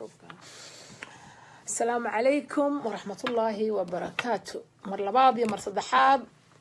asalaamu calaykum waraxmatullaahi wabarakaatu mar labaad iyo mar saddexaad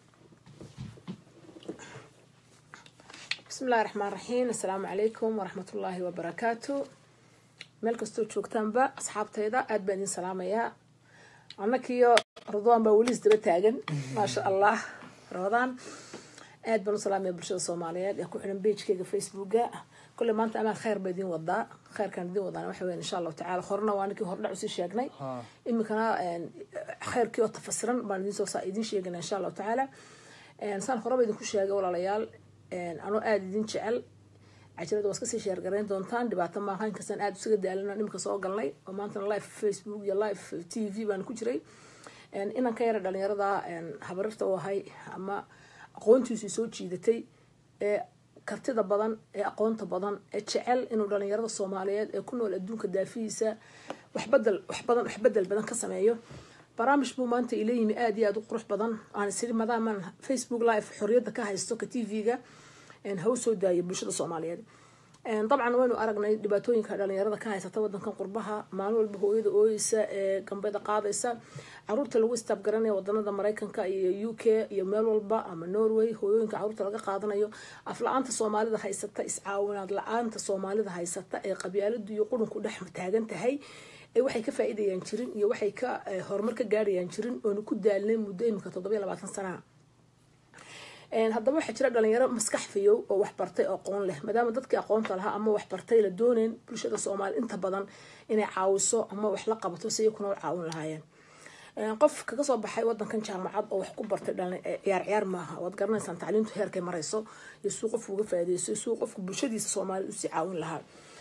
bismi illahi raxmaan raxiim assalaamu calaykum waraxmatullaahi wabarakaatu meel kastoo joogtaanba asxaabtayda aada baan idin salaamayaa annakiyo radwaan baa weli isdaba taagan maasha allah ramadaan aad baan u salaamaya bulshada soomaaliyeed ee ku xiran beijkeyga facebooka kolley maanta amaad kheyr ba idin wadaa kheyrkaan idin wadaan waxa weyan insha allahu tacala horena waa ninkii hordhac usii sheegnay iminkana kheyrkii oo tafasiran baan idinsoo saa idin sheegana insha allahu tacaala saan horeba idinku sheegay walaalayaal anoo aada idin jecel cajalada waa iskasii sheergarayn doontaan dhibaato maaha inkastaan aada isaga daalana imika soo galnay oo maantana live facebook iyo live t v baan ku jiray inan ka yara dhalinyarada habarirta u ahay ama aqoontiisii soo jiidatay ee kartida badan ee aqoonta badan ee jecel inuu dhalinyarada soomaaliyeed ee ku nool adduunka daafihiisa waxbadel waxbadan waxbedel badan ka sameeyo barnaamij buu maanta ila yimi aada iyo aada u qurux badan aan isiri maadaamaan facebook live xorriyadda ka haysto ka t v-ga ha u soo daayay bulshada soomaaliyeed dabcan waynu aragnay dhibaatooyinka dhalinyarada ka haysata wadankan qurbaha maalin walba hooyada ooyeysa ee gambada qaadaysa caruurta lagu istaabgaranaya wadanada mareykanka iyo u k iyo meel walba ama norway hooyooyinka caruurta laga qaadanayo afla-aanta soomaalida haysata iscaawinaad la-aanta soomaalida haysata ee qabyaaladu iyo qurunku dhex taagan tahay ee waxay ka faa-idayaan jirin iyo waxay ka horumar ka gaarayaan jirin oonu ku daalnay muddo imika toddobiyo labaatan sanaha haddaba waxaa jira dhalinyaro maskax fayow oo waxbartay oo aqoon leh maadaama dadkii aqoonta lahaa ama waxbartay la dooneyn bulshada soomaaliya inta badan inay caawiso ama wax la qabato si iyakuna u caawin lahaayeen qof kaga soo baxay wadankan jaamacad oo wax ku bartay ciyaar ciyaar maaha waad garanaysaan tacliintu heerkay marayso iyo suu qofku uga faaideyso suu qofku bulshadiisa soomaaliyad usii caawin lahaa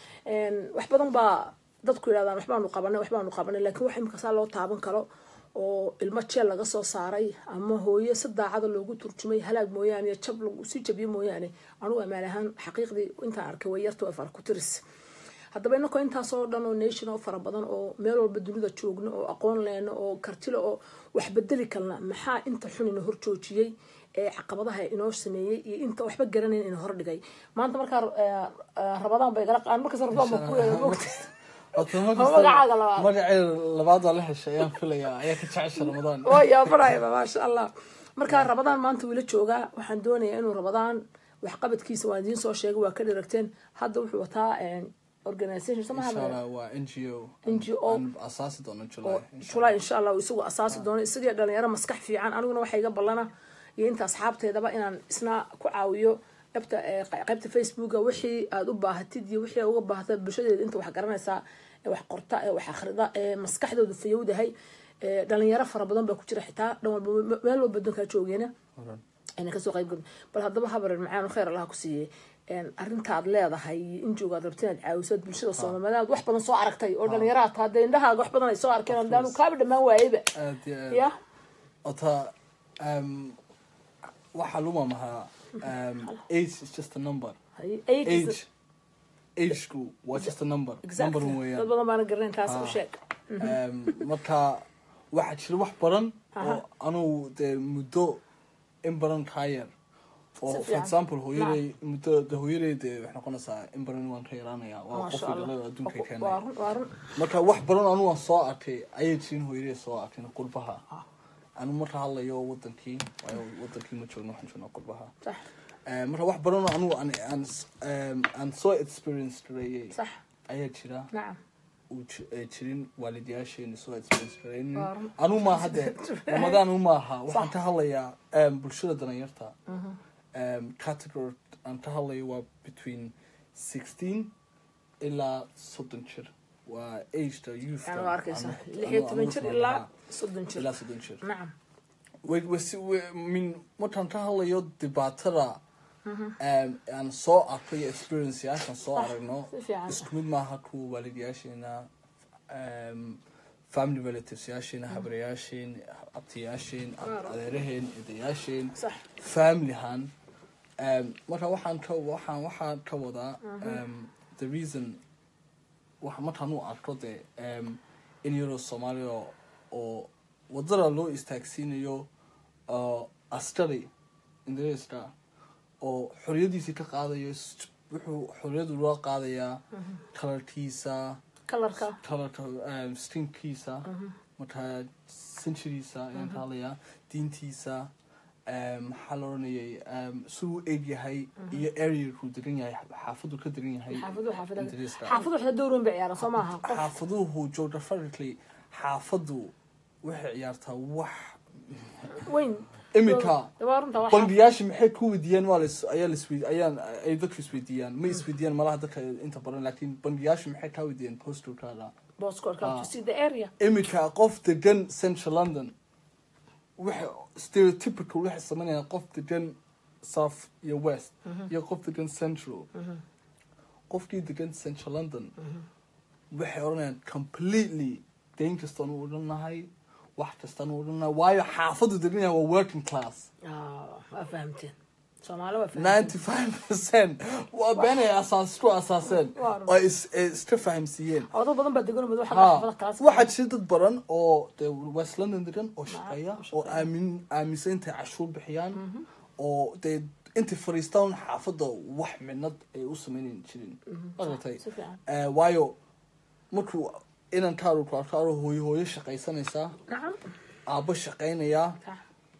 wax badan baa dadku yidhahdaan waxbaanu qabanay waxbaanu qabanay lakiin wax imika saa loo taaban karo oo ilmo jeel laga soo saaray ama hooyo si daacada loogu turjumay halaag mooyaane jab lagu sii jabiyo mooyaane anugu amaan ahaan xaqiiqdii intaan arkay way yarta waa fara ku tiris haddaba inakoo intaasoo dhan oo nation oo fara badan oo meel walba dunida joogno oo aqoon leeno oo kartilo oo wax bedeli kalna maxaa inta xun ina horjoojiyey ee caqabadaha inoo sameeyey iyo inta waxba garanayn ina hordhigay maanta markaa rabadaan bay gala markaas rabadaan ba ku mogta magacaaga labaad magacay labaad waa la heshay ayaan filayaa ayaa ka jecesha ramadaan oo yaabanayba maasha allah markaa rabadaan maanta wiila joogaa waxaan doonayaa inuu rabadaan waxqabadkiisa waan idiin soo sheegay waa ka dhiragteen hadda wuxuu wataa organisation sama inshallah waa n g o NGO. aan asaasi doono july julay insha allah isagu asaasi doono isagii dhalinyaro maskax fiican aniguna waxa iga ballana iyo inta asxaabteedaba inaan isna ku caawiyo qaybta qaybta facebooka wixii aada u baahatid iyo wixii aad uga baahata bulshadeeda inta wax garanaysaa ee wax qorta ee wax akhrida ee maskaxdooda fayowdahay ee dhalinyaro fara badan baa ku jira xitaa dhan walba meel walba dankaa joogeena inaan kasoo qayb galin bal haddaba habareer macaan khayr allaha ku siiyey arrintaad leedahay in joogaad rabta inaad caawisaad bulshada soomaaliyeed aad wax badan soo aragtay oo dhalinyaraha taa dee indhahaaga wax badan ay soo arkeen haddaanu kaaba dhammaan waayeyba aad iyo aad ya ota um, waxaa luma mahaa um, age is just a number Hay- eight is the- age ageku waa just a number exactly number dad weeyaan badan baana garanayn taas u Ah. sheeg Um, marka waxaa jira wax badan oo anugu dee muddo in badan kaa yar oo Si for fiican. example hooyaday muddo de hooyaday dee waxay noqonaysaa in badan waan ka yaraanaya waa maasha qofkii allah dhalada adduunka waa keenaya run waa run marka wax badan anugu aan soo arkay ayay jirin hooyaday soo arkin qurbaha anu marka hadlayo wadankii waayo wadankii ma joogno waxaan joognaa qurbaha sax Eh, marka wax badan oo anugu aan aan em, aan soo experience gareeyey sax ayaa jira nacam uu ji- ay jirin waalidayaasheena soo experience gareynin Waa run. anu maaha de ramadaan u maaha waxaan ka hadlayaa em, bulshada dhallinyarta em, category aan ka hadlayo waa between sixteen ilaa soddon jir waa ageda youth yani waa arkaysaa lix iyo toban jir ilaa soddon jir ilaa soddon jir nacam way wasi min markaan ka hadlayo dhibaatada em, aan soo arko iyo experienceyaashan soo aragno si fiican. isku mid maaha kuwa waalidayaasheena em, family relatives yaasheena habrayaasheen abtiyaasheen adeeraheen edayaasheen sax familyhan um, marka waxaan ka waxaan waxaan ka wadaa um, the reason waxa markaan u arko de um, in yaro soomaaliya oo wadada loo istaagsiinayo uh, askari ingiriiska oo xoriyadiisii ka qaadayo s- wuxuu xoriyadu loo qaadayaa kalarkiisa kalarka kalarka um, skinkiisa markaa centuriisa ayaan ka hadlayaa diintiisa um, maxaa la oranayay um, siduu eg yahay iyo areakuu degan yahay xaafaduu ka degan yahay xaafadu xaafada Ingiriiska. xaafadu waxda dowr weyn bay ciyaaraan soo maaha qof xaafaduhu geographically xaafadu waxay ciyaartaa wax weyn iminka waa runta waa xaafad. bangiyaasha maxay ku weydiiyaan waa las ayaa laswe ayaan ay dadku isweydiiyaan ma isweydiiyaan malaha dadka inta badan laakiin bangiyaasha maxay kaa weydiiyaan postalkaada Postcode-ka, Ah. to see the area iminka qof degan central london waxa stereotypical waxay sameynayaan qof degan south iyo west iyo qof degan central qofkii degan central london waxay odhanayaan completely dayn kastaan u odhanahay wax kastaan u odhanahay waayo xaafadu degan yahay waa working class Ah, waa fahamteen soomaali waa fahamteen ninety five percent waa beenay asaas ku asaaseen Waa run. oo is is iska fahamsiiyeen oo dad badan baa degan mid waxa ha xaafada kalaas waxaa jira dad badan oo dee west london degan oo shaqeeya u shaqeeya. oo aamin aaminsan intay cashuur bixiyaan oo dee intay fariistaan xaafadda wax midnad ay u sameynan jirin maratay si fiican Eh, waayo markuu inan kaaru ku arko aro hooyo hooyo shaqaysanaysaa nacam aabbo shaqaynayaa Sax.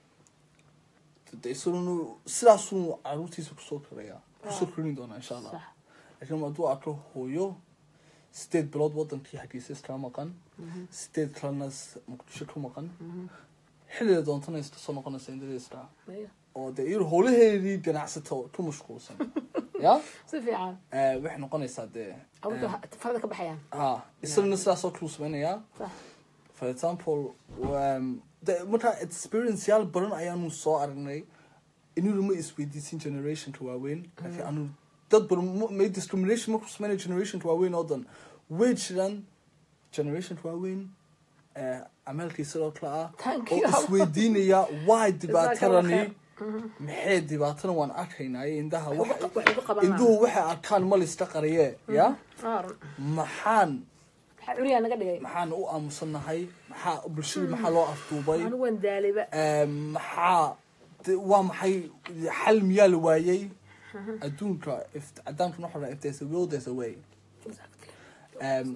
de isaguna sidaasuu caruurtiisa kusoo koraya kusoo korin doonaa insha allah sax laakiin hadduu arko hooyo sideed bilood wadankii hargeysa iska maqan sideed kalena s- muqdisho ku maqan xilliga doontana iska soo noqonaysa indadeyska Maya. oo dee iyadu howlaheedii ganacsato ku mashquulsan ya si fiican Eh, waxay noqonaysaa dee awda farada ka baxayaan ha isaguna sidaasoo kale u sameynayaa sax for example um, de, markaa experienceyaal badan ayaanu soo aragnay inuu ma isweydiisin generationka waaweyn laakiin anu dad badan ma- may discrimination markuu sameynaya generationka waaweyn oo dhan way jiraan generationka waaweyn eh, ameelkii sidoo kale ah Thank oo you. isweydiinaya why dhibaatadani khair. maxay dhibaatadan waan arkaynaaye indhaha waxa- wax ugu qaban induhu waxay arkaan ma layska qariye ya Ah, run. maxaan maxaa curiyaa naga dhigay maxaan u aamusannahay maxaa bulshada maxaa loo afduubay anigu waan daalayba Ee, maxaa de- waa maxay xal miyaa la waayey adduunka if cadaamkuna waxaa dhaha, if there's a will there's a way Exactly. um,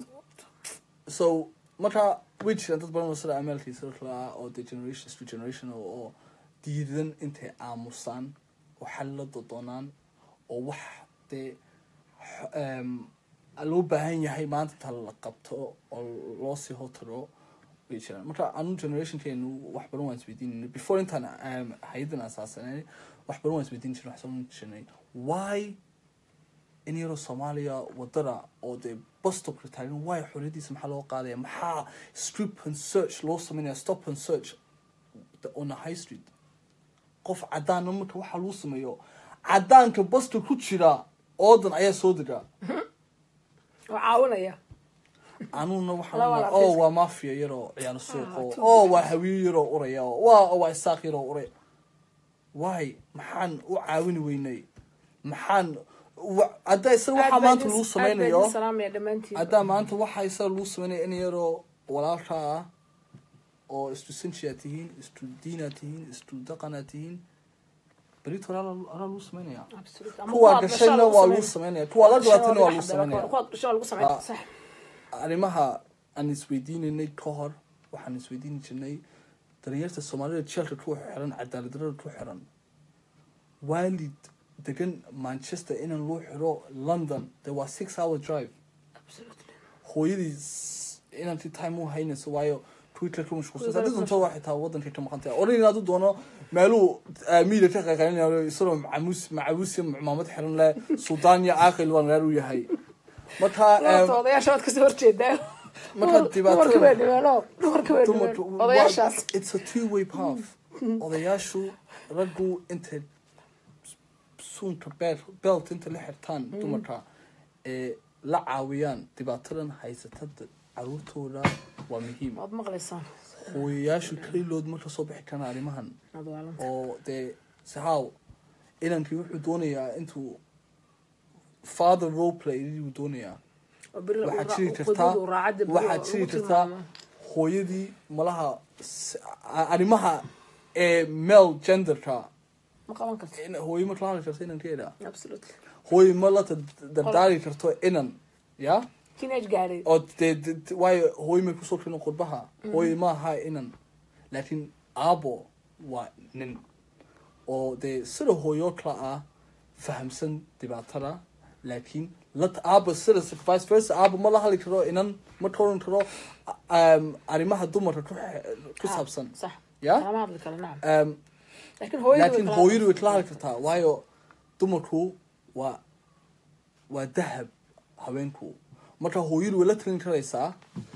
so marka way jiraan dad badan oo sida ameelkiisa kale ah oo de generation to generation oo- oo diidan intay aamusaan oo xal la dodoonaan oo wax dee x- um, loo baahan yahay maanta inta la qabto oo loo sii hotaro way jiraan marka anu generationkeenu wax badan waan isweydiinayna before intaan um, hay-adan asaasanay wax badan waan isweydiin jirnay wax soo jirnay why in yaroo soomaaliya wadada oo dee bustopka taagan waay xoriyadiisa maxaa loo qaadaya maxaa strip and search loo sameynaya stop and search on a high street qof cadaana marka waxaa lagu sameeyo cadaanka busta ku jira oodan ayaa soo dega oo caawinaya anuna Laba waxaa la oo arkaysa. waa mafia yaroo ciyaano suuqo too oo waa hawiye yaroo uraya oo waa waa isaaq yaroo uray waay maxaan u caawini weynay maxaan wa- hadda isaga waxaa maanta lagu sameynayo salaamaya dhammaantiin haddaa maanta waxaa isaga lagu sameynaya in yaroo walaalka ah oo isku sinjiyaa tihiin isku diinaa tihiin isku dhaqanaa tihiin berito alaa alaa lagu sameynaya Absolutely. Ama kuwa kuwaad gashayna dhashaa waa lagu lagu sameyn- sameynaya kuwa la dhibaatana waa lagu Kuwaad sameynaya kuwaad dhashaa lagu sameyn Ah. sax arrimaha aan isweydiinaynay ka hor waxaan isweydiini jirnay dhalinyarta soomaalida jeelka ku xiran cadaaladdarada ku xiran waalid degan manchester inaan loo xiro london de waa six hour drive Absolutely. hooyadii s- inanti time u haynayso waayo twitter ka mashquulsan Twitter haddii ka doonto waa xitaa wadankay ka maqan tahay oran inaad u doono meeluu miida ka qaqayninayo isagoo macamuus macabuus iyo maamad xiran leh suldaan iyo caaqil waan reer u yahay marka Horta em, odayaasha waad kasoo horjeedaa marka Dumar- dhibaatada- dumarka waa dhibaano dumarka waa dumarka dhibaano waa- odayaashaas it's a two way path odayaashu raggu intay suunka beel belt inta la xirtaan dumarka ee la caawiyaan dhibaatadan haysatada caruurtooda waa muhiim waad maqlaysaan hooyayaashu kelilood marka soo bixi karaan arrimahan waad waalanta oo dee saxaaw inankii wuxuu doonayaa intuu father role play ayuu doonayaa oo beri waxaa uu jiri ra- kartaa qudadu raacada beri waxaa lagu jiri kartaa tilmaamo. hooyadii malaha s- a- arrimaha ee male genderka ma qaban karto in- hooyo ma la hadli karto inankeeda absolutely hooyo ma la tad- dardaari karto inan ya teenage gaadhay oo dee de- waayo hooyo may kusoo tirin qurbaha hooyo ma aha inan laakiin aabo waa nin oo dee sida hooyo kale ah fahamsan dhibaatada laakiin la aabo sida vice versa aabo ma la hadli karo inan ma tooran karo um, arrimaha dumarka ku xe- ku Ha, saabsan sax Ya? kalama hadli karo nacam um, laakiin hooyadu way laakiin kala hooyadu way hadlaysaa. kala hadli kartaa waayo dumarku waa waa dahab haweenku marka hooyadu way la talin karaysaa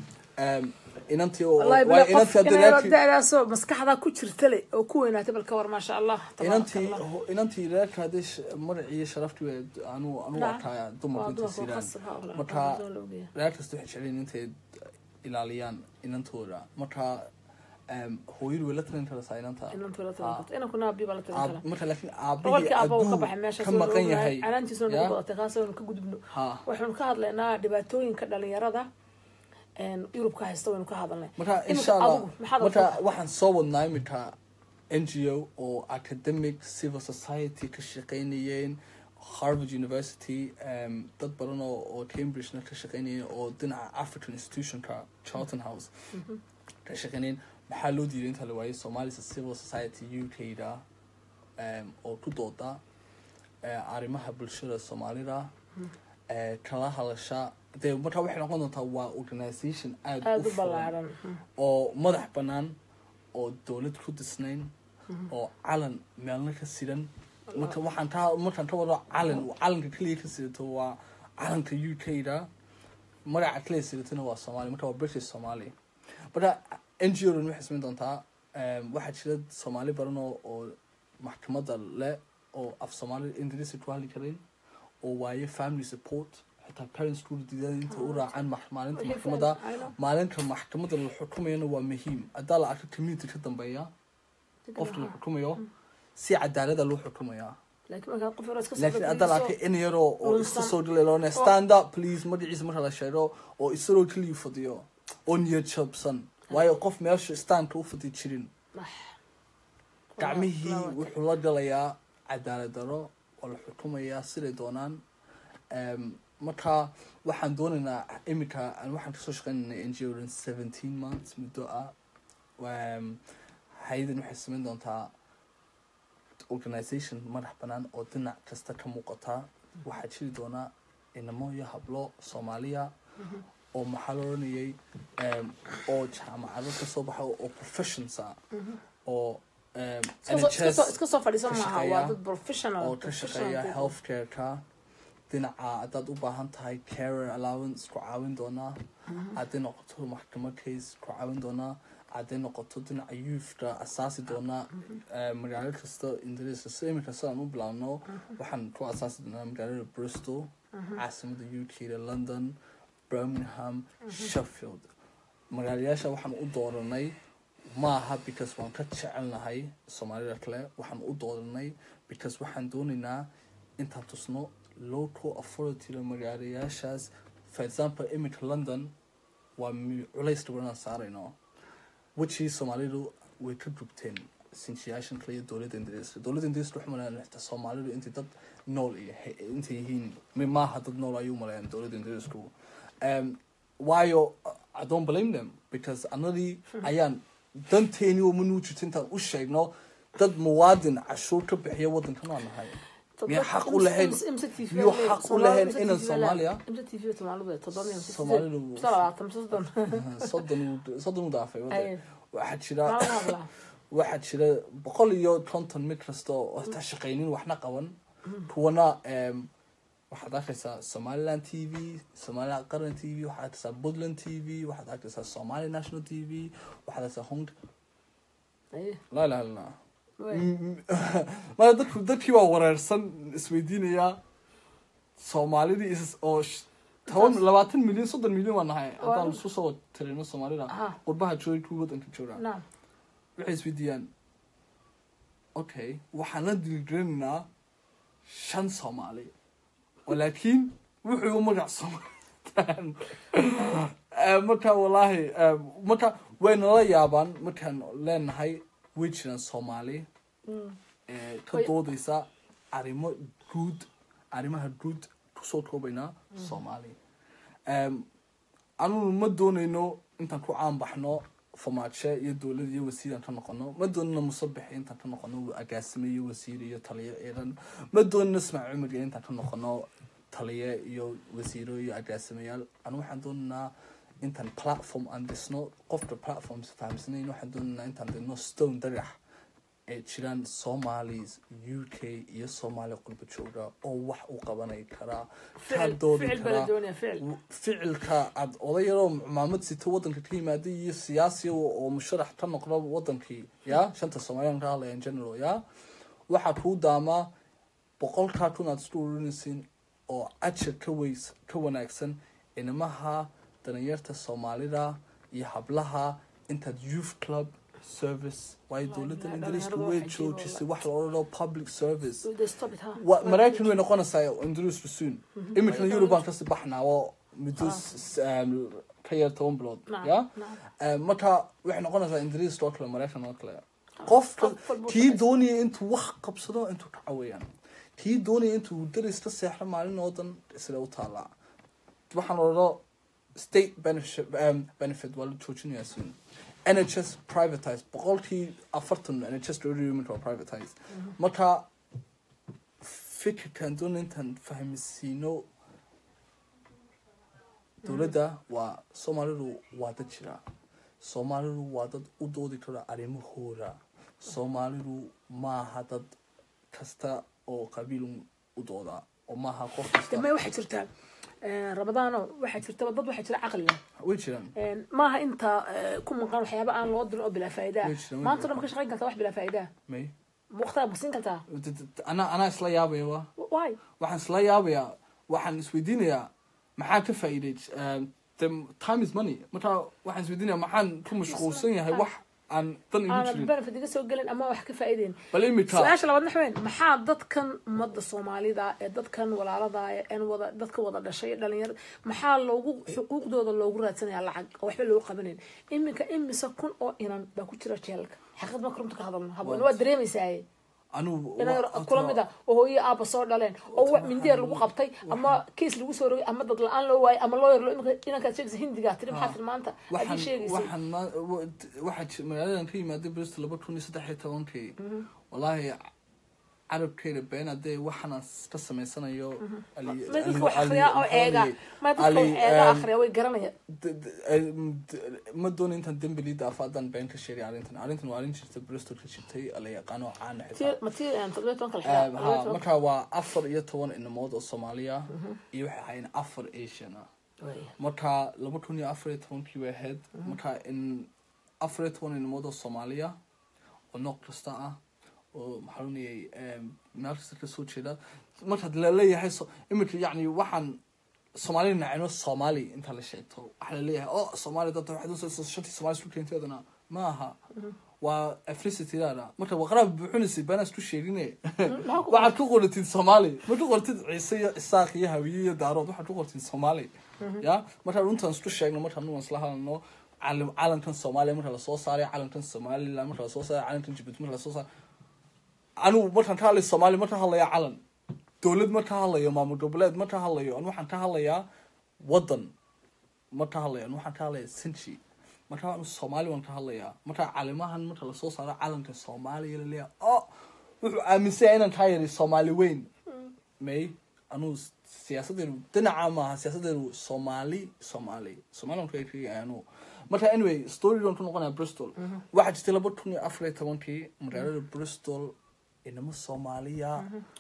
um, inantii oo wallahi waayo bila qof inantii inay haddii da'daasoo maskaxdaa ku jirta le oo ku weynaatay bal ka war maasha allah tabaaraka inantii Allah. ho- inantii reerka haddii sh- magacii iyo sharaftii way anu anu Naam. arkaa waa dumarku intay dumarku siiraan khasab ha walaal, marka waa la ogyahay. reer kasta waxay jeceliin intay ilaaliyaan inantooda marka um, hooyadu way la talin karaysaa inanta inantu la talin Ah. karto inankuna aabihi baa la talin Aab- karaa marka laakiin aabihii roolkii aabba uu ka hadduu baxay meeshaas ka waa la maqan ogyahay yahay canaantiisuna ya? nagu badatay kaas waynu ka gudubno ha waxaynu ka hadlaynaa dhibaatooyinka dhalinyarada een, yurubka haysta waynu ka hadalnay marka Imika insha allah adigu, maxaad marka rabtaa? waxaan soo wadnaa iminka n g o oo academic civil society ka shaqaynayeen harvard university um, dad badan oo oo cambridgena ka shaqaynayeen oo dhinaca african institutionka charlton house ka shaqaynayeen maxaa loo diiday inta la waayay somalia civil society u k da um, oo ku dooda eh, arrimaha bulshada soomaalida eh, kala hadasha dee marka waxay noqon doontaa waa organisation aada aada u furan ballaaran oo madax bannaan oo dowlad ku disnayn oo calan meelna ka sidan marka waxaan taa markaan ka wado calan calanka keliya ka sidato waa calanka u k da magaca keliya sidatona waa soomaaliya marka waa british somali marka n g o dan waxay samayn doontaa em, waxaa jira soomaali badan oo oo maxkamadda leh oo af soomaali ingiriisi ku hadli karayn oo waaye family support xitaa parents ku diidaan inta u raacaan max- maalinta Wixii maxkamadda faham, I know. maalinta maxkamadda la xukumayana waa muhiim haddaa la arko community ka dambeeya qofka la xukumayo si cadaalada loo xukumayaa laakiin markaa qof yaroo iska soo laakiin haddaa la dhaqaaqayso- arkay in yaroo oo iska lunsan. soo dhileeloona stand up please magaciisa marka la sheego oo isagoo keliya fadhiyo oo niyad jabsan waayo qof meesha standka u fadhi jirin Ah. gacmihii Waa- waa- wuxuu la galayaa cadaalad daro oo la xukumayaa siday doonaan Em, marka waxaan doonaynaa iminka aan waxaan kasoo shaqeynaynay n g o dan seventeen months muddo ah Em, hay-adan waxay samayn doontaa organisation madax bannaan oo dhinac kasta ka muuqata waxaa jiri doonaa inamo iyo hablo soomaaliya oo maxaa la oranayay em, oo jaamacado kasoo baxa oo professions ah oo em, Iska soo- iska soo- NHS iska soo fadhiisan ka maaha shaqeeya waa dad professional oo ka professional shaqeeya people. healthcare-ka dhinaca haddaad u baahan tahay carer allowance ku caawin doonaa hadday noqoto maxkamad case ku caawin doonaa hadday noqoto dhinaca youthka asaasi doonaa eh, magaalo kasta ingiriiska si iminka sidaan u bilaabno waxaan ku asaasi doonaa magaalada bristol caasimada u k da london birmingham sheffield magaalayaasha waxaan u dooranay maaha because waan ka jecelnahay soomaalida kale waxaan u dooranay because waxaan doonaynaa intaan tusno local authority magaalayaashaas for example iminka london waa mi- culays dhabanaan saarayno wejii soomaalidu way ka gubteen sinjiyaashan kale iyo dowladda ingiriiska dowladda ingiriiska waxay malayaan xitaa soomaalidu intay dad nool iyo he- intay yihiin mi- maaha dad nool ayuu malayaan dowladda ingiriisku um, waayo i don't blame them because anadii ayaan danteeni oo manuu jirto intaan u sheegno dad muwaadin cashuur ka bixiya waddankan waa nahay miyaa xaq u lahayn miyuu xaq u lahayn inan soomaaliya Soomaalidu- soddon uu- soddon u dhaafay wadda Aye. waxaa jira waxaa jira boqol iyo konton mid kasta oo xitaa shaqaynin waxna qaban kuwana em, waxaad arkaysaa somaliland t v somaliland qaran t v waxaad arkaysaa puntland t v waxaad arkaysaa somali national t v waxaad arkaysaa hong laa ilaha illallah maya dadku dadkii waa wareersan isweydiinayaa soomaalidii is oo sh- toban labaatan milyan soddon milyan waa nahay haddaan Waa- isku soo tirino soomaalida Aha. qurbaha joogay kuwii waddanka jooga waxay isweydiiyaan okay waxaan la diilgelinaynaa shan soomaali oo laakiin wuxuu u magac soomaalitaan marka wallaahi eh, marka waynala yaabaan markaan leenahay way jiraan soomaali eh, ka Way- doodaysa arrimo guud arrimaha guud kusoo koobaynaa soomaali Em, anunu ma doonayno intaan ku caanbaxno famaaje iyo dowlad iyo wasiir aan ka noqono ma doonino musabix intaan ka noqono agaasime iyo wasiir iyo taliye ciidan ma doonino ismaaciil cumar iyo intaan ka noqono taliye iyo wasiiro iyo agaasimayaal anu waxaan doonaynaa intaan platform aan dhisno qofka platforms fahamsanayn waxaan doonaynaa intaan dhisno stone dagax ay jiraan somalis u k iyo soomaali qurba jooga oo wax u qabanay karaa kaa ficil doodi ficil baa la karaa doonaya ficil ficilka aad oday yaroo maamad sito wadanka ka yimaaday iyo siyaasi oo musharax ka noqdo wadankii ya shanta soomaaliyan ka hadlaya in general ya waxaa kuu daamaa boqolkaa kun aad isku ururinaysiin oo ajar ka weys ka wanaagsan inimaha dalinyarta soomaalida iyo hablaha intaad youth club service waayo dowladdan ingiriiska dhalinyaradu way waxay jiro joojisay wax la odhanoo public service They stop it, huh? wa maraykan way noqonaysaa ingiriisku soon iminkana eurobaan kasii baxnaa oo muddo s- um, ka yar toban bilood Nacam, ya nacam. Um, marka waxay noqonaysaa ingiriiska oo kale maraykan oo kale qofka qof walba kii wuxuu doonaya intuu wax qabsado intuu ka cawayaan kii doonaya intuu daris ka seexdo maalin oo dhan isla u taalaa waxaan odhano state benefit, um, benefit waa la joojinayaa soon nhs privatized boqolkii afartan nhs dowladda waa privatized marka fikirkan doona intaan fahmisiino dowladda waa soomaalidu waa dad jira soomaalidu waa dad u doodi kara arrimahooda soomaalidu maaha dad kasta oo qabiil u dooda oo maaha qof kasta dambe waxaa jirtaa eh, ramadaano waxaa jirta dad waxaa jira caqli leh way jiraan Een, maaha inta eh, ku maqan waxyaaba aan loo dirin oo bilaa faa'iida ah. Way jiraan, way maanta jiraan. dhan ma ka shaqayn kartaa wax bilaa faa'iida ah. may waqtigaa ma siin kartaa D- d- d- anaa anaa isla yaabaya wa why waxaan isla yaabayaa waxaan isweydiinayaa maxaa ka faa'iiday um, the time is money marka waxaan isweydiinayaa maxaan ku mashquulsan yahay wax aan dan igu aanad jirin benefit iga soo gelin ama wax ka faa'iideyn bal imika su-aasha labaad waxa weyn maxaa dadkan ummadda soomaalida ee dadkan walaalada ee aan wada dadka wada dhashay dhalinyarada maxaa loogu xuquuqdooda loogu raadsanayaa lacag oo waxba loogu qabanayn iminka imise kun oo inan baa ku jira jeelka xaqiiqad marka runta ka hadalno habeen waa dareemaysaa anugu inay kula mid ah oo hooyo aaba soo dhaleen oo wax mindiya lagu qabtay ama kiis lagu soo rogay ama dad la-aan loo waayay ama loo yarlo inankaad sheegaysa hindigaa tiri maxaa tiri maanta waxaan adii sheegaysa waxaan ma- wa- waxaa ji- magaaladan ka yimaaday bristol laba kun iyo saddex iyo tobankii wallaahi carabkeeda been hadee waxaan ka samaysanayo Ali- ma dadka Ali- wax Ali- akhriyaa oo maxaa eega la ma dadka Ali, wax eega um, akhriya way garanaya d- d- em, d- ma doono intaan dembi lii daafo haddaan been ka sheegay arrintan arrintan waa arrin jirta bristol ka jirtay la yaqaano oo caana xitaa tii ma tii toddobiyo tobanka la Um, xiraa ha toddobiyo marka waa afar iyo toban inamood oo soomaaliya iyo waxay ahaayeen afar asian ah tobanka marka laba kun iyo afar iyo tobankii way ahayd marka in afar iyo toban inamood oo soomaaliya oo nooc kasta ah oo maxaa lunayay meel kasta kasoo jeeda markaad laleeyahay so iminka yacni waxaan soomaali nacino soomaali inta la sheegto waxaa laleeyahay o soomaali dad waxaad usoo shantii soomaali isku keenteedana ma aha waa ethnicity-daada marka waqraab buuxinaysay baanaa isku sheegine waxaad ku qoratid soomaali ma ku qortid ciise iyo isaaq iyo hawiye iyo daarood waxaad ku qortid soomaali ya markaan runtaan isku sheegno markaan nuwan isla hadalno calam- calankan soomaaliya marka lasoo saaray calankan somaliland marka lasoo saaray calankan jibuuti marka lasoo saaray anigu markaan ka hadlayo soomaaliya marka hadlaya calan dowlad marka hadlayo maamul goboleed marka hadlayo an waxaan ka hadlayaa wadan marka hadlayo an waxaan ka hadlaya sinji marka waan soomaali waan ka hadlayaa marka calimahan marka lasoo saaro calanka soomaaliya laleeyahay o wuxuu aaminsan yahay inaan kaa yari soomaali weyn may anuu siyaasadeenu dhinaca maaha siyaasadeenu soomaali soomaali somalilan ka eegaya anuu marka anyway storygan ku noqonaya bristol waxaa jirtay laba kun iyo afar iyo tobankii magaalada bristol inamo soomaaliya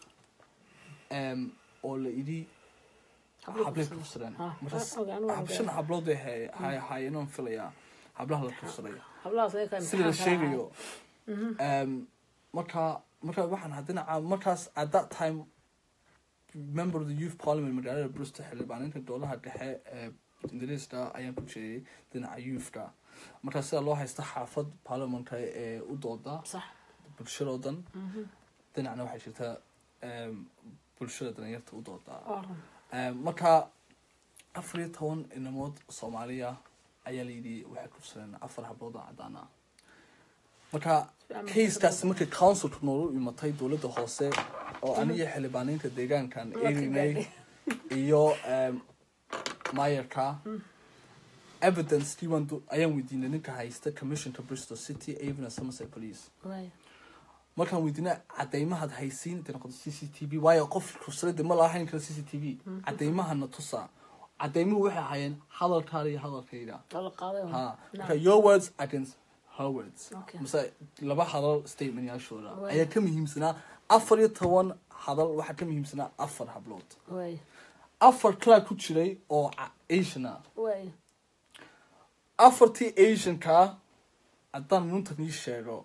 em, oo la idhi hablay kufsadeen Ha, markaas ha, ogaan, waa hab- ogaan. shan hablood bay hay- hay- haayeenaan filayaa hablaha la kufsaday hablahaas ayaga ka sida la imtixaan kala sheegayo um, marka marka waxaan ha dhinaca markaas at that time member of the youth parliament magaalada bristol xildhibaaninta dowlaha dhexe ee ingiriiska ayaan ku jeeyay dhinaca youthka marka sida loo haysta xaafad parliamentka ee u dooda sax bulshadoo dhan dhinacna waxay jirtaa um, bulshada dalinyarta u dooda waa run Um, marka afar iyo toban inamood soomaaliya ayaa layidhi waxay kufsadeen afar hablood oo cadaan ah marka kaiskaasi markay councilka noogu imatay dowladda hoose oo aniga xildhibaaniinta deegaankan Dadka erinay gaadhay. iyo um, maayarka evidence diiwaan do- ayaan weydiinay ninka haysta commissionka bristol city avon and somerset police waay markaan weydiinay cadeymahaad haysiin dee noqoto c c t v waayo qof ruslada ma lahayn karo c c t v cadeymahana tusa cadeymuhu waxay ahaayeen hadalkaada iyo hadalkayga waa la qaaday ha Naam. marka your words against her words Okay. mase laba hadal statement yaashooda Waay. ayaa ka muhiimsanaa afar iyo toban hadal waxaa ka muhiimsanaa afar hablood waay afar kalaa ku jiray oo ca- asian ah waay afartii asianka haddaan nuntan ii sheego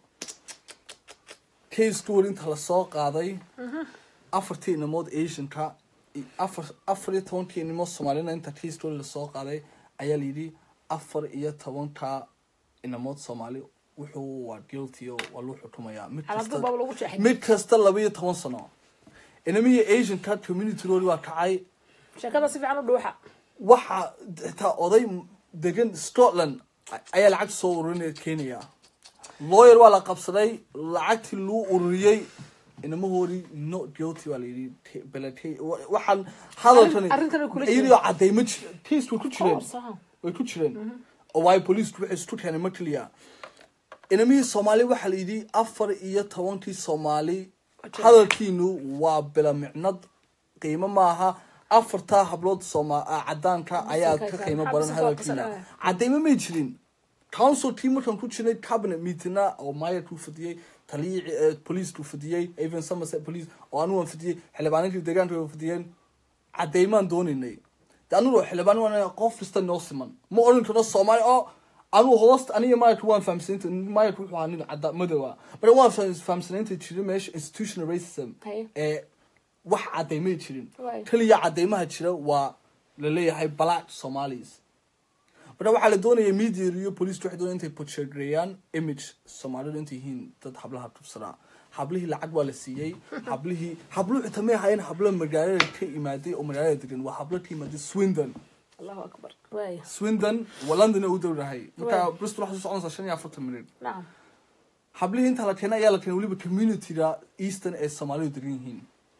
case goor inta lasoo qaaday afartii inamood asianka i- afar afar iyo tobankii inamood soomaalina inta case goor lasoo qaaday ayaa layidhi afar iyo tobanka inamood soomaali wuxuu waa guilty oo waa loo xukumayaa mid calaamadu kasta baaba lagu jeexay mid kasta laba iyo toban sano inamihii asianka communitygoodi waa kacay sheekada si fiican u dhuuxa waxaa xitaa oday degan scotland ayaa lacag soo ururinaya kenya lawyer waa la qabsaday lacagtii luu ururiyey inamahoodii not guilty baa layidhi Te- belate waxaan hadalkani arrintan way kula iyadoo cadeyma jir case way ku jireen Saha. way ku jireen oo waayo booliisku waxay isku keenay ma keliya inamihii soomaali waxaa la yidhi afar iyo tobankii soomaali hadalkiinu waa bila micnad qiimo maaha afartaa hablood sooma ah, cadaanka ayaa ka qiimo badan hadalkiina cadeymo may jirin council team markaan ku jirnay cabinet meetingna oo mayorkuu fadiyey taliyii police fadiyey even somerset police oo anigu waan fadiyey xildhibaaninkii deegaanka way fadiyeen cadeymaan doonaynay de anigu xildhibaan waan qof kasta noo siman ma oran karno soomaali oo anigu hoosta aniga maayarka waan fahamsanaynta maayarka wuxuu ahaa nin cada madowa bara waan faham- fahamsanaynta jira meesha institutional racism Haye. ee wax cadeymay jirin Waay. keliya cadeymaha jira waa laleeyahay black somalis marka waxaa la doonaya media iyo police waxay doonaya intay portrayaan image soomaalidu intay yihiin dad hablaha tubsadaa hablihii lacag waa la siiyey hablihii habluhu xitaa may ahaayeen hablo magaalada ka imaaday oo magaalada degan waa hablo ka imaaday swindon allahu akbar waay swindon waa london u dowrahay marka Waay. bristol waxay soo soconaysaa shan iyo afartan minute nacam hablihii inta la keenay ayaa la keenay weliba communityga eastern ee soomaalidu degan yihiin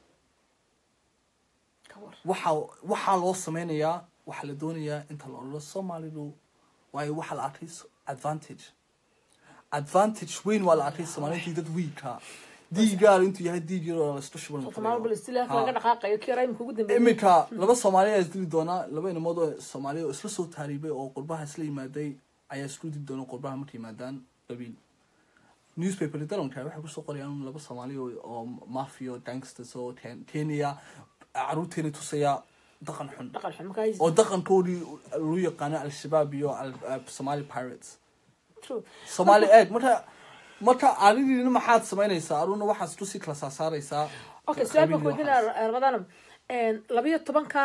ka war waxaa waxaa loo sameynayaa waxaa la doonayaa inta la odhano soomaalidu waayo waxaa la arkay s- advantage advantage weyn waa la arkay soomaaliintii dad wiilka diigaar intuu yahay diig yaroo la isku shuban somaal bal istilaaf laga dhaqaaqayo kii raymka ugu dambeeyay iminka laba soomaali ayaa isdili doonaa laba inamood oo soomaali oo isla soo taariibay oo qurbaha isla yimaaday ayaa isku dili doona qurbaha markay yimaadaan qabiil newspaper dalanka waxay kusoo qorayaan laba soomaali oo oo mafia gangsters oo Ken- kenya caruurteena tusaya dhaqan xun dhaqan xun markaa oo dhaqankoodii lagu yaqaano al-shabaab iyo al- uh, somali pirates true somali egg marka marka adigiina maxaad samaynaysaa aduna waxaad tusi kala saasaaraysaa okay su-aal baan qabiil iyo kuweydiinaa waxaas. ramadaan labayo tobanka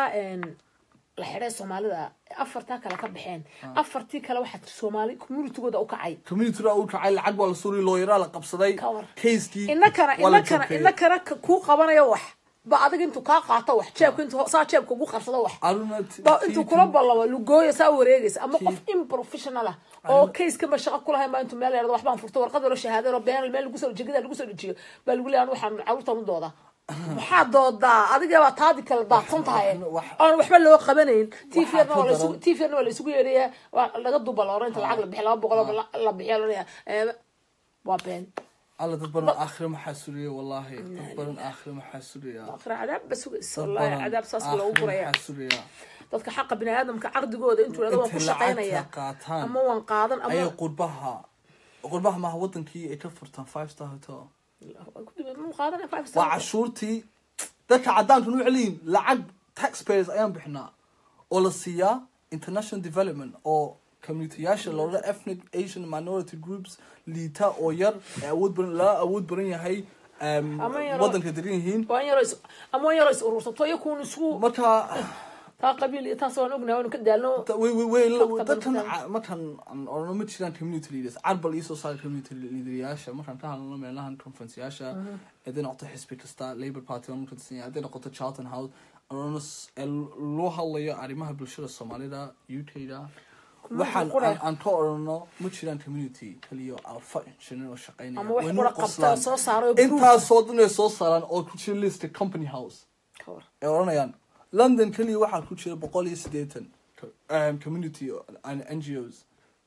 la xidhay soomaalida afartaa kale ka baxeen afartii kale waxaa tir soomaali communitygooda u kacay communityda u kacay lacag waa la suuriy looyaraa la qabsaday Ka war. casekii inakana waa la inakana jabkeeyey. inakana ka- kuu qabanayo wax ba adiga intuu kaa qaato wax jeebka intuu saa jeebka ugu qabsado wax aduna t- ba tii- intuu kula ballamo lugooya saa wareegaysa ama Kii- qof improfessional ah oo caseka shaqo kulahayn baa intuu meel yarado waxbaan furto warqad yaro shahaadaro been meel lagu soo jegada lagu soo dejiyo baa lagu leeyahay waxaan caruurtan u dooda maxaa doodaa adiga baa taadi kala daadsan tahay Wax- oon waxba loo qabanayn Waxaa tvna ka waa la isugu daran- tvna waa la isugu yeedhaya waa laga duba la oran inta lacag la bixiy laba boqol oo la- la bixiya loraya waa been alla dad badan aakhire maxaa suriya wallahi dad badan aakhire maxaa suraya aakhira cadaab ba sugaysa dad wallahi badan cadaab saas aakhire loogu guraya maxaa suraya dadka xaqa bini aadamka caqdigooda intuu yidhahdo waan ku intay shaqaynaya lacagta qaataan ama waan qaadan ayay ama qurbaha qurbaha maaha wadankii ay ka furtaan five star hotel mu qaadan five waa star cashuurtii dadka cadaanka nu celiyin lacag taxpayers ayaan bixinaa oo la siiyaa international development oo communityyaasha loola ethnic asian minority groups liita oo yar ee awood badan la awood badan yahay um, Ama yaro- wadanka degan yihiin waan yaro is ama waan yaro is urursato iyo kuun isku marka taa qabiil iyo taas waan ognahay waanu ka daalno da- way- way- way- Dadka dadkan dadka- ca- markaan aan orano ma jiraan community leaders carbal iyo soo saara community leaderyaasha markaan ka hadlano meelahan conferenceyaasha hadday noqoto xisbi kasta labour party waan ka tirsan yahay hadday noqoto charlton house aan orano s- ee loo hadlayo arrimaha bulshada soomaalida u k-da waxaan qura. aan- aan ka orano ma jiraan community kaliya alfa injineer oo shaqeynaya ama wax Way qura noo qabta qoslaan. soo saaro oo proof. intaasoo dhan ay soo saaraan oo ku jira lista company house Ka war. ay oranayaan london keliya waxaa ku jira boqol iyo siddeetan co- um, community and ngos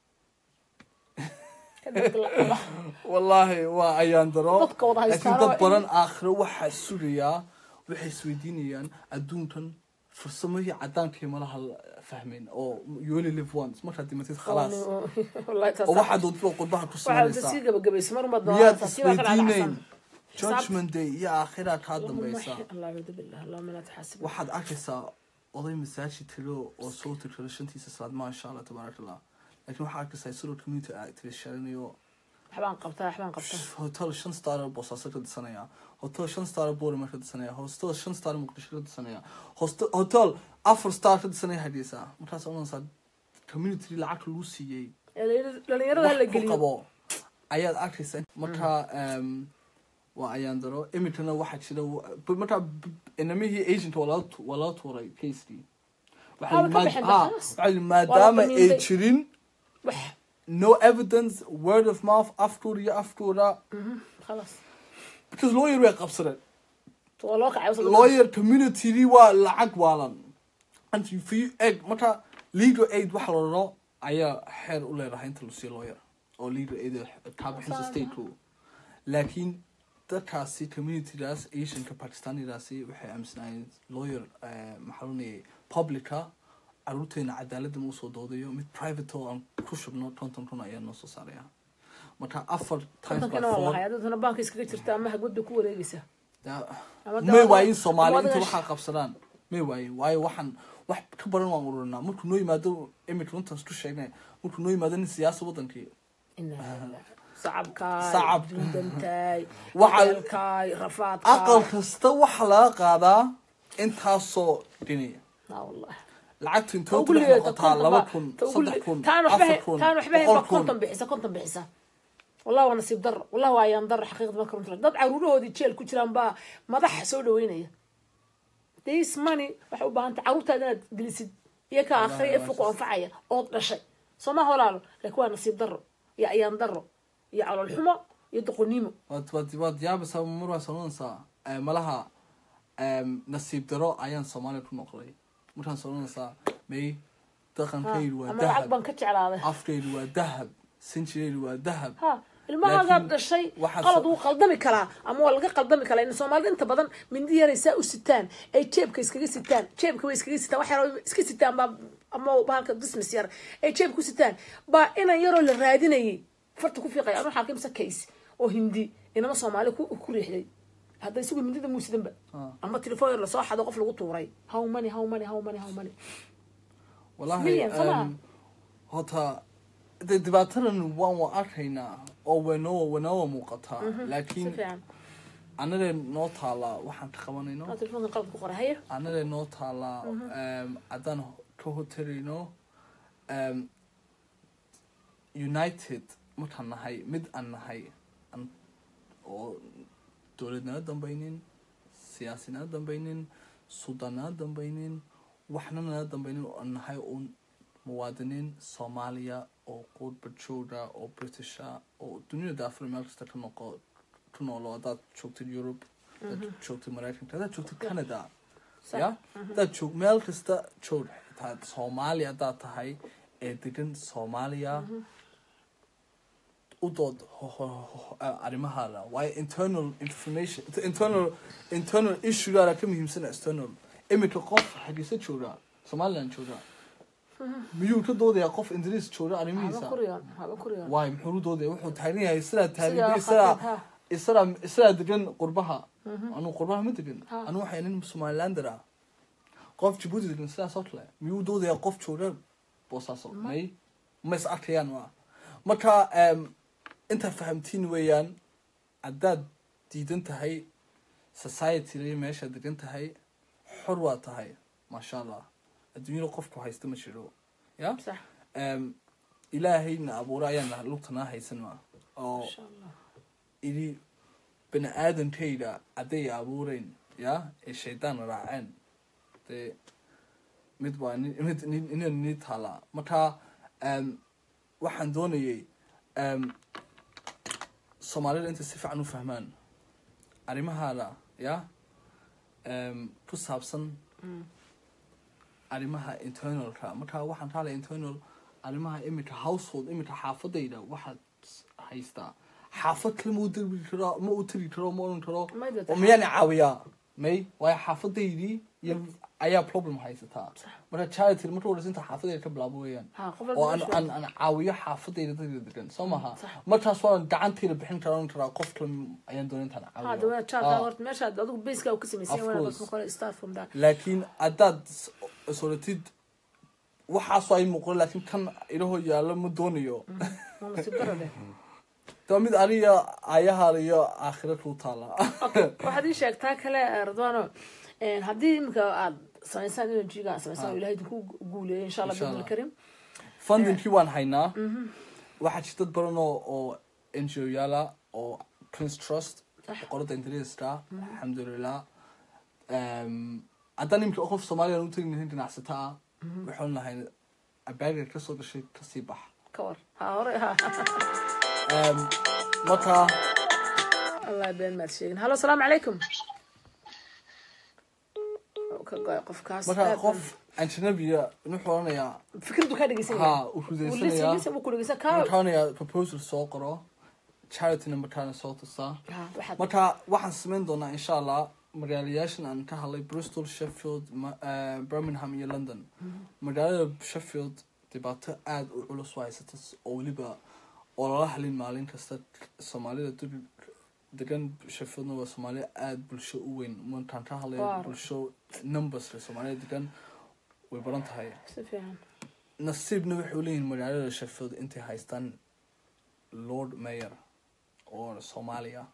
wallaahi waa ayaan daro Dadka wada laakiin haystaanoo dad badan aakhiro waxaa sugayaa waxay isweydiinayaan adduunkan farsamihii cadaankii malaha la fahmin oo you only live once markaad dhimatid khalaas oo waxaad doontada qurbaha ku waxaa samaysaa sii gabagabaysa mar umad miyaad isweydiinayn judgment day iyo aakhiraa kaa dambaysa allahuma laa taxaasib waxaad arkaysaa oday masaajid tiro oo soo tirtiro shantiisa salaad maasha allah tabaaraka allah laakiin waxaa arkaysaa isagoo community activist sharanayo waxbaan qabtaa waxbaan qabtaa hotel shan star boosaaso ka dhisanaya hotel shan star boorama ka dhisanaya hotel shan star muqdisho ka dhisanaya hoste- hotel afar star ka dhisanaya hadhiysa markaas oranaysaa community lacag lagu siiyey Ee, dhalinyar- dhalinyarada hala wax ku geliyo qabo ayaad arkaysa marka em, waa ayaan daro iminkana waxaa jira b- marka b- inamihii agent waa laga tu- waa laga tuuray casd Waaba ka baxeen bakhaas. maadaama Waa la ay damiintay. jirin wax no evidence word of mouth afkooda iyo afkooda khalaas because lawyer way qabsadeen waa loo kacay wasal- lawyer community waa lacag waalan and if you egg marka legal aid waxa la raro ayaa xeer u leedahay inta lasii lawyer oo legal aid kaa bixinsa state laakiin dadkaasi communitydaas asianka pakistanidaasi waxay aaminsanayeen lawyer eh, maxaa lonayay publica caruurteena cadaaladda ma usoo doodayo mid private oo aan ku shubno konton kun ayaa noo soo saaraya marka afar times by kontonkana waa four lahay adaduna baanka iskaga jirta ama hagwad bay ku wareegaysaa daa- Ama may dawada- waayin soomaali ama inta adiga- waxaa qabsadaan may waayin waayo waxaan wax ka badan waan ururinaa markuu noo yimaado imika runtaan isku sheegnay markuu noo yimaado nin siyaasa wadankii sacabkaay Sacab. dundantaay Waxa- weelkaay rafaadkaay aqal kasta waxaa laga qaadaa intaasoo dhinaya aa wallahi lacagta Ta intooda ugu dhex liidata noqotaa konton laba baa- kun ta ugu saddex li- kun taan waxba afar hay- kun taan waxba hay boqol baa kun konton bixisa konton bixisa wallahi waa nasiib darro wallahi waa ayaan darro xaqiiqda marka runta dad caruurahoodii jeel ku jiraan baa madaxa soo dhaweynaya this money waxay u baahan tahay caruurtaada inaad gelisid iyo ka akhriya ee fuqu anfacaya ood dhashay soo ma holaalo laakiin waa nasiib darro iyo ayaan darro iyo calool xumo iyo doqonnimo waad waad waad yaabaysaa mar waa soonanaysaa Eh, malaha em, nasiib daro ayaan soomaaliya ku noqday markaan soonanaysaa may dhaqankaydu waa ama lacag dahab baan ka jeclaaday afkaydu waa dahab sinjiraydu waa dahab ha ilmahaagaa Laakiin dhashay waxaa qalad so- wuu qaldami karaa ama waa laga qaldami karaa in soomaalida inta badan mindi yaray saa u sitaan ay jeebka iskaga sitaan jeebka way iskaga sitaan wax yar iska sitaan baa ama bahalka business yar ay jeebka ku sitaan baa inan yaroo la raadinayay farta ku fiiqaya anu xaalka imse case oo hindi inama soomaali ku ku riixday hadda isagu mindida muusidanba ama telefoon yar lasoo xado qof lagu tuuray how money how money how money how money wallahi Million, soo maha? em, horta de dhibaatadan waan wa arkaynaa oo waynoo waynoo muuqataa si laakiin fiican annaga noo taalaa waxaan ka qabanayno aa telefoonka qalad ku qoray haye annaga noo taalaa em, haddaan ka hotarayno em, united markaan nahay mid aan nahay aan- oo dowlad nala dambaynin siyaasi nala dambaynin suldaan nala dambaynin waxna nala dambaynin oo aan nahay uun muwaadiniin soomaaliya oo qurba jooga oo britisha oo duniyada daafur meel kasta ka noqo ku noolo haddaad joogtid yurub haddaad joogtid maraykanka haddaad joogtid canada Sax. ya haddaad joog meel kasta joog xitaa soomaaliya haddaad tahay ee degan soomaaliya u dood ho- ho- ho- arrimahaada waayo internal information internal internal issuegaada ka muhiimsana external iminka qof xagiisa jooga somaliland jooga miyuu ka doodayaa qof ingiriis jooga haba arrimihiisa kuriyoon haba kuriyoon waayo muxuu u doodaya wuxuu taagan yahay sidaa Sidaa taagan khafiif, isagaa ha. isagaa isagaa degan qurbaha anuu qurbaha ma degan Ha. anuu waxay nin somalilander ah qof jabuuti degan sidaas oo kale miyuu u doodayaa qof jooga boosaaso may ma is arkayaan waa marka em, intaa fahamtiin weeyaan haddaad diidan tahay society meesha degan tahay xor waa tahay maasha allah adduunyada qofku haysta ma jiro ya sax Em, ilaahayna abuura ayaana lugtanaa haysan ma oo insha allah idhi bani aadamkayda hadday abuureen ya ee shaydaan raaceen dee mid waa ni- mid ni- ina nii taalaa marka em, waxaan doonayay em, soomaalida intay si fiican u fahmaan arrimahaada ya em, ku saabsan arrimaha internalka marka waxaan ka hadlaya internal arrimaha imika household imika xaafadayda waxaad haystaa xaafad kale ma u dirbi karo ma u tiri karo ma oran karo Ma jirto oo miyaana caawiyaa may waayo xaafadaydii iyo ayaa problem haysataa marka charity marka horeysa inta xaafadayda ka bilaabo weeyaan Ha, qof oo aan walba aan aan caawiyo xaafadayda dadka degan soo maha sax. markaas waan gacantayda bixin karaa oran karaa qof kale ayaan doonay intaan ha caawiyo dawaa jaarka Ah. horta meeshaad adigu baseka u ka samaysan Of yahay course. dadka qole start from that laakiin haddaad s- soratid waxaasoo ay muuqdo laakiin kan ilahoo yaallo ma doonayo waa nasiib daro leh taa mid aniga ayahaada iyo aakhira kuu taala waxaad ii sheegtaa kale eh, radwano eh, haddii iminka aad samaysaan energyga samaysaan oo ilahay idinku guuleeyo insha allah Insha bidni Allah. karim fundingkii waan haynaa waxaa jirta dad badan oo oo n g o yaala oo prince trust Sax. boqorada ingiriiska alxamdulilah haddaan imika qof soomaaliya u tegi lahayn ganacsata ah waxaan lahayn abaaga kasoo gashay kasii bax ka war ha hore ha Em, marka allah been maad sheegin hallo asalaamu calaykum ka goy qofkaas marka aad qof ajnabiya wuxuu oranayaa baan- fikradu kaa dhegeysan ha yahay uu Uu listen- rudaysanayaa listen buu ku dhegeysan wuxuu kaa oranayaa proposal soo qoro charity numberkaana soo tusaa ha waxaad marka waxaan samayn doonaa insha allah magaalayaashan aan ka hadlay bristol sheffield Ma- eh, birmingham iyo london magaalada sheffield dhibaato aada u culus u haysata s- oo weliba oo lala halin maalin kasta soomaalida dul degan sheffieldna waa soomaaliya aada bulsho u weyn markaan ka hadlay Waar. bulsho numberska soomaalida degan way badan tahay si fiican nasiibna waxay leeyihiin magaalada sheffield intay haystaan lord mayor oo soomaaliya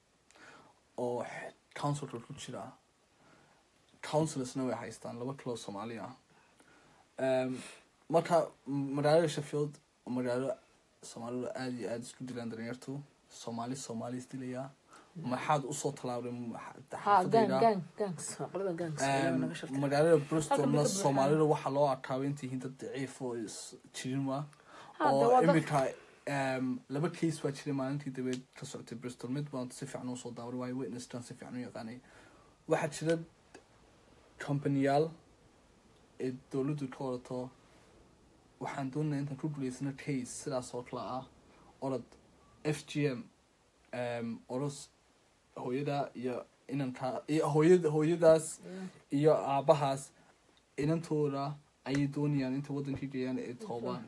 oo x- councilka ku jira councilorsna way haystaan laba kaloo soomaali ah Em, marka m- magaalada sheffield oo magaalo soomaalidu aada iyo aada isku dilaan dalinyartu soomaali soomaali isdilaya maxaad usoo tallaabday m- ha gang xaafadayda gang gangs qolada gangs ilaahay naga sharta magaalada bristolna Halkan dadka soomaalida waxaa loo arkaaba intay yihiin dad daciif oo is jirin waa Ha, de oo waa dad- imika em, laba case baa jiray maalintii dabeed ka socotay bristol mid baan si fiican usoo daawaray waayo witnesskan si fiican u yaqaanay waxaa jira companiyaal ee dowladdu ka wadato waxaan doonaya intaan ku guulaysano case sidaas oo kale ah orod f g m em, oros hooyada iyo inanka iyo hooyada hooyadaas iyo aabahaas inantooda ayay doonayaan intay wadankii geeyaan ay toobaan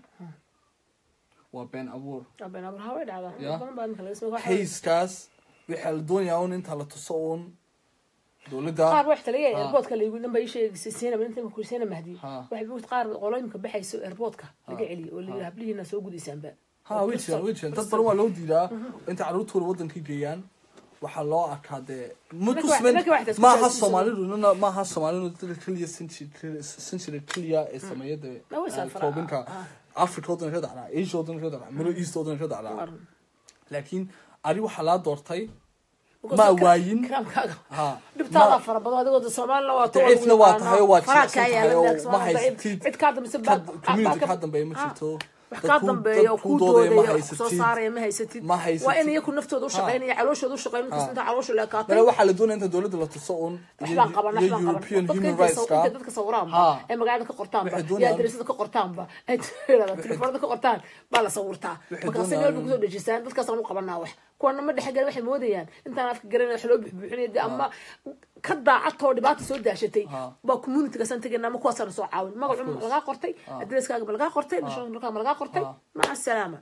waa been abuur been abuur ha way dhacdaa Ya. badan baa ninka laga sameeyo waxaa- hayskaas waxaa la doonayaa un inta la tuso uun dowladda qaar wax talaya Ha. airportka laygu dhan bay sheegaysay siina inta ku siina mahdi Ha. waxay buugta qaar qolooyinka baxayso airportka laga Ha. celiyo oo la yidhi hablihiina soo gudaysaanba ha way jiraan way jiraan dad badan waa loo diidaa intay carruurtooda wadankii geeyaan waxaa loo arkaa dee ma Marka tusmen wax- marka wax tasku maaha taasiiso. soomaalidu nina maaha soomaalidu dadka keliya century keliya ee sameeya dee Na way eh, saafara- toobinka ah. africa wadana ka dhacdaa asia wadana ka dhacdaa middle east wadana ka dhacdaa Waran. laakiin ari waxaa laa doortay Because ma kra- waayin karaamkaaga ha dhibtaada ma- fara badan adigoo soomaalina waa Daciifna waa tahay oo waa faraa jilicsan kaa tahay yaala oo next ma waa haysatid. cid kaa dambaysa Ka- community kaa dambeeya ma Ah. jirto wax dad kaa ku- dambeeya oo dad kuu doodaya ma doodaya wax soo haysatid. saaraya ma haysatid Ma haysatid. waa in iyaku naftooda u shaqaynaya calooshooda u shaqayn markasta inta caloosha leekaatay male waxaa la doonaya inta dowladda la tuso un waxbaan qaban iyo waxbaan european qaban human dadka rights intay ka dadka sawiraanba Ha. ee magaalada ka qortaanba Waxay iyo doonayaan- adresada ka qortaanba ay telefoonada ka qortaan baa la sawirtaa Waxay markaasi meel doonayaan- bay kusoo dhejisaan dadkaasaan u qabanaa wax kuwana ma dhexgal waxay moodayaan intaan afka garanay wax loo buxbuuxinaya dee ama ka daacadtoo dhibaata soo daashatay Ha. baa communitygaasaan tegayna ama kuwaasaan soo caawin magacu ma course. lagaa qortay adreskaaga ma lagaa qortay nationalka ma lagaa qortay Ha. maca asalaama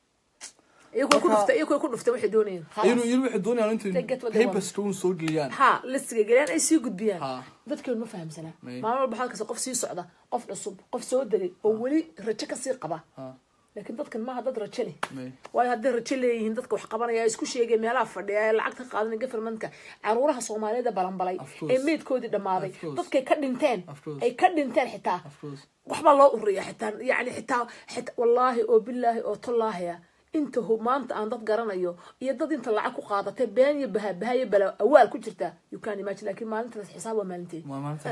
iyagoo ku Marka- dhuftay iyagoo ku dhuftay waxay doonayeen iyadu Khalaas. iyadu waxay doonayaan They get what they intay want. papers un soo geliyaan ha listiga geliyaan ay sii gudbiyaan Ha. dadkeenu ma fahamsanaa May. maalin walba halkaas qof sii socda qof cusub qof soo degay oo weli rajo kasii qaba Ha. laakiin dadkan maaha dad rajo leh May. waayo hadday rajo leeyihiin dadka wax qabanaya isku sheegay meelaha fadhiya ee lacagta qaadanaya governmentka caruuraha soomaaliyeed ee balanbalay Of course. ee meydkoodii dhammaaday Of course. dadkay ka dhinteen Of course. ay ka dhinteen xitaa of course waxbaa loo ururiya xitaa yani xitaa xita wallaahi oo bilaahi oo tollaahiya inta hu- maanta aan dad garanayo iyo dad inta lacag ku qaadatay been iyo bahabaha iyo bala awaal ku jirta you can imagine laakiin maalintaas xisaab waa maalinteed Ma- maanta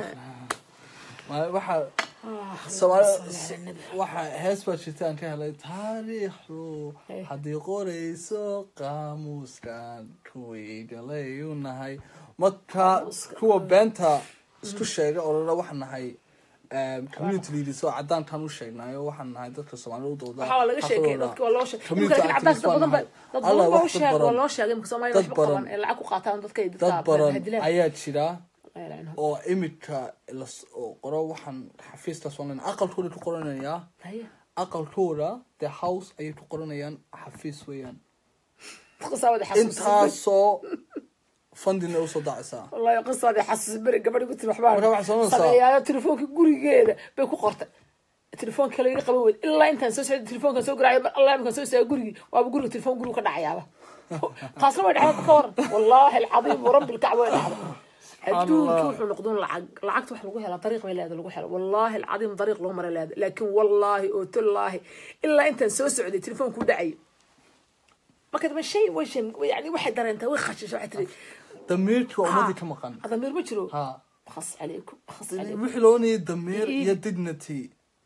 Ma- waxaa Ah, Soomaali salli ala nabi. waxaa hees baa jirta aan ka helay taariikhdu Hey. haddii qorayso qaamuuskan kuwii galay u nahay marka Qaamuuska. kuwa beenta isku sheega orora waxaa nahay um, community leaders oo cadaantaan u sheegnayo waxaan nahay dadka soomaalida u dooda waxaa laga sheekay xafladooda. dadka waa loo sheegay Community imika laakiin activists cadaanka dad baan badan ba nahay. dad Allah, badan ba u wax dad sheeg waa baran. loo sheegay imika Soomaaliya Dad waxba qaban baran. ee lacag ku qaataan dadka ay dad dadka badan hadilaan ayaa jira Ay, lacag. oo imika las- oo qoro waxaan xafiistaas online aqalkooda ku qoranayaa Haye. aqalkooda the house ayay ku qoranayaan xafiis weeyaan qisaawada xasuusin intaasoo fundina usoo dacaysaa wallahi qisaadii xasuusin beri gabadhi ku tiri waxbaa Marka waxaa samaynaysaa- sameeyaayo telefoonka gurigeeda bay ku qortay telefoonka kale iga qaban weyd ilaa intaan soo socday telefoonkan soo garaayo mar allah imkaan soo istaaga gurigii waaba guriga telefoon gurigu ka dhacayaaba taasna way dhacday ka waran wallaahi alcadiim warabbi lkacba way dhacday adduunki wuxuu noqdun lacag lacagta wax lagu helaa dariiq bay leedahay lagu helo wallaahi alcadiim dariiq loo mara leedahay laakiin wallaahi oo tallaahi ilaa intaan soo socday telefoonku dhacayo marka dama shay way shay yani waxay dareentay way khashishay waxay tiri damiirkii waa ummadii ka maqan adamiir ma jiro ha khas calaykum khas calaykum wixii loonayay damiir Ii- iyo dignity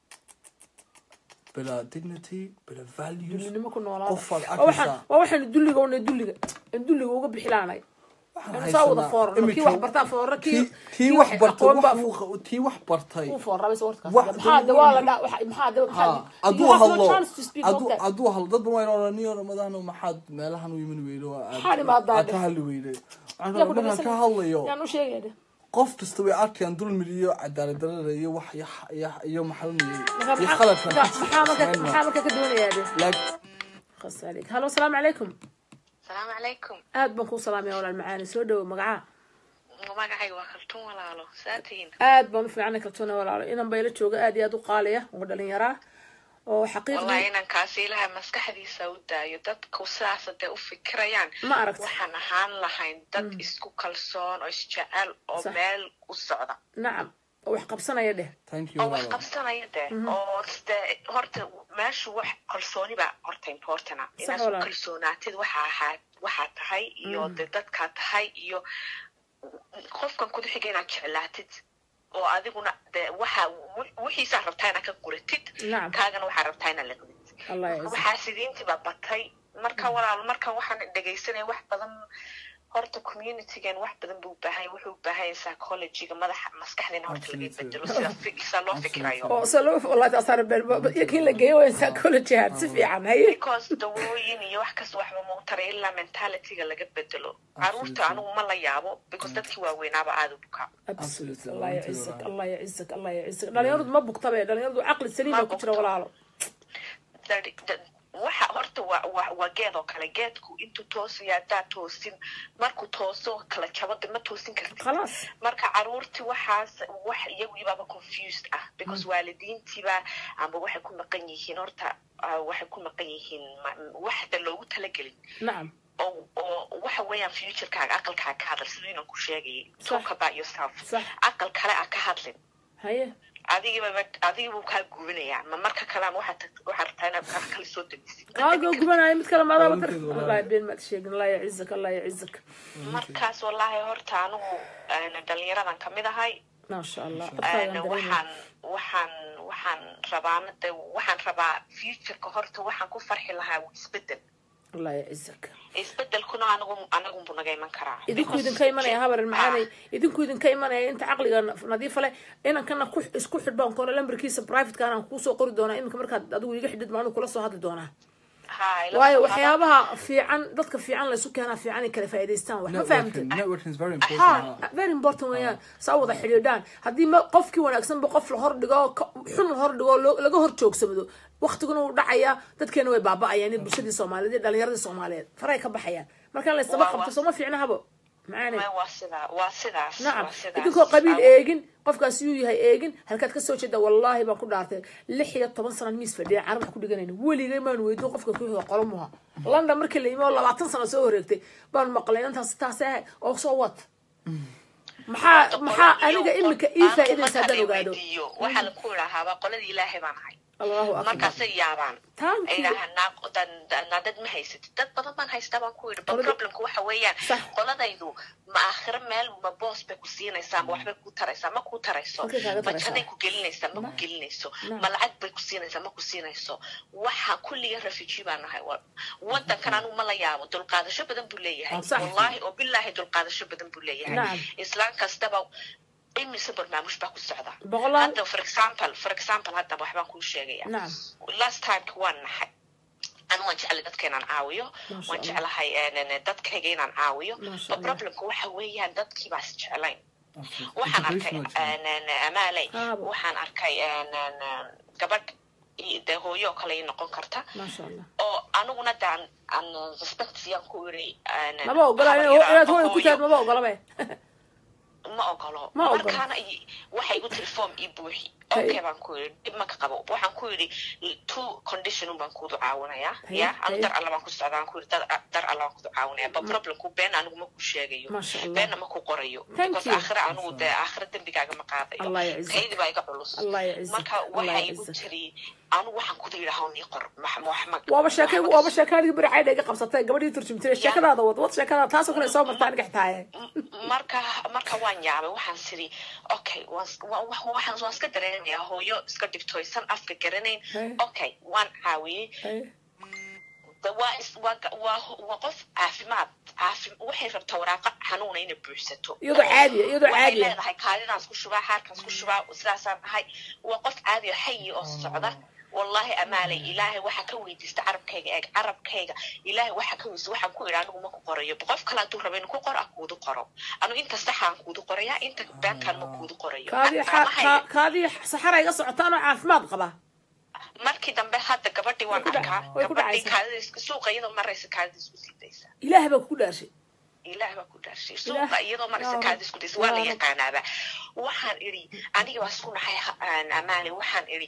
bila dignity bila values dullinimo ku noolaa qofaad waa waxaan arkaysaa waa waxaan dulliga una dulliga in dulliga uga bixilaanay waxaan saa wada haysanaa foorno kii imika- wax bartaa foorno kii kii kii wax bartay aqoon baa wax uu- kii wax bartay uu foornaa bas warkaas Wax maxaa de waa la dhaa waxa- maxaa de ha maxaa hadduu you have no hadlo chance to speak hadduu okay. hadduu hadlo dad badan waa oraniyo ramadaan maxaad meelahan u yimin weydo aad- Maxaa dhimaadaa aad de? ka hadli weyday Yaa ku markaan dhageysanaya. ka hadlayo yaan u sheegaya qof kasta way arkayaan dulmid iyo cadaalad darada iyo wax iyo iyo- iyo maxalmiyey Marka iyo maxaa khaladkan marka- maxaa marka maxaa marka ka doonayaa de like khas calayk hallo asalaamu calaykum asalaamu calaykum aad baan kuu salaamaya walaal macaani soo dhawo magaca magacayga waa kaltuun walaalo saatihiin aad baan u fiicnay kaltuuna walaalo inan bayla jooga aad iyo aad u qaaliya oo dhalinyaraa oo wallahi xaqiiqdii inankaasi ilaha maskaxdiisa u daayo dadku sidaas hadee u fikirayaan ma aragta waxaan ahaan lahayn dad isku kalsoon oo isjecel oo Sax. meel u socda nacam oo wax qabsanaya dheh thank you oo wax walaal. qabsanaya de oo de horta meeshu wax kalsooni baa horta importana Sax inaad isku walaal. kalsoonaatid waxa ahaa waxaa tahay iyo de dadkaa tahay iyo qofkan kudu xiga inaad jeclaatid oo adiguna de waxa wi- wixiisaa rabtaa inaad ka guratid Nacam. kaagana waxaa rabtaa inaad la gudid allah yacisa waxaa sidiintiba batay marka walaal marka waxaan dhegaysanaya wax badan horta communitygan wax badan buu ubaahan yahay wuxuu ubaahan yahay psychologyga madaxa maskaxdina horta laga Absolutely. bedelo sida fi- sida loo fikirayo oo se loo wallahi taasaan been iyo kii la geeyo waa psychology had si fiican haye because dawooyin iyo wax kasta waxba mau taray ilaa mentalityga laga bedelo caruurta anigu ma la yaabo because dadkii waaweynaaba aada u bukaa absolutely Absolutely. allah Runtii yacizak walaal. allah yacizak allah yacizak dhalinyaradu ma bugtabe dhalinyaradu caqli saliima ku jira walaalo Daddy- da- waxa horta waa waa waa geed oo kale geedku intuu toosaya haddaa toosin markuu tooso kala jabada ma toosin kartid khalaas marka caruurtii waxaas wax iyagiibaaba confused ah because waalidiintiiba amba waxay ku maqan yihiin horta ah, waxay ku maqan yihiin ma- waxda loogu talagelin nacam oo oo waxa weeyaan futurekaaga aqalkaa ka hadal siduu inan ku sheegayay talk about yourself Sax. aqal kale a ka hadlin haye adigiiba adigibuu kaa guubinayaa ma marka kale ama waxaad tag- waxaad rabtaa inaad aqal kale soo degisid aago gubanayo mid kale maadaama tar Runtii walaal. wallahi been maad sheegin allah yacizak allah yacizak markaas wallaahi horta anigu een, dhalinyaradan kamid ahay maasha allah een, codkaagan dareemay waxaan waxaan waxaan rabaana de waxaan rabaa futureka horta waxaan ku farxi lahaa isbedel allah yacizak isbedelkuna anigu anigunbu naga iman karaa idinku Because- idinka imanaya habar macaanay Ah, idinku idinka imanaya inta caqliga nadiifa leh inankana ku isku xidhbaan koona lambarkiisa privateka anaan kuusoo qori doonaa iminka markaad adigu iga xidhid maanu kula soo hadli doonaa ha, ila waayo soo waxyaabaha fiican dadka fiican laysu keenaa fiican ay kala faa'iidaystaan wax ma fahamtid networking networking is very important ha ha. very important weeyaan saa wada xidhiidhaan haddii ma qofkii wanaagsanba qof la hor dhigo ka- xun la hor dhigo loo- laga hor joogsamado waktiguna uu dhacayaa dadkeena way baaba'ayaan in bulshadii soomaaliyeed iyo dhalinyaradii soomaaliyeed faray ka baxayaan marka la ysdaba Waa- qabto waa- sooma fiicna habo macaane Ma- waa sidaa waa sidaas nacam waa sidaas. idinkoo qabiil Aw- eegin qofkaas yuu yahay eegin halkaad kasoo jeeda wallaahi baan ku dhaartay lix iyo toban sanaan miis fadhiya carab wax ku dhiganayna weligay maan weydiin qofka kuxiga qolomuha london markii la yimi oo labaatan sano soo wareegtay baan maqlay intaas taas ah oo soo wad maxaa maxaa aniga imika ii faa'iidaysa haddaan ogaado waxaa laku idhaahaaba qoladii ilaahay baan ahay allahu akbar markaasay yaabaan Thank ay you. idhaahaan naa- dan- dan- naa dad ma haysatid dad badan baan haystaa baan ku yidhi but Qolada- problemku waxa weeyaan Sax. qoladaydu ma aakhiro meel ma boos bay ku siinaysaa ma waxbay ku taraysaa ma ku tarayso Halkay kaaga ma taraysaa? janay ku gelinaysaa ma ku gelinayso Nah. ma lacag bay ku siinaysaa ma ku siinayso waxa kulliga refugee baan nahay Wa- wadankan anigu ma la yaabo dulqaadasho badan buu leeyahay Sax. wallaahi oo bilaahi dulqaadasho badan buu leeyahay Nacam. islaan kastaba imise barnaamuj baa ku socda Boqolaal. hadda for example for example hadda waxbaan kuu sheegaya nacam last timeka waan naxay anu waan jeclay dadka inaan caawiyo Masha waan Allah. jeclahay eh, dadkayga inaan caawiyo Masha but Allah. problemka waxa weeyaan dadkii baas jeclayn Absolutely. waxaan arkay Integration waa jira. en- en- amaaley Aabo. waxaan arkay en- en- en, gabadh i- dee hooyo oo kale ii noqon karta maasha allah oo aniguna de aan aan respect siyaan ku iri en- en, maba ogola habar inaad yaraado hooy ku hooyo. taad maba ogola be ma ogolo Ma ogolo. markaana i- waxay igu tiri form ii buuxi Hey. okay baan ku yidhi dhib maka qabo waxaan ku yidhi two condition baan kuudu caawinayaa Hey, ya anu hey. dar alla baan ku socdaa aan ku yidhi dar dar alla baan kuudu caawinaya ba problemku been anigu ma ku sheegayo Masha Allah. beenna ma ku qorayo Thank because you. aakhira anigu dee aakhira dembigaaga ma qaadayo Allah yacizak. kaydii baa iga culus Allah yacizak. marka Allah waxay igu yacizak. tiri anigu waxaan kudu yidhaha nii qor max- wax ma waaba sheekay wax ma- waaba sheekadii beri caydha iga qabsatay gabadhii turjumtay sheekadaada wad wad sheekada taasoo kale soo martaa aniga xitaaye marka marka waan yaabay waxaan siri okay waan s- wa- wa- waxaan waan iska dareemayaa hooyo iska dhibtoysan afka garanayn Hey. okay waan caawiyey de waa is waa ga- waa ho- waa qof caafimaad caafi waxay rabtaa waraaqa xanuuna inay buuxsato Iyadoo caadiya, iyadoo waxay caadiya. leedahay kaadidaan isku shubaa xaarkaan isku shubaa sidaasaan ahay waa qof caadiya xayi oo socda wallahi amaalay ilaahay waxaa ka weydiista carabkayga eeg carabkayga ilaahay waxaa ka weydiista waxaan ku idhi anigu ma ku qorayo qof kale hadduu rabo inuu ku qoro ah kuudu qoro anu inta saxaan kuudu qoraya inta beentaan ma kuudu qorayo kaadii Gacmahayga- kaadii saxara iga socotaan oo caafimaad qaba markii dambe hadda gabadhii waan Way ku dhac- arkaa way ku gabadhii dhacaysaa. kaadida suuqa iyadoo maraysa kaadida isku sii daysa ilaah baa kugu dhaarshay ilaah baa ku dhaarshay Ilaah. suuqa iyadoo maraysa Yaa kaadida isku daysa waa la Yaa Rab. yaqaanaaba waxaan idhi aniga waa isku naxay ha- aan amaale waxaan idhi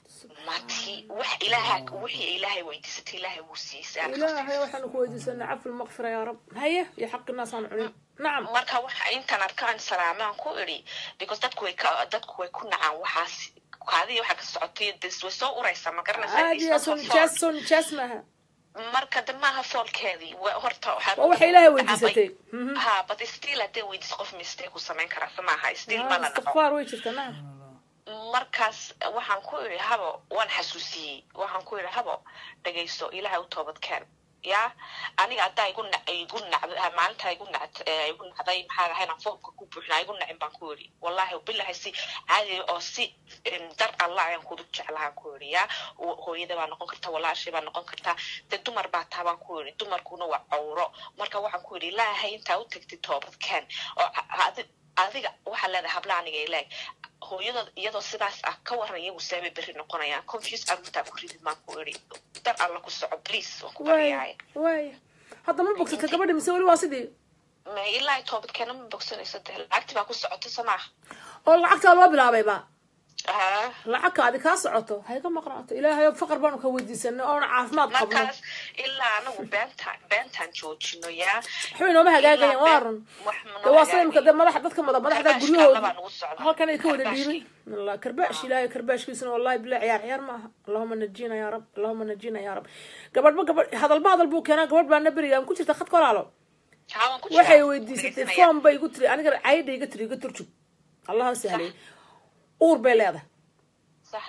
mati wax ilaaha wixii ilaahay weydiisatay ilaahay wuu siiyey ilaahay waxaanu ku weydiisanaa cafi lmaqfira yaa rab haye iyo xaqi naasaan cunin nacam marka waxa intaan arkaan salaamaan ku idhi because dadku way ka dadku way ku nacaan waxaas kaadii waxaa ka socotay des way soo uraysaa ma garanaysaa caadiya It's soo not a nijaas fault. soo nijaas maaha marka de maaha foolkeedii wa- horta waxaa- waa waxa ilaahay weydiisatay Mhm. ha but still hadday weydiis qof mistake ku samayn karaa so maaha still ma la dhaco istikfaar way jirta nacam markaas waxaan ku idhi habo waan xasuusiyey waxaan ku idhi habo dhegayso ilaahay u toobad keen ya aniga haddaa igu na igu nacd maalintaa igu nacd eh, igu nacday maxaa ahay inaan foomka ku buuxinaa igu nacin baan ku idhi wallahi bilahi si caadi oo si em, dar allah ayaan kudu jeclahaan ku idhi ya Wo- hooyada baa noqon karta walaashay baa noqon kartaa de dumar baa taa baan ku idhi dumarkuna waa cawro marka waxaan ku idhi ilaahay intaa u tagtid toobad keen oo a- adi- adiga waxaa leedahay habla aniga ilaag hooyadood iyadoo sidaas ah ka waran iyagu seebay berri noqonayaan confuse arrintaa ku ridid maan ku idhi dar alla ku soco please waan ku waaya baryaaya waaya hadda ma bogsata gabadha mise weli waa sidii ma ilaa toobadkeena ma bogsanayso dee lacagti baa ku socota samaaha oo lacagtaa loo bilaabayba Ah, lacagkaadi kaa socoto ha iga maqnaato ilaahay faqar baanu ka weydiisanay oona caafimaad qabno markaas ilaa anagu beentaan beentaan joojino yaa waxbay nooma hagaagayaan waa run de waa sida imika de madaxa dadka mada madaxda guryahooda halkan ay ka wada dhiibay allah karbaash ilaahay karbaashkiisuna wallahi bilahi ciyaar ciyaar ma aha allahuma najina yaa rab allahuma najina yaa rab gabadhba gabadh hadalba hadal buu keenaa gabadh baana beriga aan ku jirta khadka walaalo waxay weydiisatay foom bay igu tiri aniga cayda iga tiri iga turjub allaha sahlay uur bay leedahay sax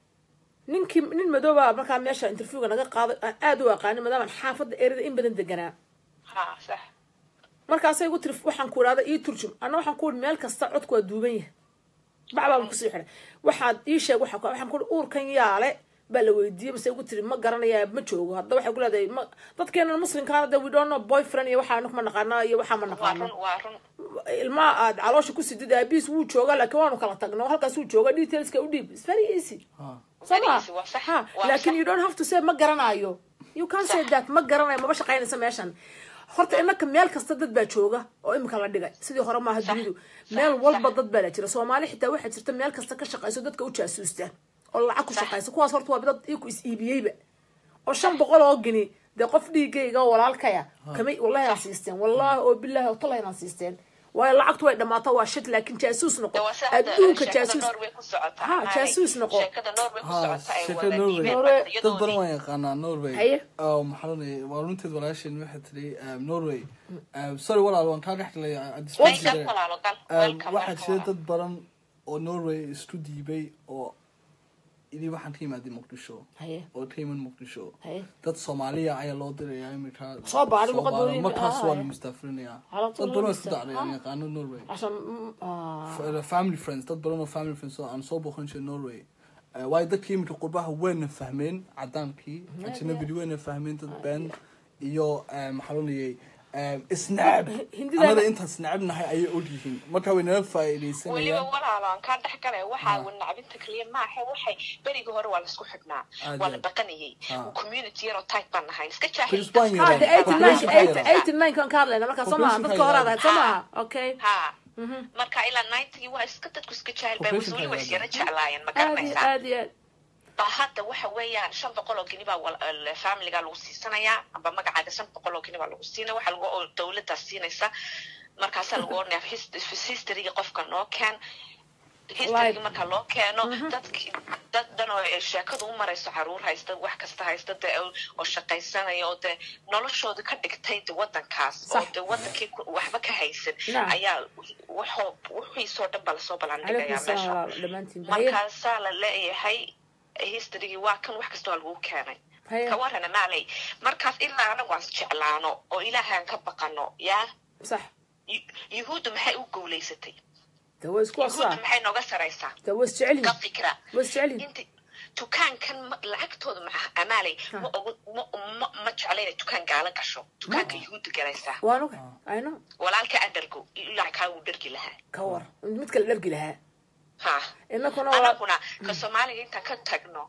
ninkii nin madooba markaa meesha interviewga naga qaaday aan aada u aqaanin maadaamaan xaafadda erida in badan deganaa ha sax markaasay igu tiri waxaan ku idhahda ii turjum anna waxaan ku ihi meel kasta codku waa duuban yahay bacbaan kusii xidhay waxaad ii sheeg waxaa ku waxaan ku ihi uurkan yaale baa la weydiiyey mase igu tiri ma garanayaa ma joogo hadda waxay ku leedahay ma dadkeena muslimkaana de we don't know boyfriend iyo waxaa anku ma naqaana iyo waxaa ma waa naqaano run waa run ilmaha aad caloosha ku sidid aabiis wuu joogaa laakiin waanu kala tagno halkaas wuu jooga detailska u dhiib it's very easy soo Very ma easy, waa sax, ha waa laakiin sax. you don't have to say ma garanayo you can say that ma garanayo maba shaqaynaysa meeshan horta inaka meel kasta dad baa jooga oo imika la dhigay sidii hore maaha dunidu meel walba dad baa la jira soomaali xitaa waxaa jirta meel kasta ka shaqayso dadka u jaasuustaan oo lacag ku shaqaysa kuwaas horta waa dad iyaku is iibiyeyba oo shan boqol oo gini dee qof dhiigayga oo walaalkaya kamay wallahi aan siisteen wallahi oo billahi oo tallahi aan siisteen waayo lacagtu way dhamaato waa shit laakiin jaasuus noqo de waa sida hadda adduunka sheekada jaasuus norway ku socota Ha, Maarey. jaasuus noqo. sheekada norway ku ha socota ay sheeka wada norway dhiibeen Norway, dad badan iyadoodii waan yaqaanaa norway Haye. oo maxaa lonaya waa runteed walaasheen waxay tiri um, norway um, sorry walaal waan kaa dhex galay Way gal walaalo gal welcome waxaa welcome jira walaalo. dad badan oo norway isku diibay oo idii waxaan ka imaaday muqdisho haye oo ka iman muqdisho haye dad soomaaliya ayaa loo dirayaa imika Soo baadhi luqadooda markaas ah, waa ah. la mustaafirinayaa Ala dad tuul badan oo la isku dacday aan musta- yaqaano norway عشان mm, ah, F- family friends dad badan oo family friends oo aan soo booqan jiray norway Eh, waayo dadkii imika qurbaha wayna fahmeen cadaankii ajnabidi wayna fahmeen dad been iyo eh, maxaa loo leeyay isnacab Hindida- anada intaan snacabnahay ayay ogyihiin marka way nala weliba faa'iidaysanayaan walaalo aan kaa dhex galay waxaa nacbinta keliya maaha waxay berigii hore waa laisku xidhnaa Aad waa la iyo- baqanayay Ah. community yaroo type baan nahay iska Chris Bwan ah, yaraan. the 89 Population 89 kan ka hadlayna markaa soo maaha Population dadka hore ka aad soo yaraan. maaha okay ha marka ilaa ninetygii waa iska dadku iska jahil bay Population weli ka way isyara yaraan. jeclaayeen ma aad iyo garanaysaa aad iyo aad ba hadda waxa weeyaan shan boqol oo geni baa wal- l- familiga lagu siisanayaa amba magacaaga shan boqol oo geni baa lagu siinaya waxa lagu oo dawladdaa siinaysa markaasaa lagu oranaya his- historyga qofka noo keen historyga Like- marka loo keeno dadki dad dhan oo ay sheekadu u marayso caruur haysta wax kasta haysta de oo oo shaqaysanaya oo de noloshooda ka dhigtay de wadankaas oo Sax. de wadankii ku- waxba ka haysan Naam. ayaa wuxuu wixiisoo dhan baa lasoo calaykum balandhigayaa asalaam meesha walaal dhammaantiin haye markaasaa la leeyahay historygii waa kan wax kasta waa lagu keenay haye ka warrana maaley markaas ilaa anagu aan jeclaano oo ilaahay aan ka baqano yaa sax yu- yuhuuddu maxay u guulaysatay de way isku yuhuuddu asaa maxay nooga saraysaa de way isjecelyihin ka fikra way isjecelyihin inta dukaankan ma- lacagtooda ma amaanay ma ogu ma ma ma jecla inay dukaan gaala gasho dukaanka yuhuudda galaysaa waan oga i know walaalka adargo ilaa kaa uu dhergi lahaa ka war mid kale dhargi lahaa ha inakuna waa anaguna ka soomaaliga intaan ka tagno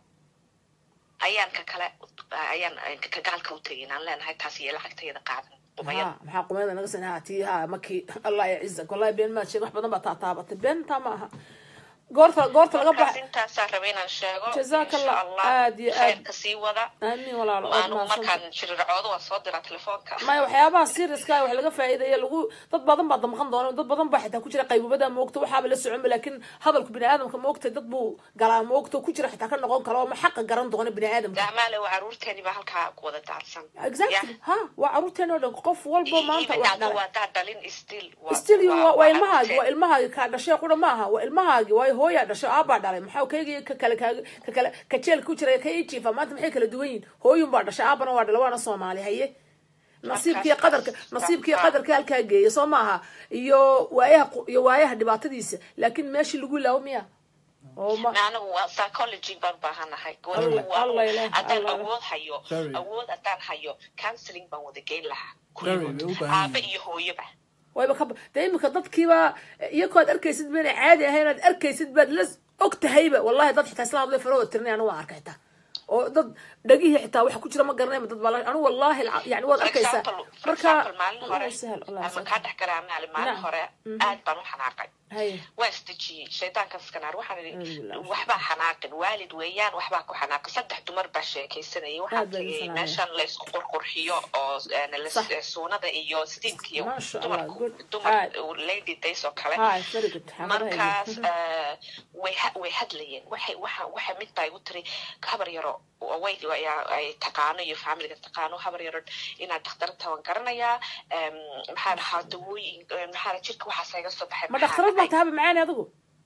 ayaan ka kale ayaan ka gaalka u tegin aan leenahay taas iyo lacagtayada qaadan qubayada ha maxaa qumayada naga sin ha tii ha markii allah yacizak wallahi been maad sheeg wax badan baa taataabatay been taa ma aha goorta goorta laga markaas bax intaasaa raba inaan sheego Jazaak Allah. insha allah Aad iyo aad. khayrka sii wada aamin walaalo aad anigu mahadsan markaan jirircoodo waan soo diraa telefoonka maya waxyaabaha seriouska wax laga faa'iidaya lagu dad badan baa damqan doona dad badan baa xitaa ku jira qaybubada moogta waxaaba la soconba laakiin hadalku bini aadamka moogta dad buu galaa moogta ku jira xitaa ka noqon karo ma xaqa garan doona bini aadamka daamaale waa caruurteeni baa halkaa ku wada daadsan exactly ha waa caruurteen oo dhan qof walba maanta wax dhalay waadaa dhalin still still you waa waa ilmahaagi waa ilmahaagi kaa dhashay qura maaha waa ilmahaagi waayo hooyaa dhashay aabaa dhalay maxaa kayga ka kale kaaga ka kale ka jeel ku jira ka ijiifa maanta maxay kala duwan yihin hooyun baa dhashay aabana waa dhalay waana soomaali haye nasiibkii qadarka nasiibkii qadarka halkaa geeya soo maaha iyo waayaha qu- iyo waayaha dhibaatadiisa laakiin meeshii lagu ilaawo miya oo ma anigu waa psychology baan baahanahay Allah- Allah ilaah, haddaan Allah. awood hayo Very. awood haddaan hayo counseling baan wada geyn lahaa Very, way u baahan aabe yihiin. iyo hooyoba wayba ka dee imika dadkiiba iyakoo ad arkaysid ba inay caadi ahayn aad arkaysid baad la og tahayba wallahi dad xitaa isla hadlay farahooda tirinay anu waan arkay xitaa oo dad dhagihii xitaa waxa ku jira ma garanayma dad baa la- anu wallahi alca- yani waad For arkaysaa example- for marka example, maalin hore Allah sahal Allah ama sahal kaa dhex galaa maali maalin Nacam. hore aad baan u xanaaqay haye waan isdejiyey shaydaankan iskanaar waxaan idhi Alhamdulillah. waxbaa xanaaqin waalid weeyaan waxbaa ku xanaaqin saddex dumar baa sheekaysanayay waxaan Aad baan tegay idin meeshan la isku qurqurxiyo oo eh, la- Sax. eh, suunada iyo steamka iyo Masha Allah, dumarku good. dumar Aad. lady days oo kale Hi, very good. markaas eh, way ha- way hadlayeen waxay waxa waxa mid baa igu tiri habar yaro oo way ayaa- ay taqaano iyo familiga taqaano habar yaro inaad dhakhtarta waan garanayaa em, maxaa dhahaa dawooyin eh, maxaa dhaha jirka waxaas iga soo baxay ma maxaa dhakhtarad baa dhacay? tahaba macaani adigu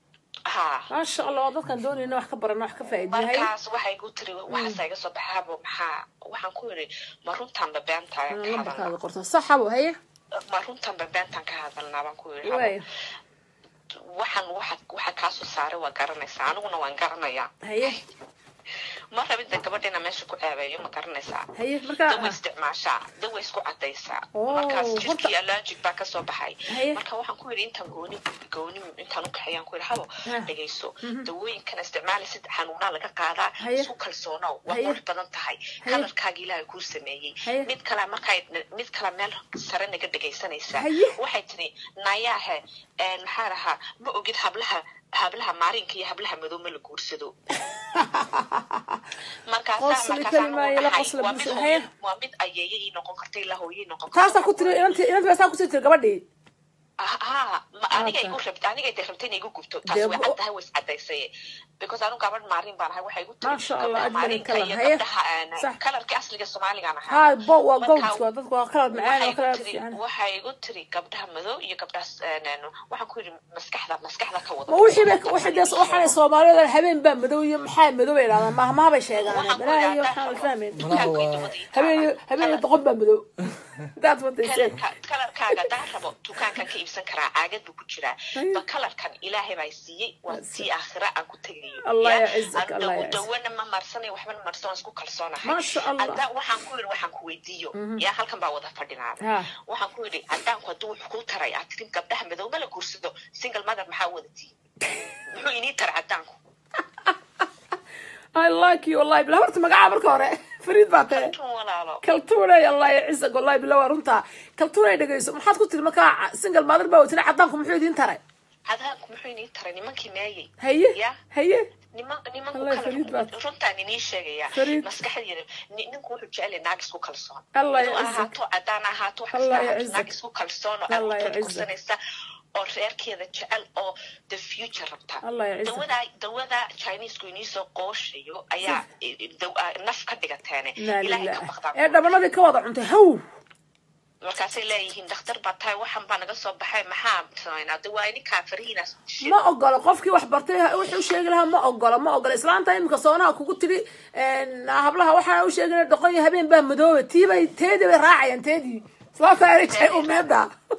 ha maasha allah waa dadkan doonayna wax ka barana wax ka faa'iidina haye markaas waxay igu tiri waxaasa iga soo baxaabo maxaa waxaan ku yidhi ma runtanba beentaan ka lambarkaaga hadalnaa qorta saxabo haye ma runtanba beentaan ka hadalnaa baan ku yidhi waay waxaan waxa waxa kaasoo saaray waa garanaysaa aniguna waan garanayaa haye ma rabida gabadhina meesha ku ceebeeyo ma garanaysaa haye marka dawa isticmaashaa dawa isku cadaysaa Oh, markaas horta- jirkii allergic baa kasoo baxay Haye. marka waxaan ku yidhi intaan gooni gooni intaan u kaxeeyaan ku yidhi habo Ha. dhegayso dawooyinkan isticmaalaysid xanuunaa laga qaadaa Haye. isku kalsoonow waa Haye. qurux badan tahay Haye. kalarkaaga ilaahay kuu sameeyey Haye. mid kale markay mid kale meel sare naga dhegaysanaysaa Haye. waxay tiri nayaahe een, maxaa dhahaa ma ogid hablaha hablaha maarinka iyo hablaha madow ma la guursado Qosli kalimaa ila qosla bulsho. Haye. waa mid ayeeye ii noqon karta ilaa hooye ii noqon taasaa ku tiri inanti inanti baa saa kusii tiri gabadhii ha ma aniga Okay. igu rabta aniga de rabta inay igu gubto Dee taasi way bu- caddahay way iscadaysay because anu gabadh maarin baan ahay waxay igu tiri Masha Allah, gabdhaha ajmalan maarinka kalar. iyo Haye. gabdhaha aan Sax. kalarka asliga soomaaligaan ahaa ها بو Marka- وقوج dadku waa qalad macaan waxay oo igu kala tiri fiican waxay igu tiri gabdhaha madow iyo gabdhaha waxaan ku yidhi maskaxda maskaxda ka wada ma wixii bay wixii des waxaan Soomaalida habeen baa madow iyo maxaa madow ay raadaan ma ma bay sheegaan Waxaan ku balaa iyo yidhi waxaan fahmeen Malaha waa- habeen habeen doqon baa madow that's what they say kalarka kalarkaaga daan rabo dukaankan ka iibsan karaa caagad buu ku jiraa ba kalarkan ilaahay baa siiyey waa tii aakhira aan ku tegayo Allah Ya, yacizak, aan Allah dawo- yacizak. dawana ma marsanayo waxba ma marsan waan isku kalsoonahay Masha Allah. haddaan waxaan ku yidhi waxaan ku weydiiyo yaa halkan baa wada fadhinaada Ha. waxaan ku yidhi haddaanku hadduu wax kuu taray aad tirin gabdhaha madow ma la guursado single mother maxaa wadatii muxuu inii taray haddaanku I like you wallahi bila horta magaca marka hore fariid baa tahay tun walaalo kaltuunay allah yacizak wallahi bila waa runtaa kaltuunay dhegeyso maxaad ku tiri markaa single mother baa watina cadaanku muxuu idiin taray hadaanku muxuu inii taray nimankii meeyey haye ya haye niman nimanku Wallahi Fariid baa- kala runtaan inii sheegaya Fariid. maskaxdeeda ni- ninku wuxuu jecel yahay naag isku kalsoon Allah inuu yacizak. ahaato haddaan ahaato wax Allah kasta ahaato yacizak. naag isku kalsoon oo Allah aad yacizak. kursanaysa oo reerkeeda jecel oo the future rabta Allah yacizak. dawada dawada chinesku inii soo qooshayo ayaa daw- ah, naf ka dhigateene laa ilaahay ka lilah baqdaan ee dhabanadii ka wada cuntay haw markaasay leeyihiin dhakhtar baa tahay waxan baa naga soo baxay maxaa samaynaa de waa ininkaa farihiinaas ma ogola qofkii wax bartay wuxuu sheegi lahaa ma ogola ma ogola islaanta imika soonaha kugu tiri hablaha waxaa u sheegina doqon iyo habeen baa madooba tiibay teedii bay raacayaan teedii islaanta ay jecay umeeda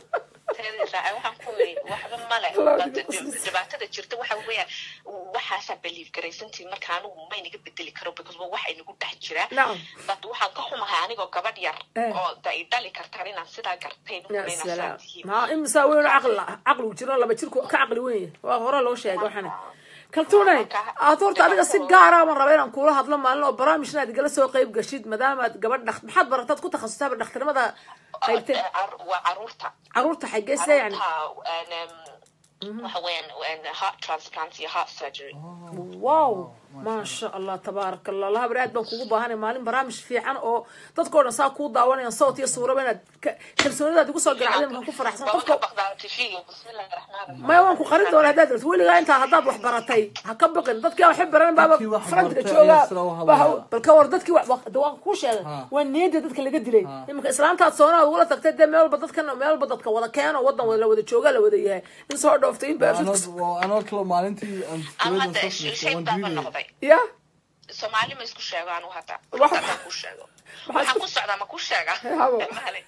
waxaan ku yiri waxba male Allah But igu qoslaysa. dhibaatada jirta waxa weeyaan waxaasaa believe garaysantiin marka anigu ma inaga bedeli karo because waa wax inagu dhex jira nacam but waxaan ka xumahay anigoo gabadh yar Eh. oo da i dhali kartaan inaan sidaa gartay ya nukuna inaan salaam saa tihiin ma imisa weyn caqli caqligu jiro laba jirku ka caqli weyn yahay waa hore loo sheegay waxana kaltuunay aad horta adiga si gaara baan raba inaan kula hadlo maalin oo barnaamijna aad igala soo qayb gashid maadaamaad gabadh dhakt maxaad barataad ku takhasustaaba dhakhtarnimada qaybtee Car- waa caruurta caruurta xageese yani caruurta and, um, waxa weeyaan and heart transplant iyo heart surgery wow maasha allah tabaaraka allah allah bari aad baan kugu baahanay maalin barnaamij fiican oo dadkoo dhan saa kuu daawanayaan sawt iyo suuraba inaad ka- kalsoonidaad igu soo garacdeen waxaan ku faraxsan Waa qofka ka baqdaa tifiga bismillahi raxmaani raxiim maya waan ku qarin doona haddaad rabto weligaa intaa haddaad wax baratay ha ka baqin dadkii waxay baran baaba Dadkii wax farantiga bartay joogaa ayaa sida u hadlaya. baa haw- bal ka war dadkii wa- wa- de waan kuu sheegay Ha. waa niyadda dadka laga dilay iminka islaantaad soonaad ugula tagtay dee meel walba dadkan meel walba dadka wada keeno wadan wada la wada joogaa la wada yahay in soo dhooftay in baa Anoo- anoo kale maalintii aan ama dawladda hadda soo fiirsay, shay waan baaba diidayay. noqday ya soomaali ma isku sheego anu hadda Wax- haddaan ku sheego waxaan ku socdaa ma ku sheega Habo. Male.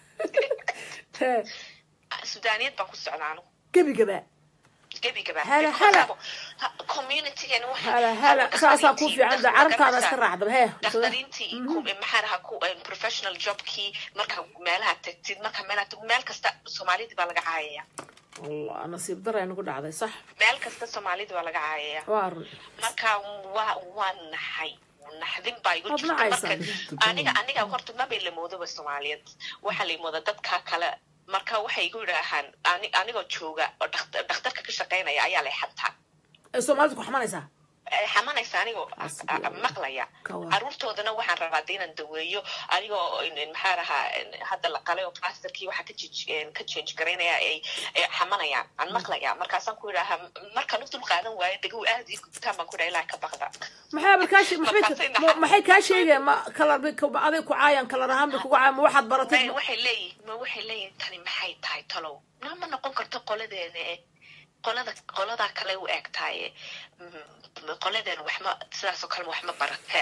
Hee, sudaaniyad baan ku socdaa anu gebigaba gebigaba Hala, hala. communitygan hala hala saasaa ku fiican da carabtaada iska raacdaba hee dakhtariintii ku- maxaa dhahaa ku professional jobkii marka meelaha tagtid marka meelaha tag meel kasta soomaalidii baa laga caayaya allah nasiib daray nagu dhacday sax meel kasta soomaalidii baa laga caayaya waa run marka waa waa naxay naxdin baa igu Waad jirta nacaysaa. marka aniga aniga horta mabay la moodaba soomaaliyeed waxaa la mooda dadka kale marka waxay igu yidhaahaan ani- anigoo jooga oo dhakht- dhakhtarka ka shaqaynaya ayaa lay xantaa ee soomaalidu ku xamanaysaa Ay xamanaysa anigoo Hasbi a- a- Allah. maqlaya Ka war. caruurtoodana waxaan rabaa de inaan daweeyo anigoo in- in maxaa dhahaa in hadda la qalay oo plasterkii waxaa ka jej- ka change garaynaya ay ay xamanayaan aan maqlaya markaasaan ku yidhaahaa markaan u dul qaadan waayo dagaw aad ii gubtaan baan ku yidhaha ilaaha ka baqda maxay bal kaa shee- maxay Markaasay ma- naxariis- maxay kaa sheegeen ma kalar bay ku- aday ku caayaan kalar ahaan bay kugu caayaan ma waxaad baratay May- waxay leeyihin ma waxay leeyihin tani maxay tahay talow na ma noqon karto qoladeena eh qolada qoladaa kale u eg tahay qoladeena waxma sidaasoo kale waxma barate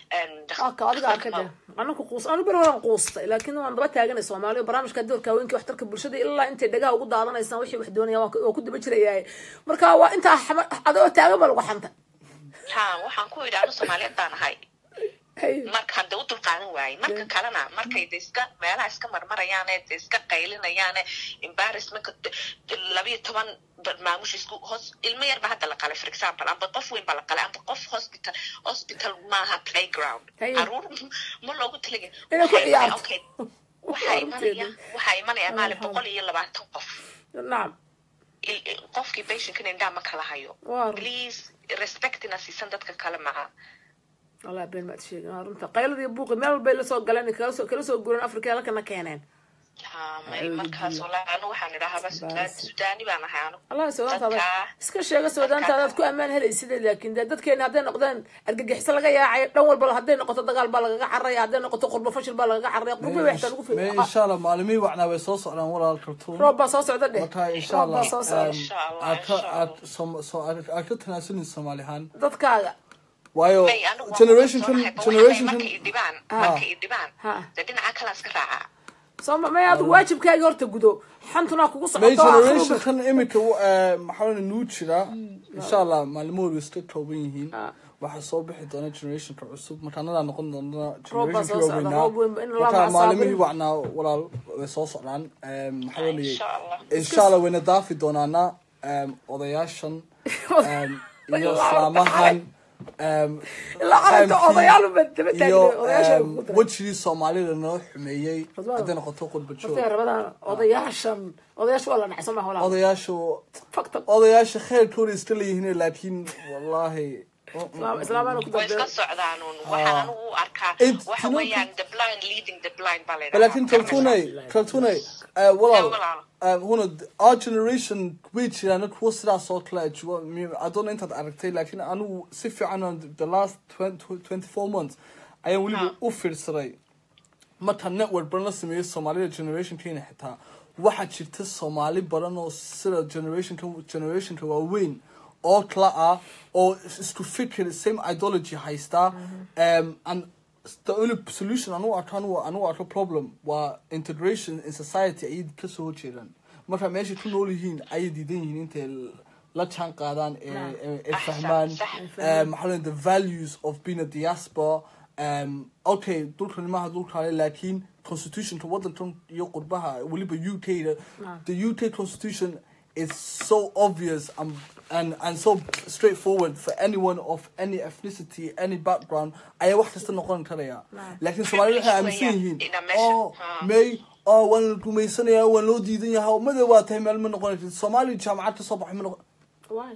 aka adiga arka de anaka quus anu ber horan quustay laakiin waan daba taaganay soomaaliya barnaamijka doorka haweenkii waxtarka bulshada ilaa intay dhagaha ugu daadanaysaan wixii wax doonaya waan ku- waan ku daba jirayaa marka waa intaa xama- adoo taagan baa lagu xanta ha waxaan ku yidhi anu soomaaliyeed baan ahay Hay. markaan de u dulqaadan waayey marka kalena markay de iska meelaha iska marmarayaane de iska qaylinayaane embarrassmentka labiyo toban maamush isku hoos ilmo yar ba hadda la qalay for example amba qof weyn ba la qalay amba qof hospital hospital maaha playground Hay. caruur ma loogu talagay Inay ku ciyaarto. okay waxaa imanaya waxaa imanaya maalin boqol iyo labaatan qof nacam Il- il- qofkii patientkana indhaa ma kala hayo Waa run. please respectina siisan dadka kale maha wallah been maad sheegin waa runta qaylada iyo buuqi meel walbay la soo galeen kala soo kala soo guureen afrika halkana keeneen Ha, may markaas walahi anu waxaan idhaahaba Baas. sudaani baan ahay anu allah soodaantaada Dadka- iska sheega soodaantaadaad ku ammaan helaysid laakiin dee dadkeena hadday noqdeen argagixiso laga yaacayo dhan walba hadday noqoto dagaal baa lagaga carraya hadday noqoto qurbo fashil baa lagaga carraya qurbo way xitaa lagu May fi insha allah maalimihii wacnaa way soo socdaan walaal kartuun roob baa soo socda dheh marka insha roob baa allah soo socda um, Insha Allah, aad ka insha aad som- so- aad aad ka tanaasulin soomaali ahaan dadkaaga waayo may anigu waan generation ku kan kalsoonahay, ba generation waxay kan marka i dhibaan Ha. marka i dhibaan Ha. dee dhinaca kalaan iska raacaa soo ma may adigu waajibkaagii horta gudo xantuna kugu may socoto generation kan imika maxaa nuu jira insha allah maalimood way iska kooban yihiin Ah. waxaa soo bixi doona generationka cusub marka anadaa noqon doona Roob baa soo generationkii socda, waaweynaa roob weyn- in la marka macasaabin. maalimihii wacnaa walaal way soo socdaan Em, maxaa la Insha Allah. insha allah wayna daafi doonaana em, odayaashan em, iyo Ilaa islaamahan em, ilaa calanka fahamkii odayaal ba daba taagna iyo odayaasha em, ugu daray wejigii soomaalida noo xumeeyey Ridwaan. hadday noqoto qurba joog horta rabadaan odayaashan odayaasha waa la dhacay soo maha walaa odayaashu fakta odayaasha kheyrkooda iska leeyihiin laakiin wallaahi islaam islaamana ku way iska dambeeya socdaan un waxaan anigu u arkaa It- waxa you know, weeyaan the blind leading the blind baa la laakiin kaltunay kaltunay walaal walaal. um, huna our generation way jiraan kuwa sidaas oo kale jiro adoona intaad aragtay laakiin anigu si fiican on the last 20 24 months ayaan weliba Ha. u fiirsaday marka network badan la sameeyey soomaalida generationkeena xitaa waxaa jirta soomaali badan oo sida generationka generationka waaweyn oo kala ah oo isku fikir same ideology haystaa um, and the only solution anu arko anu anu arko problem waa integration in society ayay kasoo horjeedaan marka meeshay ku nool yihiin ayay diidan yihiin intay la jaan qaadaan ee ee- ee Ah, fahmaan sax, um, maxaa la the values of being a diaspora um, okay dhulkan maaha dhulkaale laakiin constitutionka wadankan iyo qurbaha weliba u k da the u k constitution is so obvious and, and, and so straightforward for anyone of any ethnicity any background ayaa wax kasta noqon karaya laakiin soomaalida waxay aaminsan yihiin Ina meesha, oh ha. may oh waan la gumaysanayaa waan loo diidan yahay mada waa tahay meel ma noqonaysid soomaaliya jaamacad ka soo baxay ma noqon Why?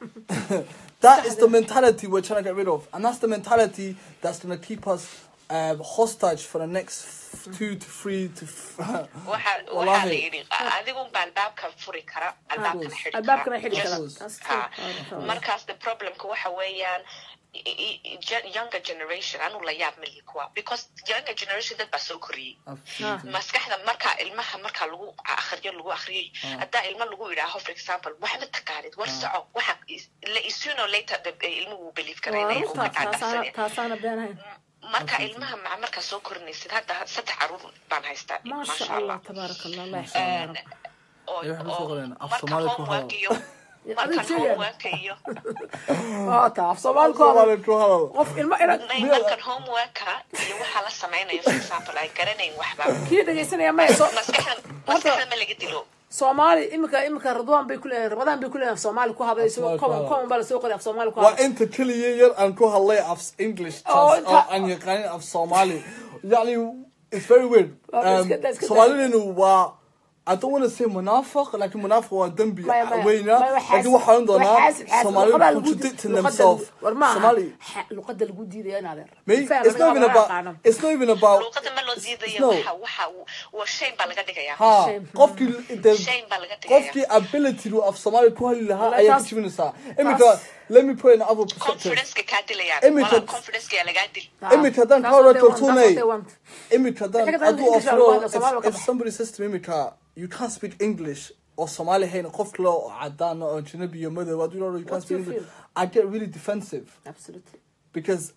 that is the mentality we're trying to get rid of, and that's the mentality that's going to keep us um, hostage for the next f- two to three to. F- waxa waxaa la Wallahi. yidhi adigunba albaabka furi kara albaabkana xidhi albaabkana xidhi Yes. kara Yes. That's Ha. true. markaas the problemka waxa weeyaan i- i- i- gen- younger generation anu la yaab malihi kuwa because younger generation dad baa soo koriyey Absolutely. maskaxda markaa ilmaha markaa lagu akhriyo lagu akhriyay haddaa ilma lagu idhaaho for example waxba taqaanid war soco waxa is- la- sooner or later the- ilmuhu wuu believe waa karaynaya runta markaa taasaana dhacsanaya taasaana beenahayn marka ilmaha maca markaa soo korinaysid hadda saddex caruur baan haystaa maasha allah tabaaraka allah allah yaxsan ya rab oo Ay, waxaan kusoo qorayna, af marka Soomaali ku homework hadal. iyo marka Adiga sheegaya. homework iyo oo taa af soomaali ku hadal Soomaali ku hadal. qof ilmo ina May markan homeworka iyo waxaa la samaynayo for example ay garanayn waxba kii dhegaysanaya maya soo maskaxda maskaxda ma laga dilo soomaali imika imika radwaan bay kuleeyahay rabadaan bay kuleeyahay af soomaali ku hadlay soo Soomaali ku common hadal. common baa lasoo qoray af soomaali ku waa hadlay inta keliya yar aan ku hadlay af english Oh, taas inta- oo aan yaqaanin af soomaali yani it's very weird Waa, Um, iska daa, iska daa. soomaalidenu waa I don't want to say munaafiq laakiin munaafiq waa dembi Maya, maya. weyna Maya, laakiin xaasid- waxaan waa doonaa xaasid- xaasid. Soomaalidu Luqadaa lagu di- contradicting luqada- themselves war maaha. Somali Ha- luqada lagu diidaya in adeer May, Faham, it's not aniga even lama about aqaano. it's not even about luuqada ma loo diidayo no. waxa waxa uu- waa shame baa laga dhigayaa ha Shame. qofkii the shame baa laga dhigayaa qofkii ability uu af Soomaali ku hadli lahaa Wallahi, ayaa ka taas- jibinaysaa imika let me put in another perspective confidence-ka kaa dilayaan Imika- walaa confidence-ka lagaa dil Ha, Imika haddaan that's ka what hor they want, kaltuunay. that's what they want. imika haddaan Xigta hadduu English afro waa Soomaali if, ka if bax. somebody says to me imika you can't speak English or Somali hayn qof kale oo cadaan oo ajnabi iyo madow hadduu yidhahdo you can't What do speak you English feel? I get really defensive Absolutely. because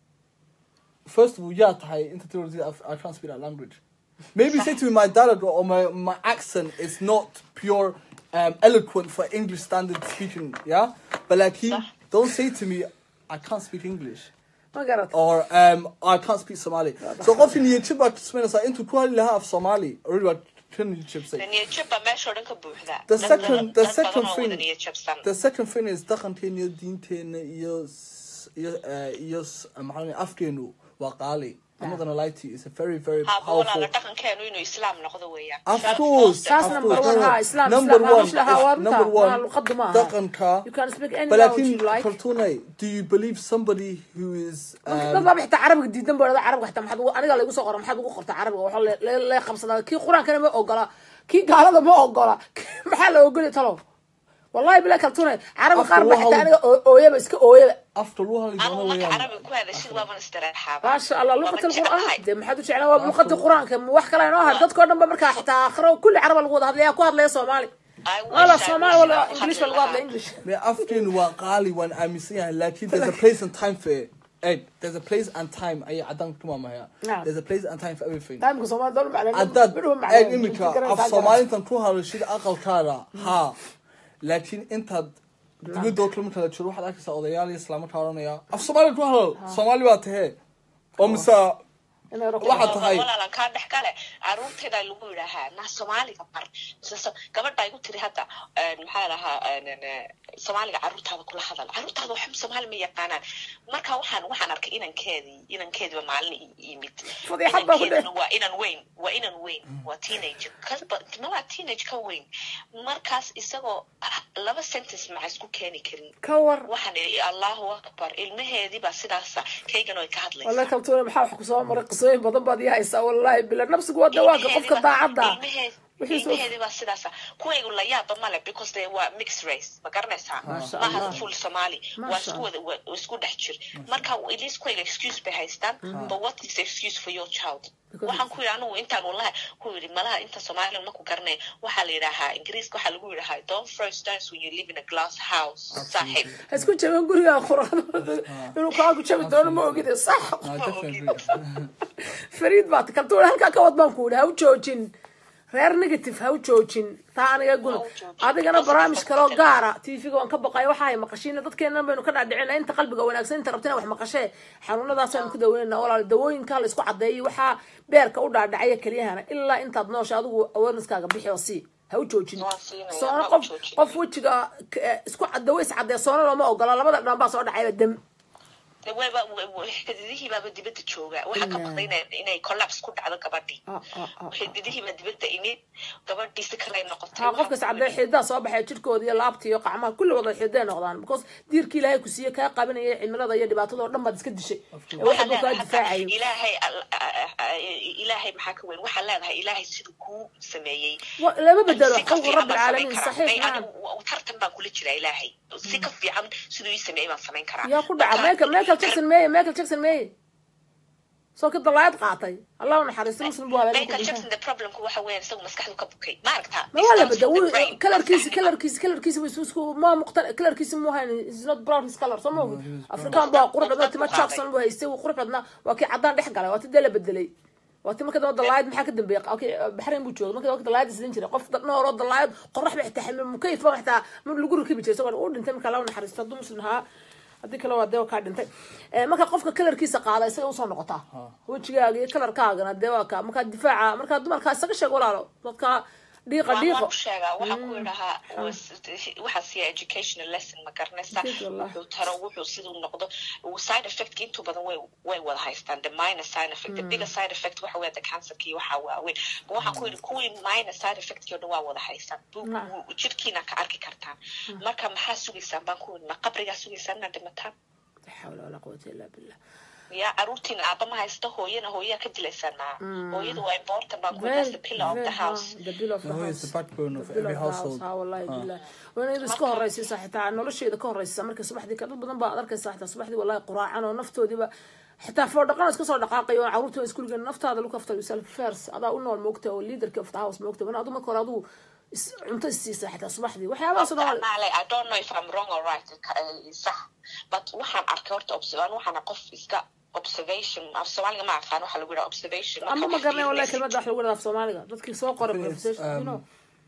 first of all yaa tahay inta tirada I can't speak that language maybe say to me my dialect or my, my accent is not pure um, eloquent for English standard speaking yeah but like he صح. don't say to me I can't speak English ma garat or um, I can't speak Somali. So qofkii niyad baa tusmeynaysaa intuu ku hadli lahaa af Somali already waa ka niyad jabsay. niyad jab baa meesha oo dhan ka buuxda The Dad second- badan- the dad second badan oo thing- wada niyad jabsan The second thing is dhaqankeena iyo diinteena iyo s- iyo eh, iyo s- maxaa la afkeenu waa qaali. I'm not gonna lie to you. It's a very, very haba powerful. walaala dhaqankeenu inuu islaam noqdo weeyaan Of Sharaf course, hoosta. Taas of number course. one, No, no. ha, Islam, number Islam, ha, one, مش لها is- وارنتا. number ما one, لقد ما. dhaqanka. You can speak any language لكن you like. Fortuna, do you believe somebody who is dad um, baa xitaa carabiga diidan baa dhada carabiga xitaa maxaad ugu aniga laygu soo qora maxaad ugu qorta carabiga waxa le- le- lee qabsadaa kii qur-aankana ma ogola kii gaalada ma ogola maxaa la ogolya talo wallahi bila kaltune carabi Afka qaar ba waxa xitaa uu- aniga oo- ooyaba iska ooyaba after all anigu gonna marka way carabiga ku hadashid waaban istiraexaaba maasha allah Waaban luqat jeclahay. alqur'aan dee maxaad u jeclaan waa luqadii qur-aanka ma wax kale inoo had dadkoo dhan ba markaa xitaa akhiro kulli caraba lagu wada hadlaya ku hadlaya soomaali I wish wala I soomaali wish wala inaan ku english ba hadli lagu hadla lahaa. english Me afkin waa qaali waan aaminsan yahay laakiin there's a place and time for it. Hey, there's a place and time ayay cadaan ku maamaya. Yeah. There's a place and time for everything. taamka soomaali doon macna haddaad midhuba eeg macna iminka af soomaalintan ku hadashid aqalkaada haa laakiin intaad dibadoo kale marka la jiro waxaad arkaysaa odayaal iyo islaamaka oranaya af soomaali ku hadal soomaali baa tahee oo mise waxaad tahay walaalan kaa dhex gale caruurteeda lagu yidhaahaa naa soomaaliga bar Mise- gabadha igu tiri hadda een, maxaa lahaa soomaaliga caruurtaada kula hadal caruurtaada waxba soomaali ma yaqaanaan marka waxaan waxaan arkay inankeedii inankeediiba maalin i- yimid Fadiixad baa ku Inankeeduna waa inan weyn waa inan weyn waa teenage kasba malaa teenage ka weyn markaas isagoo ah, laba sentence maca isku keeni karin ka war waxaan idhi allahu akbar ilmaheedii baa sidaasa kaygan ay ka hadlaysaa wala kaltuuna maxaa wax kusoo maray qisooyin badan baad ii haysaa wallahi bila nafsigu waa dawaanka qofka daacadda Wixiisu- ilmaheedi baa sidaasa kuwaygu la yaaba male because they waa mixed race ma garanaysaa Masha maaha Allah. full somali waa Masha isku wada waa isku dhex jir marka at least kuwayga excuse bay haystaan but what is the excuse for your child Because waxaan ku yidhi anigu intaan wallahi ku yidhi malaha inta soomaaliya ma ku garanay waxaa la yidhaahaa ingiriiska waxaa lagu yidhahaa don't throw stones when you live in a glass house saaxiib ha isku jabin guriga quraan inuu kaagu jabi doono ma ogide sax No, definitely. fariid baad kaltuuna halkaa ka wad baan ku yidhi ha u joojin reer negative ha u joojin taa aniga guna Ha u joojin. adigana Positive barnaamij kaloo positive. gaara tvga waan ka baqaya waxa ay maqashiina dadkeena baynu ka dhaadhicina inta qalbiga wanaagsan inta rabtina wax maqashee xanuunadaas aynu ku daweynana walaal dawooyinka la isku cadeeyo waxaa beerka u dhaadhacaya keliyahana ilaa intaad noosha adigu awareneskaaga bixi oo sii ha u joojin Waan siinaya, soona ma u qof joojin. qof wejiga k- isku dawo is cadee soona looma ogola labada dhan baa soo dhacayba dem De wayba xididihii baaba dibadda jooga waxaa ka Ilaa. baqday inay- inay collapse ku dhacdo gabadhii Ah, ah, ah, xididihii baa dibadda imid gabadhii si kale ay noqotay ha qofkas cadee xididaa soo baxay jirkooda iyo laabta iyo qacmaha kulli wada xididay noqdaan because diirkii ilaahay ku siiye kaa qabanaya cimilada iyo dhibaatada oo dhan baad iska dishay ee waxa buu kaa difaacayo ilaahay al- a- a- a- ilaahay maxaa ka weyn waxaa leedahay ilaahay siduu kuu sameeyey Wa- lama bedelo si ka xalqu fiican rabbi baan samayn alcaalamiin karaa. saxiix May nacam anigu tartan baan kula jiraa ilaahay si ka fiican siduu ii sameeyey baan samayn karaa yaa ku dhaca Marka- michael michael jackson meye michael jackson meye soo ka dalaayad qaatay allah u naxariisto muslim buu habeen ku Michael dhintay Jackson the problemku waxa weeyaan isagu maskaxdu ka bukay ma aragtaa ma waa la It comes bedel from the brain. kalarkiisi Maskaxda. kalarkiisi kalarkiisi wuu isku ma muqta kalarkiisi mu hayn is not brown his color soo ma ogi afrikaan baa qurux badnaa tima jackson buu haystay wuu qurux badnaa waa kii caddaan dhex galay waa ti dee la bedelay waa ti marka dambe dalaayad maxaa ka dambeeyay okay baxrayn buu joogay marka dambe dalaayad isdin jiray qof nooro dalaayad qorax ba xitaa xamil mukayf ba xitaa ma lagu rakibi jiray isagoo uu dhintay marka lagu naxariisto hadduu muslim ahaa haddii kale waa dee kaa dhintay Eh, marka qofka kalarkiisa qaada isaga usoo noqotaa wejigaaga iyo kalarkaagana dee waa ka markaa difaaca markaa dumarkaa isaga sheeg walaalo dadka dhiiqa Waan- dhiiqo waan ku sheegaa waxaan ku idhahaa waxaa siiya educational lesson ma garanaysa Good, wallah. wuxuu taro wuxuu siduu noqdo side effect intu badan way way wada haystaan the minor side effect the bigger side effect waxa weya the cancerka iyo waxaa waaweyn Ma waxaan ku yidhi kuwii minor side effectkii o dhan waa wada haystaan Bu- Naam. bu- jirkiina ka arki kartaan marka maxaa sugaysaan baan ku yidhi ma qabrigaa sugaysaan inaad dhimataan لا حول ولا قوة إلا بالله ya caruurtiina aaba ma haysto hooyana hooyaa ka dilaysaan maa hooyadu waa important baan ku yidhi that's the pillar of the house the pillar of the No, house it's the backbone of The pillar every of the house. household. ها والله بالله وانا إذا iska horeysiisa xitaa nolosheeda ka horeysiisa marka subaxdii ka dad badan baa arkaysa xitaa subaxdii wallahi quraacan oo naftoodiiba xitaa foor dhaqan iska soo dhaqaaqayo oo caruurtooda iskuuliga naftaada look after yourself first adaa u nool moogta oo leaderka of the house moogta wana adu marka hore aduu is- cunto isiisa xitaa subaxdii waxyaabahaas oo dhan waa- Male, I don't know if I'm wrong or right. ka- eh, Sax. But waxaan arkay horta observation waxaana qof iska observation af Soomaaliga ma aqaan waxa lagu yidhaha observation. ama Marka ma wax garanay wallahi fiirinaysid. kelmadda wax lagu dhaaf soomaaliga dadkii soo qoray It's, conversation you um, know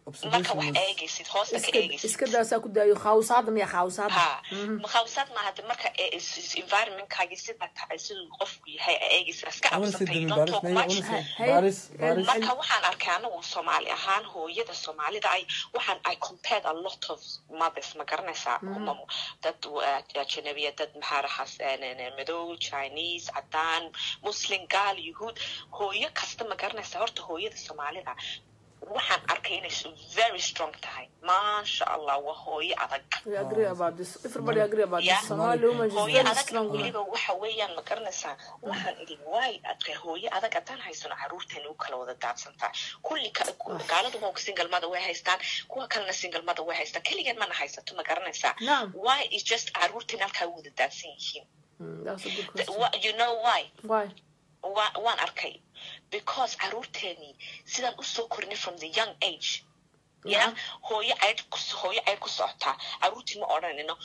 marka wax Observation was- eegaysid hoosta ka iska eegaysid iska daasaa ku daayo khawsaada miya khawsaada ha makhawsaad maaha de marka ee is- is- environmentkaagi sida tahay siduu qofku yahay a eegaysid iska I wanna say cabsatay Demi don't Baris, talk maybe I much wanna say Hey, Baris, hey, Baris. marka waxaan arkay anagu soomaali ahaan hooyada soomaalida ay waxaan i compared a lot of mothers ma garanaysaa Kuma- dad uh, ajanabiya dad maxaa raxas madow chinese cadaan muslim gaal yuhuud hooyo kasta ma garanaysaa horta hooyada soomaalida waxaan arkay inay very strong tahay maasha allah waa hooyo adag We agree about this. Everybody agree about Yeah. this. Somali woman is hooyo very adag strong woman. weliba waxa weeyaan ma garanaysaa waxaan idhi waay adka hooyo adag haddaan haysano caruurteena u kala wada daadsantaa kulli ka- gaaladu waa singalmada way haystaan kuwa kalena singalmada way haystaan keligeen mana haysato ma garanaysaa Naam. why is just caruurteena halkaa u wada daadsan yihiin Mm, that's a good The- question. wa- you know why Why? Wa- waan arkay because caruurteenii sidaan usoo korinay from the young age ya Nacam. hooyo ceyd ku- hooyo ceyd ku socotaa caruurtii ma odhanino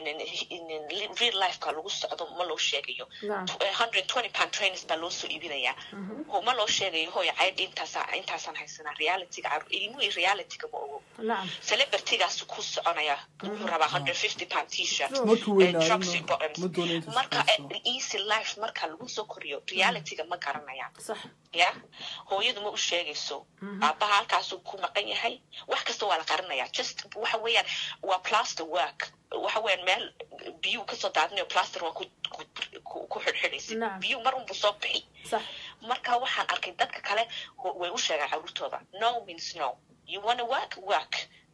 real lifeka lagu socdo ma loo sheegayo Nacam. hundred twenty pound trainers baa loo soo iibinayaa Ho- ma loo sheegayo hooyo ceyd intaasa intaasaan haysanaa realityga caruur ilmuhii realityga ma ogo Nacam. celebritygaas ku soconaya wuxuu rabaa hundred fifty pound t-shirt Markuu eh, weynaado tracksuit ma- bottoms. ma doonayo intuu marka shaqaysto. eh, easy life marka lagu soo koriyo realityga ma garanayaan Sax. ya hooyadu ma u sheegayso aabbaha halkaasuu ku maqan yahay wax kasta waa la qarinaya just waxa weeyaan waa plaster work waxa weeyaan meel biyuu kasoo daadinayo plaster waa ku ku- ku ku xidhxidhaysid Nacam. biyuu mar unbu soo bixi Sax. marka waxaan arkay dadka kale ho- way u sheegaan caruurtooda no means no you wanna work work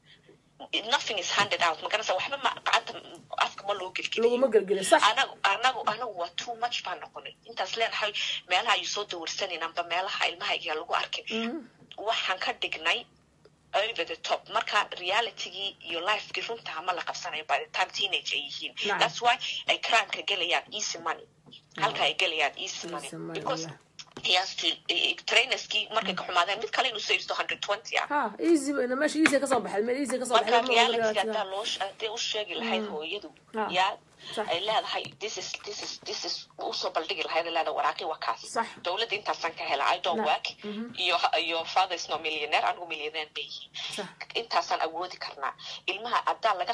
nothing is handed out maganaysa waxba ma gacanta afka ma loo gelgeliyo Laguma gelgelin. Sax. anagu anagu anagu waa too much baan noqonay intaas leenahay meelaha ayu soo dawarsanin amba meelaha ilmahayga lagu arkin waxaan ka dhignay over the top marka realitygii iyo lifekii runtaha ma la qabsanayo by the time teenage ay yihiin Nacam. that's why ay crimeka gelayaan easy money halka ay gelayaan easy money Easy money, because yeah. he has to eh, trainerskii markay ka xumaadeen mid kale inuu soo iibsto hundred twenty ah Ha, easy bayna meesha easy ka soo baxay. Meel easy ka soo marka baxay. ma oga reality reality-ga. haddaa loo sh- hadday u sheegi lahayd hooyadu Ah, yaa sax. ay leedahay this is this is this is usoo baldhigi lahayd ay leedahay waraaqi waa kaas Sax. dowladda intaasaan ka hela i don't Na- work iyo iyo father is no millionaire anigu millionaire ma yihiin Sax. intaasaan awoodi karnaa ilmaha haddaa laga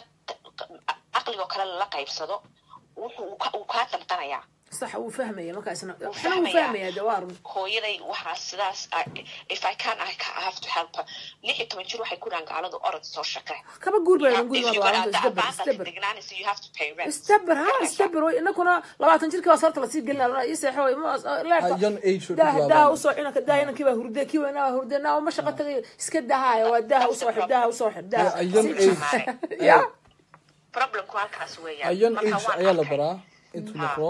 caqligoo kale lala qaybsado wuxuu uu ka- uu kaa damdanayaa Sax, wuu fahmaya markaasna. Wuu Waxna wuu fahmaya. fahmaya, dee waa run. hooyaday waxaa sidaas I- if i can i ca- I have to help her lix iyo toban jir waxay ku dhahan gaaladu orod soo shaqe Kaba guur bayna If guriga you waa got runta. the Isdabar, abandoned isdabar. degnancy, you have to pay rent. Isdabar, ha, Garanaysaa? isdabar. way. Inakuna labaatan jirkii waa sarta lasii gelinaa. Ii seexo, way. Ma- leerka- Ah, young age oo Daah- ku daaha bilaabaan. usoo cunaka, daah inankii baa hurde, kii weynaa baa hurde. Naa, ma shaqo tagayo. Iska daahaya, waa daaha That's the usoo xir, daaha usoo xir, daaha. A- a young Si- age- Ya. Problemku halkaas weeyaan. a young Marka age waan ayaa la arkay. baraa intuu noqdo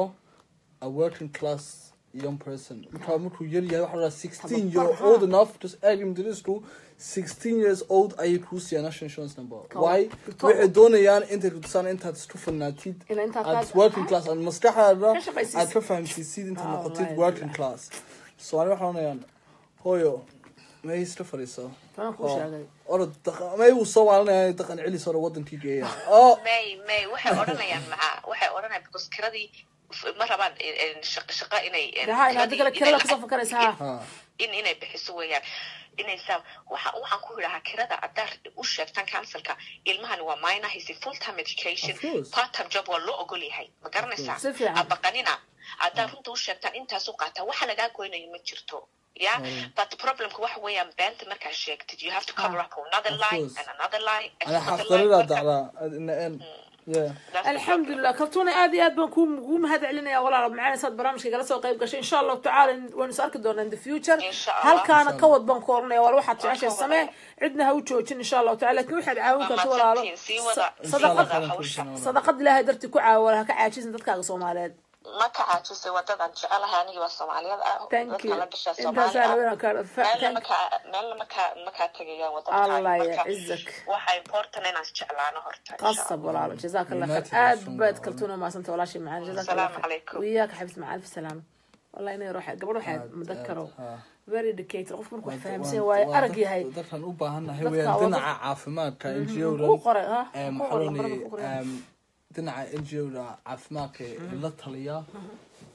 a working class young person markaa markuu yar yahay waxaa la dhahaa sixteen you're Tababar, old enough just add him to this school sixteen years old ayay kuu siiyaan national insurance number Tababar. why Tababar. waxay doonayaan intay kutusaan intaad isku filnaatid Ina intaad aad taas- working class aad maskaxaada Ka shaqaysiisid. aad ka fahamsiisid intaad Oh, noqotid my working God. class so ani waxaa oranayaan hooyo may iska fadhiiso Tanaan kuu oo sheegay. orod daqan- may uu soo waalanaya daqan celis hore wadankii geeya oh May May waxay odhanayaan maxaa waxay odhanayaan because kiradii f- ma rabaan eh, eh, shaq- shaqo inay eh, Daha inaad kiradii- kale inay kirada lacag- kusoo fakaraysa, ha. ha in inay bixiso weeyaan inay saa waxa waxaan ku yidhahaa kirada haddaa u sheegtaan councilka ilmahani waa minor hisi full time education Of course. part time job waa loo ogol yahay ma garanaysaa Si fiican. abaqanina haddaa runta u sheegtaan intaas u qaataa waxa lagaa goynayo ma jirto ya but problemka waxa weeyaan beenta markaa sheegtid you have to cover up another Of line course. and another line and ana another line xafdaridaa marka- dacdaa in the end yeah That's the alxamdulilah kaltuuna aad iyo aad baan kuu kuu mahad celinaya walaal macaan saad barnaamijka igala soo qayb gashay insha allahu tacaala waynu is arki doonaa in the future Insha Allah. halkaana Insha ka wad baan ku oranaya wal waxaad Waan jeceshay ka samee wadaya. cidna ha u joojin insha allahu taala lakin waxaad caawin Waa karta walaalo mahadsantihiin. Sii wada- Sa- sii sadaqad wada hawsha. sadaqad ilaahay dartii ku caawa ha ka caajisin dadkaaga soomaaliyeed ma ka caajisay wadadan jecelahay aniga waa soomaaliyada ah thank dadka you la dhashaa intaasaa soomaali ah rabena kaa meelna thank makaa meelna makaa makaa tegayaan allah ya wadadka cizak waxa important inaan jeclaano horta insha قصب Allah. ولا جزاك الله United خير اد Nations بيت والله. كلتونا ما سنت ولا شيء معنا جزاك الله السلام خير عليكم. وياك حبيبتي مع الف سلامه والله اني روح قبل روح Aad, مذكره aad, ha. very dedicated qof markuu Waa- fahamsan waa- waaye waa arag dad- yahay dadkan u baahannahay Dadka weeyaan waa dhinaca caafimaadka ku NGO-dan qoray ha em, ku waxaa qoray loo lambarada leeyahay, ku qoray em, dhinaca NGO-da caafimaadka ee la taliya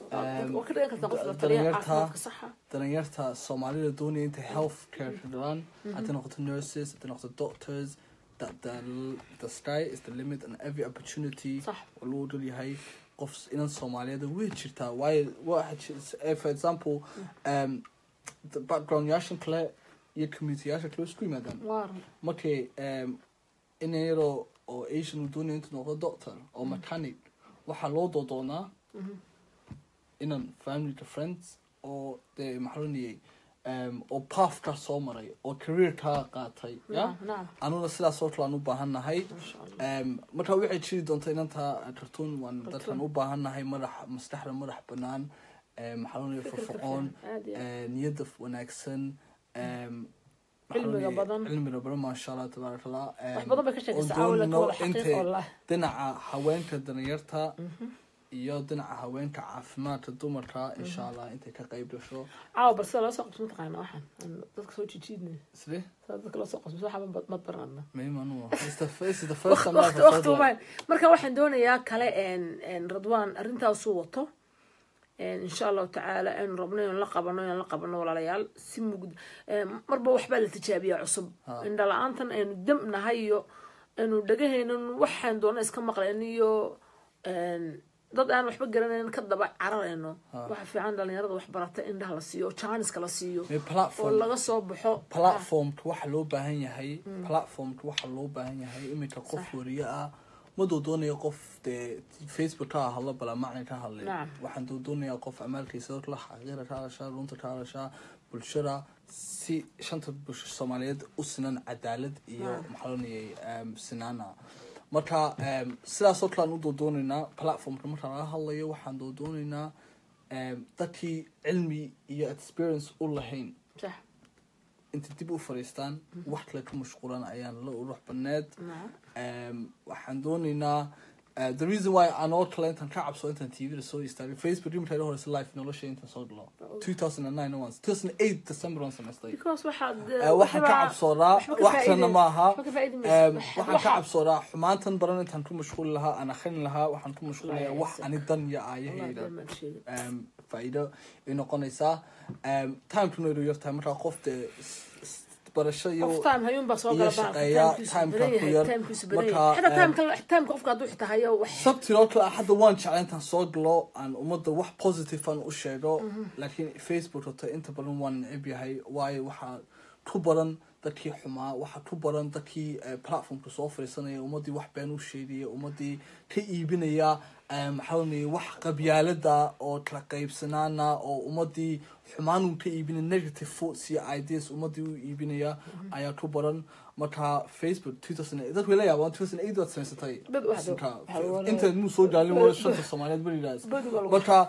Um, waa ka dhigan kartaa qof la da- taliya dhallinyarta- caafimaadka saxa dhalinyarta soomaalida doonaya intay health care helaan hadday noqoto nurses hadday noqoto doctors that the, the sky is the limit and every opportunity Sax. oo loo dhol yahay qof inan soomaaliyeed way jirtaa waayo waxa jir- eh, for example um, the background yaashan kale iyo community yaasha kale way isku yimaadaan waar markay um, in yaroo oo asian uu doonaya intuu noqdo doctor oo mechanic waxaa loo doodoonaa inan family to friends oo dee maxaa loniyay um, oo pathka soo maray oo careerkaa qaatay ya nacam nacam anuna sidaas oo kale aan u baahan nahay masha allah um, marka waxay jiri doonta inanta kartuun waan Cartoon. dadkan u baahan nahay madax maskaxda madax banaan um, maxaa loniyay Fikirka firfircoon fiican, aad iyo aad. eh, niyadda wanaagsan um, Cilmiga maxaa la badan. dhihi- cilmiga badan maasha allah tabaaraka allah wax Um, badan bay ka sheekaysaa caawila ka wada xaqiiq oo lah dhinaca haweenka danyarta iyo dhinaca haweenka caafimaadka dumarka insha allah intay ka qayb gasho caawa bal sida loo soo qabso mataqaana waxaan aan dadka soo jijiidnay isle sida dadka loo soo qabso waxba mad baranadna mayman it's the first it's the first time I've waqti heard waqti like- umaan marka waxaan doonayaa kale en en radwaan arrintaasuu wato en insha allahu tacaala aynu rabno inaan la qabano inaan la qabano walaalayaal si mugd en marba waxbaa la tijaabiyaa cusub Ha. indha la-aantan aynu dam nahay iyo aynu dhagahaynan waxaan doona iska maqlayn iyo en dad aan waxba garanayn ka daba cararayno Ha. waxa fiican dhalinyarada wax barata indhaha la siiyo oo jaaniska la siiyo May oo platform laga soo baxo platformka waxa loo baahan yahay platformka waxa loo baahan yahay iminka qof Sax. wariye ah maduu doonaya qof dee facebook ka hadla bala macna ka hadlay Nacam. waxaan duu doonayaa qof amaalkiisa la xaqiira ka hadashaa runta ka hadashaa bulshada si shanta bulsho soomaaliyeed u sinan cadaalad iyo Nacam. maxaa lonayay um, sinaana marka um, sidaasoo kale aan u doodoonaynaa platformka marka laga hadlayo waxaan doodoonaynaa um, dadkii cilmi iyo experience u lahayn sax inta dib u fariistaan wax kale ka mashquulan ayaan la urux baneed nacam Um, waxaan doonaynaa uh, the reason why aan oo kale intaan ka cabso intaan tvda soo istaagay facebook rimtayda horeysa life nolosha intaan soo galo 2009 once 2008 december on samaystay because waxaad Uh, waxaan ka cabsoodaa waxba ka wax kalena faa'iideysa- maaha waxba ka faa'iideysa- Um, wax- waxaan ka waxa- cabsoodaa xumaantan baran intaan ku mashquuli lahaa aan akhrin lahaa waxaan ku mashquulaya Wallahi, wax yes. ani dan iyo Wallahi, aayahayda been baan sheegay. um, faa'iido ay noqonaysaa um, timekuna inuu yartahay markaa qof dee s- s- barasho iyo qof time hayuun baa soo iyo gala baa shaqeeya, timekiisu timeka badan ku yahay yar. timekiisu badan Marka, yahay xataa eh, timeka timeka qofka hadduu xitaa hayo wax sabtiroo kale hadda waan jeclay intaan soo galo aan ummadda wax positive aan u sheego laakiin facebook horta inta badan waan neceb yahay waayo waxaa ku badan dadkii xumaa waxaa ku badan dadkii eh, platformka soo fadhiisanaya ummaddii wax been u sheegaya ummaddii ka iibinaya eh, maxaa lonayay wax qabyaalada oo kala qaybsanaana oo ummaddii xumaan uu ka iibinaya negative thoughts iyo ideas ummaddii u iibinaya ayaa ku badan marka facebook 2008 dadku way la yaabaan 2008 waad samaysatay Dad wax- Marka, waxa wala- intaad muu soo jaalin waa shanta soomaaliyeed beridaas Badu waa lagu- marka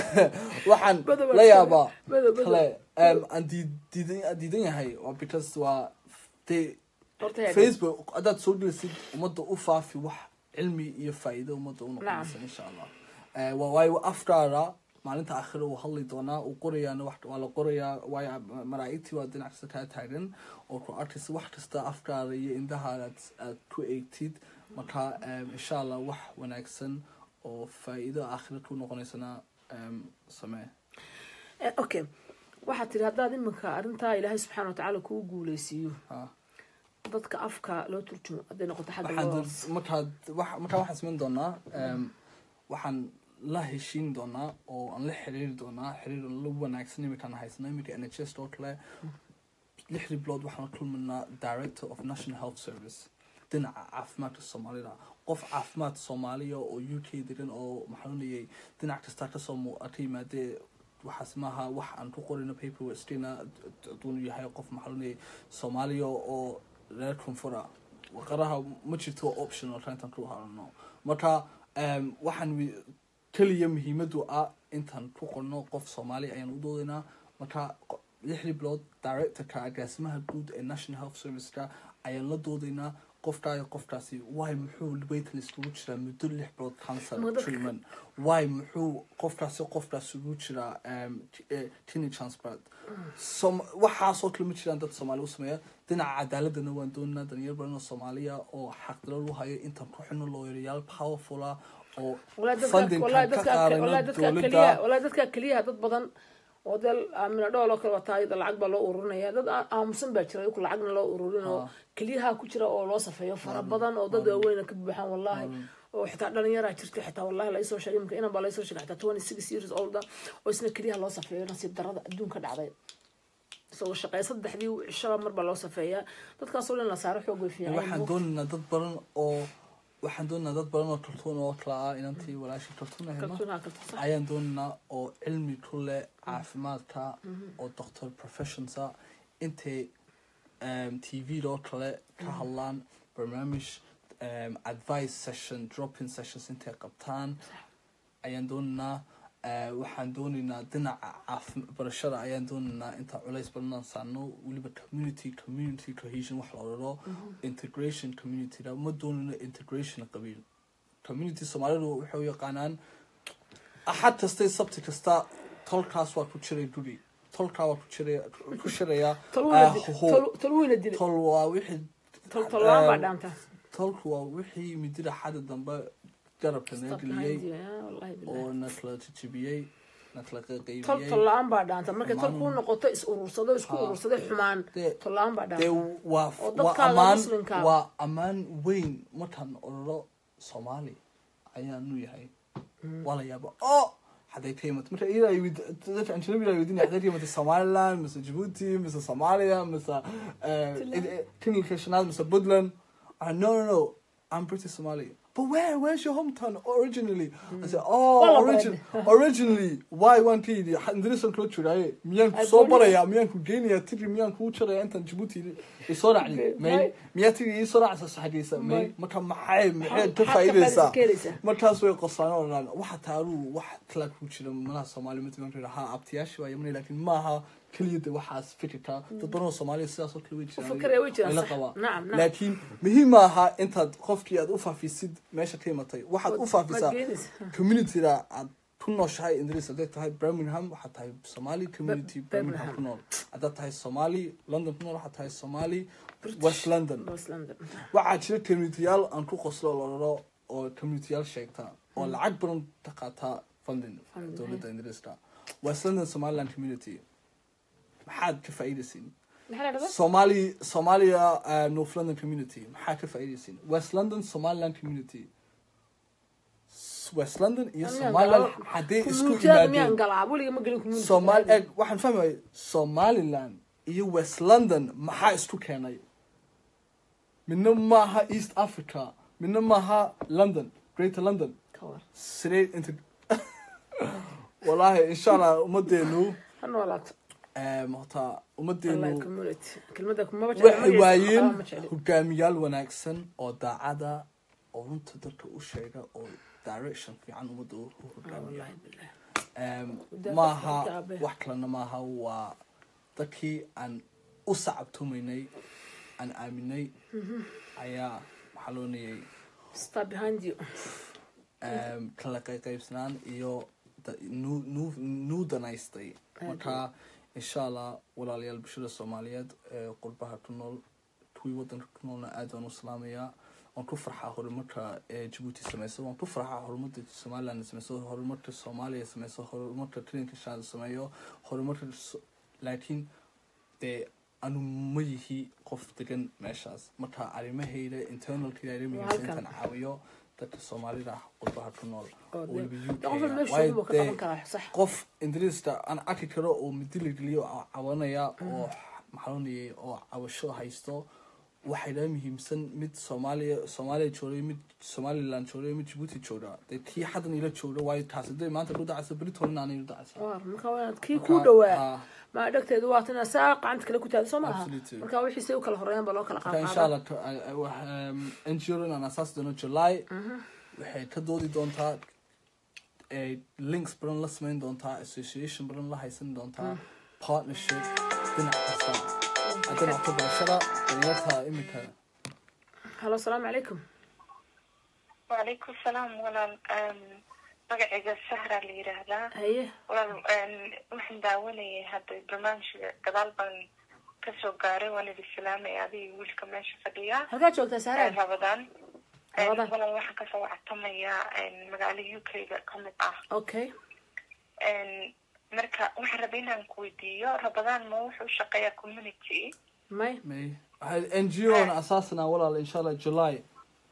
waxaan Badu waa la lagu- yaabaa badu- badu- kale um, aan diid- diidan aan diidan yahay waa because waa dee horta yaa- facebook haddaad soo gelisid ummadda u faafi wax cilmi iyo faa'iido ummadda u noqonaysa Nacam. insha allah Eh, waa waayo afkaara maalinta akhira uu hadli doonaa uu qorayaana wax waa la qorayaa waayo malaa'igtii waa dhinac kasta kaa taagan oo ku arkaysa wax kasta afkaara iyo indhahaada aad aad ku eegtid marka em, insha allah wax wanaagsan oo faa'iido aakhira ku noqonaysana em, samee Eh, okay waxaad tiri haddaad iminka arrintaa ilaahay subxaana watacaala kuu guuleysiiyo ha dadka afka loo turjumo hadday noqoto xagga waxaan loo dad- markaad wax- markaa waxaan samayn doonaa em, waxaan la heshiin doonaa oo aan la xiriiri doonaa xiriir la wanaagsan iminkaan haysano iminka n h s oo kale lixdii bilood waxaan la kulmanaa director of national health service dhinaca caafimaadka soomaalida qof caafimaad soomaaliya oo u k degan oo maxaa lonayay dhinac kastaa kasoo mu- ka yimaadee waxaas maaha wax aan ku qorino paper westina aduunu yahay qof maxaa lonayay soomaaliya oo reer koonfura waqaraha ma jirto waa optional intaan ku harano marka em, waxaan wi- keliya muhiimadu ah intaan ku qorno qof soomaali ayaan u doodaynaa marka qo- lixdii bilood directorka agaasimaha guud ee national health serviceka ayaan la doodaynaa qofkaa iyo qofkaasi waay muxuu waiting iskugu jiraa muddo lix bilood cancer Muddo- treatment waay muxuu qofkaasi qofkaas ugu jiraa em, t- eh, kidney transplant Som- waxaasoo kale ma jiraan dad soomaali u sameeya dhinaca cadaaladana waan doonaa dhalinyar badan oo soomaaliya oo xaqdalo lu hayo intaan ku xino looyarayaal powerfula oo wallahi dadka funding wallahi ka dadka qaadano wallahi dadka keliya dowladda wallahi dadka keliyaha dad badan oo dee aamina dhool oo kale wataa iyada lacag baa loo ururinaya dad aa- aamusan baa jira iyaku lacagna loo ururin oo keliyaha ku jira oo loo safeeyo fara badan oo dad waaweyna ka buuxaan wallahi oo xitaa dhalinyaraa jirta xitaa wallahi laisoo sheegay imika inan baa laisoo sheegay xitaa twenty six years old ah, oo isna keliyaha loo safeeyo nasiib darada adduunka dhacday isagoo shaqeeya saddexdii cishaba mar baa loo safeeyaa dadkaasoo dhan la saaro xoog way fiican waxaan doonaynaa dad badan oo waxaan doonaynaa dad badan oo tartuun oo kala ah inantii walaashii tartuun ahayna kaltuunaha kalta sax ayaan doonaynaa oo cilmi ku leh caafimaadka oo doctor professionsa intay t v oo kale ka hadlaan barnaamij um, advice session dropping sessions intay qabtaan ayaan doonaynaa eh, waxaan doonaynaa dhinaca caafi barashada ayaan doonaynaa intaa culays badanaan saarno weliba community community cohesion wax la odhano integration communityda ma doonayno integration qabiil community soomaalidu waxay u yaqaanaan axad kastay sabti kasta tolkaas waa ku jiray guri tolkaa waa ku jiray ku shiraya tolweyna ah, ho- dil- tolweyna dilay tol waa wixii tol tolaan baa eh, dhaanta tolku waa wixii midida xada dambe garabka naga Stop geliyey behind you, yeah, wallahi billahi. oo na kala jijibiyey na kala tol qaqaybiyey tolla-aan baa dhaanta markay tol Xumaan. kuu noqoto is urursado isku Ha. urursaday xumaan Dee- tolla-aan baa dee dhaanta waa Oo waa dadkaaga ammaan muslimka. waa ammaan weyn markaan ororo soomaali ayaanu yahay waa la yaaba o hadday ka imato marka iyada ay wid- dadka ajnabiga ay weydiinaya hadday ka imato somaliland mise djibouti mise somalia mise tinilka shanaad mise puntland Ah, no no no i'm british somali but where where's your hometown originally i said oh Wala origin, baran. originally why waan ka yidhi indirisan kula jiraaye miyaan ku Ay, soo gooni- barayaa miyaan ku geynayaa tiri miyaan kuu jaraya intaan djibouti isoo raacdi may May. miyaa tiri isoo raacsa saxdiisa may May. marka maxay maxay Maxaad- ka maxaad ka faa'iidaysaa faa'iidaysaa? markaas way qoslaan oo dhan waxa taaruu wax kala ku jira malaha soomaali mid marka ha abtiyaasha waa yamanay laakiin maaha keliya de waxaas fikirka dad badan oo soomaaliya sidaas oo kale way jiraan fikiraya way jiraan, la sax. qabaa Nacam, nacam. laakiin muhiim maaha intaad qofkii aad u faafisid meesha ka imatay waxaad u faafisaa Maad geenaysaa. communityda aad ku nooshahay ingiriis hadday tahay birmingham waxaad tahay somali community Be- birmingham Birmingham. ku nool haddaad tahay somali london ku nool waxaad tahay somali west london West London. waxaa jira communityyaal aan ku qoslo loraro oo communityyaal sheegta oo lacag badan ka qaata funding Funding, dowladda ingiriiska west london somaliland community maxaad ka faa'iidaysiin Maxaa la dhahdaa? somali somalia uh, north london community maxaa ka faa'iidaysiin west london somaliland community S- west london iyo Miyaan somaliland galaa? hadday isku Community-yada miyaan yimaadeen galaa weliga ma gelin community somal eg waxaan fahmaya somaliland iyo west london maxaa isku keenay midna maaha east africa midna maaha london greater london Ka war. sidee inta wallaahi insha allah ummadeenu ha noolaato em, horta wallahi ummadeenu community kelmada kumaba jecla, waxay magaciisa waayeen waxba ma jecli. hogaamiyaal wanaagsan oo daacada oo runta dadka u sheega oo direction fiican ummadda u u Ah, hogaamiya wallahi billahi. Em, Wadada maaha dadka abe. wax kalena maaha waa dadkii aan u sacabtumaynay aan aaminay ayaa maxaa loo niyey Stop behind you. em, kala qayqaybsanaan iyo da- nuu- nuu- nuu danaystay marka insha allah walaalayaal bulshada soomaaliyeed ee qurbaha ku nool kuwii wadanka ku noolna aad waan u salaamayaa waan ku farxaa horumarka ee jabuuti sameyso waan ku farxaa horumarka somaliland sameyso horumarka soomaaliya sameyso horumarka trinka shaad sameeyo horumarka so- laakiin dee anu ma yihi qof degan meeshaas marka arrimahayda internalkayda arrimahaysa halkan. intaan caawiyo dadka soomaalida ah qurbaha ku nool Oo oo dee- weliba dee UK qofna ah. meesha Waayo joogo ka dee qaban karaa, sax. qof ingiriiska aan arki karo oo midili geliyo oo cawanaya oo maxaanayay oo cabasho haysto waxay la muhiimsan mid soomaaliya soomaaliya joogay mid somaliland joogay mid jabuuti jooga dee kii xadan ila jooga waayo taasi dee maanta ku dhacaysa beriton aanay u dhacaysa Waar, marka waa inaad kii Marka, ku dhawaa ah, ma dhegteedu waa tana saa gacanta kale ku taada soo maaha Absolutely. marka wixii say u kala horeeyaan baa loo kala marka insha qaadqaadaa allah ngo aan asaasi doono july waxay ka doodi doontaa ee links badan la samayn doontaa association badan la haysan doontaa partnership dhinac kasta dhinaca barashada dhalinyarta iminka halo asalaamu calaykum وعليكم السلام walaal Em, magacayga sahra la yidhaahdaa haye walaal em, waxaan daawanayay hadda barnaamijka gadaal baan kasoo gaaray waan idin salaamay adiga wiilka meesha fadhiya halkaa joogtaa ee saaraan rabadaan Rabadaan. walaal waxaan kasoo wactamayaa magaalo u k ga kamid ah okay marka waxaan rabay inaan ku weydiiyo rabadaan ma wuxuu shaqeeyaa community may may waxay ngo na asaasina walaal insha allah july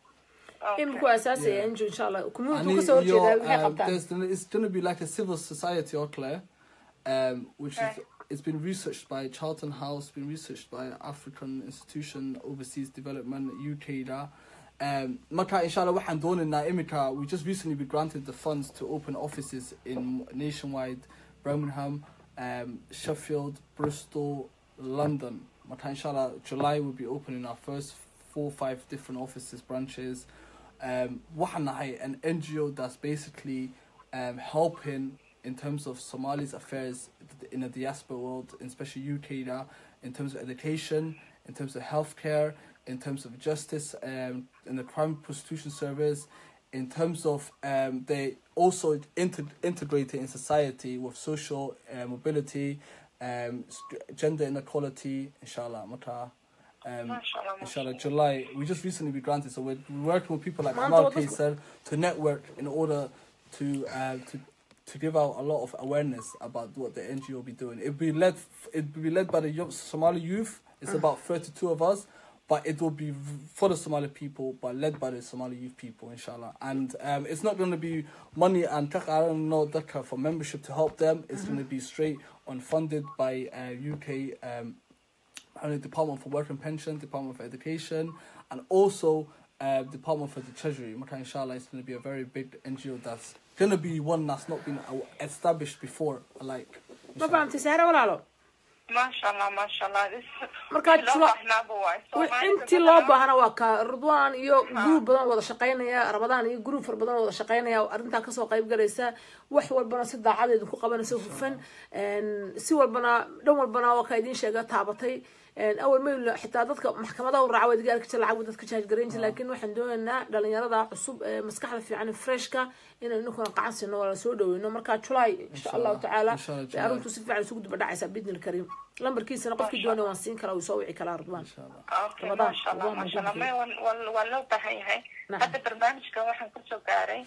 iminku asaasaya Yeah. inju insha allah community Ani kasoo horjeedaa iyo, waxay um, qabtaan there's gonna- it's going to be like a civil society or Claire, um, which is Okay. it's been researched by Charlton House, been researched by African Institution Overseas Development UK. Da. Um, marka inshallah waxaan doonaynaa imika we just recently been granted the funds to open offices in nationwide Birmingham, um, Sheffield, Bristol, London. Marka inshallah July we'll be opening our first four five different offices branches um, waxaan nahay an NGO that's basically um, helping in terms of Somali's affairs in the diaspora world, especially UK now, in terms of education, in terms of healthcare, in terms of justice, um, in the crime prostitution service, in terms of um, they also inter- integrated in society with social uh, mobility, um, st- gender inequality, inshallah, mata. Um, Mashallah, inshallah, July. We just recently be granted, so we're working with people like Man, Amal what was- Kaysar to network in order to uh, to to give out a lot of awareness about what the NGO will be doing. It'll be led it'll be led by the young Somali youth. It's about thirty two of us, but it will be for the Somali people, but led by the Somali youth people, inshallah. And um, it's not going to be money and tak- I don't know dakar for membership to help them. It's going to be straight on funded by uh, UK. Um, and the Department for Work and Pension, Department for Education, and also uh, Department for the Treasury. Maka inshallah is going to be a very big NGO that's going to be one that's not been uh, established before. Like, ma inshallah. fahamtay saare walaalo maashallah maashallah Marka loo July- baahnaaba waay Wa- intii loo baahana waa ka ridwaan iyo gruub badan wada shaqaynaya rabadaan iyo gruub fara badan wada shaqaynaya oo arrintaa kasoo qayb galaysa wax walbana si daacadeedu ku qabanaysa hufan een, si walbana dhan walbana waa ka idiin sheega taabatay een, awal mayl xitaa dadka maxkamadaha u raaca wadiga arki jira lacag buu dadka jaajgarayn jira laakiin waxaan doonaynaa dhalinyarada cusub ee maskaxda fiican ee freshka inaynu ninkuna qacan siino waa lasoo dhaweyno marka july insha allahu tacaala Inshallah, bay July. arrintu si fiican isugu duba dhacaysaa bidni lkariim lambarkiisana qofkii doonaya waan siin karaa wuu soo wici karaa ridwaan Inshallah. Okay, Ramadan, maashallah Ramadan maashallah ku may waa- waa waa loo baahan yahay Naam. hadda barnaamijka waxaan kusoo gaaray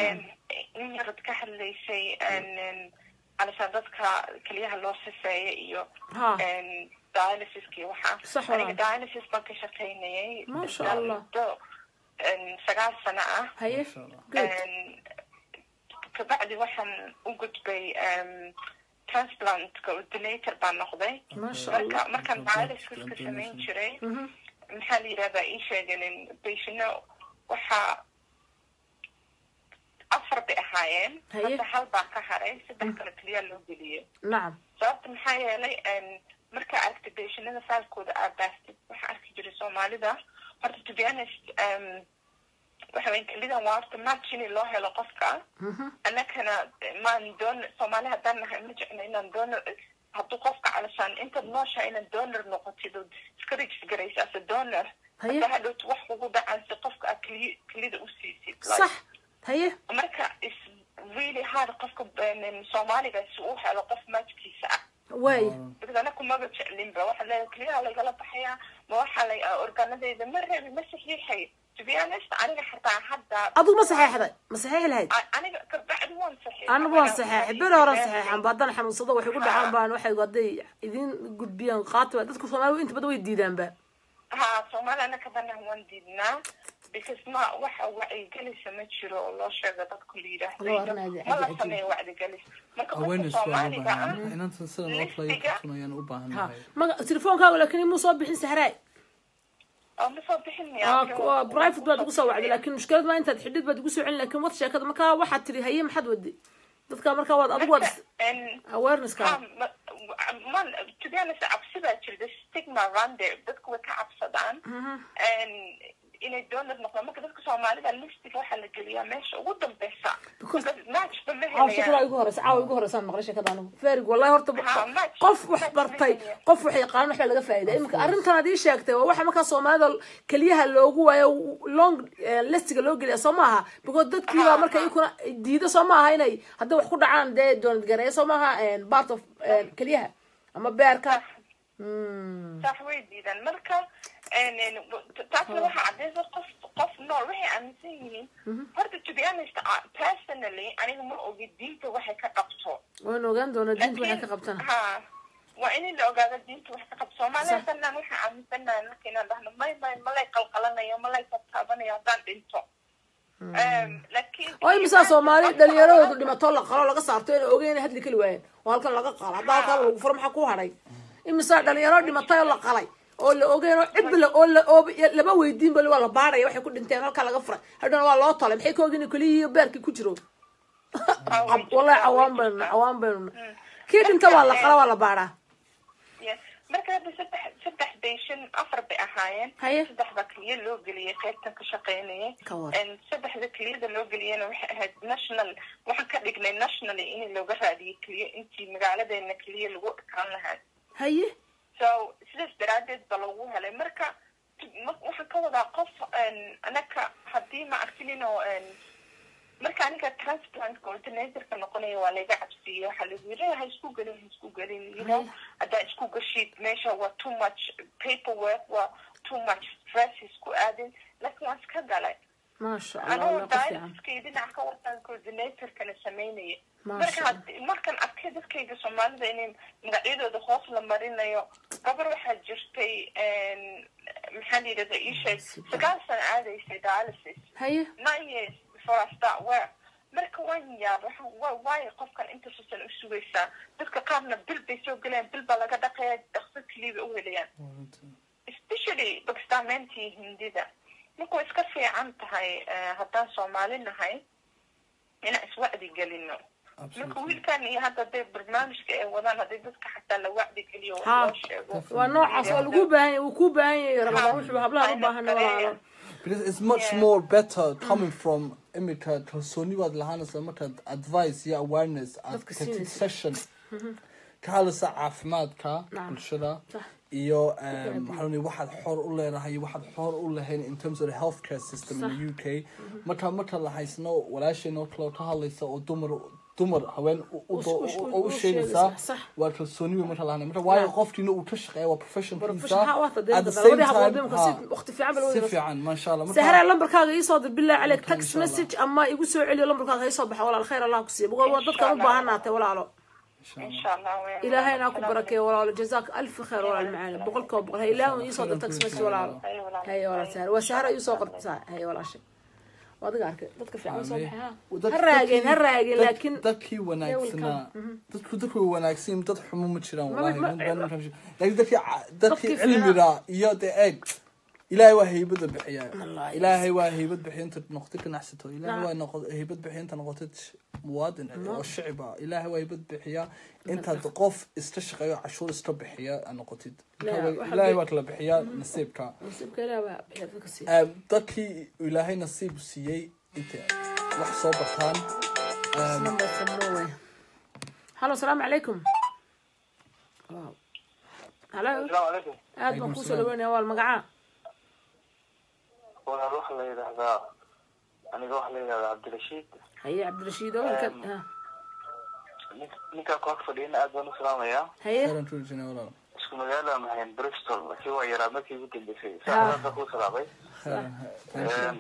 in yarad ka hadlaysay alisa dadka keliyaha loo sifeeya iyo Ha. dialysiska iyo waxaa Sax aniga walaal. dialysis baan ka shaqaynayay Masha ilaa Allah. muddo sagaal sano ah haye Inshallah. good kabacdi waxaan u gudbay transplantka donator baan noqday maasha marka allah markaan dialysiska samayn jiray maxaa la yidhahdaa ii sheeganin beshino waxaa afar bay ahaayeen Haye. hadda hal baa ka haray saddex kale keliya loo geliyay nacam sababta maxaa yeelay markaa aragtay beshinada faalkooda aa baastid waxaa arki jiray soomaalida horta to be honest um, waxa weyn kelidan waa horta match in loo helo qofka annakana maan doon soomaali haddaan nahay ma jecno inaan donor hadduu qofka calashaan intaad nooshaa inaad donor noqotid oo iska regis garaysa as a donor Haye. hadda hadhowt wax kugu dhacaan si qofka aad keliya kelida u siisid sax haye marka is really hard qofka um, soomaaliga si uu helo qof matchkiisa ah waay because anaku maba jeclinba waxa le keliyaha laygala baxayaa ma waxa lay organadeyda ma reebi ma saxiixay to be honest aniga xataa hadda adigu ma saxeexday ma saxeexi lahayd A- aniga kabacdi waan saxiixay anigu waan saxeexay beri horan saxeexan ba haddana xanuunsado waxay ku dhacaan baan waxay hadday idiin gudbiyaan qaati dadka soomaalidu inta badan way diidaanba ha soomaali anaka banahan waan diidnaa because ma waxa wacyigelisa ma jiro oo loo sheego dadku la Loo arrinaya yidhaahdo ma la cajiib. sameeyo wacyigelis marka qofka awareness waa loo soomaaliga ah baahan inanta sidan oo kale listiga- kartun ayaan u baahan ha nahay maga telefoonkaaga laakiin imuu soo bixin sahraay oo ma soo bixin Ah, miyaa ku- ah, private baad ugu soo wacday laakiin mushkilad ma intaad xidhid baad ugu soo celin laakiin wad sheekada markaa waxaad tiri haye maxaad wadi dadka markaa waad adigu waad awareness-ka man to be honest cabsi baa jirta stigma around there dadku way ka cabsadaan inay donor noqdaan marka dadka soomaalida listiga waxaa la geliyaa meesha ugu dambeysa Because- matchba ma caaw shakada helayaan igu horeysa caawa igu horeysaan maqlay sheekada anigu verig wallahi horta Ha, match- qof wax match bartay ma helaya. qof wax yaqaan wax baa laga faa'iida iminka arrintan aad ii sheegtay waa waxa markaa soomaalida keliyaha loogu waayo long eh, listiga loo geliya soo maaha because dadkii baa marka iyakuna diida soo maaha inay hadday wax ku dhacaan dee doonad gareeya soo maaha eh, part of eh, keliyaha ama beerka Hmm. sax way diidaan marka En- en, taasna waxaa cadaysa qof qof nool waxay aaminsan yihiin horta to be honest uh, personally aniga ma ogi diinta waxay ka qabto waan ogaan doonaa diinta waxay Laakiin- ka qabtana ha waa in la ogaado diinta wax ka qabto soomaaliya Sax. sanaan waxaan aaminsanahay marka inaan dhahno may may malay qalqalanayo malay taabanayo haddaan dhinto Em, laakiin oo imisaa soomaali dhalinyaradoodu dhimatoo la qalo laga saarto inay ogeyn inay hadli kali waayeen oo halkan laga qalo haddaa halkan lagu furo maxaa ku hadhay imisaa dhalinyaro dhimatay oo la qalay oo la ogeyn oo cidba la oo la oo lama weydiin bali waa la baaraya waxay ku dhinteen halkaa laga furay hadhana waa loo tolay maxay ka ogin in keliya beerkii ku jiro wallahi cawaan baynu cawaan baynu kii dhinta waa la qala waa la baaraa Yes. marka hadda saddex saddex bay shan afar bay ahaayeen Haye. saddex baa keliya loo geliyay qaybtan ka shaqeynayay Ka war. En saddexda keliyada loo geliyana waxay ahayd national waxaan ka dhignay nationally in looga raadiyay keliya intii magaaladeena keliya lagu ekaan lahaa haye so sidaas daraadeed ba lagu helay marka ma- waxaan ka wadaa qof en, anaka haddii ma arkin oo en, marka aniga transplant coordinatorka noqonaya waa layga cabsiiyey waxaa lagu yiri ha isku gelin ha isku gelin you know haddaa isku gashid meesha waa too much paperwork waa too much stress isku aadin laakiin waan iska galay maasha allah anoo waa ka fiican dialysiskay dhinaca ka wataan coordinatorkana sameynaya Masha marka Allah. had- markan arkay dadkayga soomaalida inay magacyadooda hoos la marinayo gabar waxaa jirtay en, maxaa la yidhahda ii sheeg sagaal sano aadaysay dialysis haye nine years before I start work marka waan yaab waxaan waa waayo qofkan inta susan u sugaysaa dadka qaarna bil bay soo gelayaan bil baa laga dhaqaya dhaqso keliya bay u helayaan especially bakistaameyntii hindida marka way iska fiican tahay eh, haddaan soomaali nahay inaan iswacdi gelino marka wiilkan iyo hadda hadday barnaamijka ay wadaan hadday dadka xataa la wacdi geliyo wax Ha. loo sheego waa noocaas waa lagu baahan yahay wuu kuu baahan yahay ramadaan wuxuu hablaha u baahan walaalo Because it's much Yeah. more better coming from imika kalsooni baad lahaanaysa markaad advice iyo awareness aad Dadka tagtid siinaysa. session ka hadlaysa caafimaadka Nacam. bulshada Sax. iyo um, maxaa la waxaad xor u leedahay iyo waxaad xor u lahayn in terms of the healthcare system in the UK marka marka la haysno walaasheen oo kale oo ka hadlaysa oo dumar dumar haween u- u- U- u- u- u- u u sheegaysaa sheegaysa, sax. waa kalsooni wey marka lahaanay marka waayo Nacam. qofkiina uu ka shaqeeya waa professionkiisa profession ha waata at the deemka same labadii hablood time deemka ha, si waqti fiican baa si loo fiican maasha allah marka- sahraa lambarkaaga iisoo dir billahi caleyk Marka, text insha Allah. message ama igu soo celiyo lambarkaaga iisoo baxa walaal khayr allah ku siiya boqol waa dadkan u Insha baahan Allah. naatay walaalo insha allah weyn. ilaahayna ha ku barakeeyo walaalo jazaaka alfi khayr walaal macaani boqolkiiba boqol hay ilaahu iisoo dir text message walaalo Haye walaal. haye walaal sahra waa sahra iisoo qorta haye walaashay waa adiga arkay dadka fiican soo baxay ha Dad- ha raageen ha dadkii- raageen dad- laakiin dadkii wanaagsanaa dadku dadku way wanaagsan dad xumo ma jiraan Ma- wallahi ma- dad baan markaan sheeg- laakiin dadkii ca- dadkii Dadkii cilmiga iyo dee eeg ilaahay waa haybada bixiya Wallahi. ilaahay waa haybad bixiya inta noqotid ganacsato ilaahay Naam. waa noqo- haybad bixiya inta noqotid muwaadin oo shicib ah ilaahay waa haybad bixiya intaad qof iska shaqeeyo cashuur iska bixiya aad noqotid La, Marka waxa ilaahay bi- waa kala bixiyaa nasiibka nasiibka ilaah baa bixiya dadka siiya Um, dadkii ilaahay nasiib siiyey intay wax soo bartaan um, number from Norway. Hello, السلام عليكم. Wow. Hello. السلام عليكم aad baan kusoo dhaweynaya waa magacaa walaal waxaa la yidhaahdaa aniga waxaa la yidhahdaa cabdirashiid haye cabdirashiid oo halka Em. ha. Nin- ninkaa koox fadhiyana aad baan u salaamayaa haye khayran tuujina walaal isku magaala mahayn bristol laakiin waa yaraa markii ugu dambeysay Ha. saacadaada kuu salaamay khayran Em,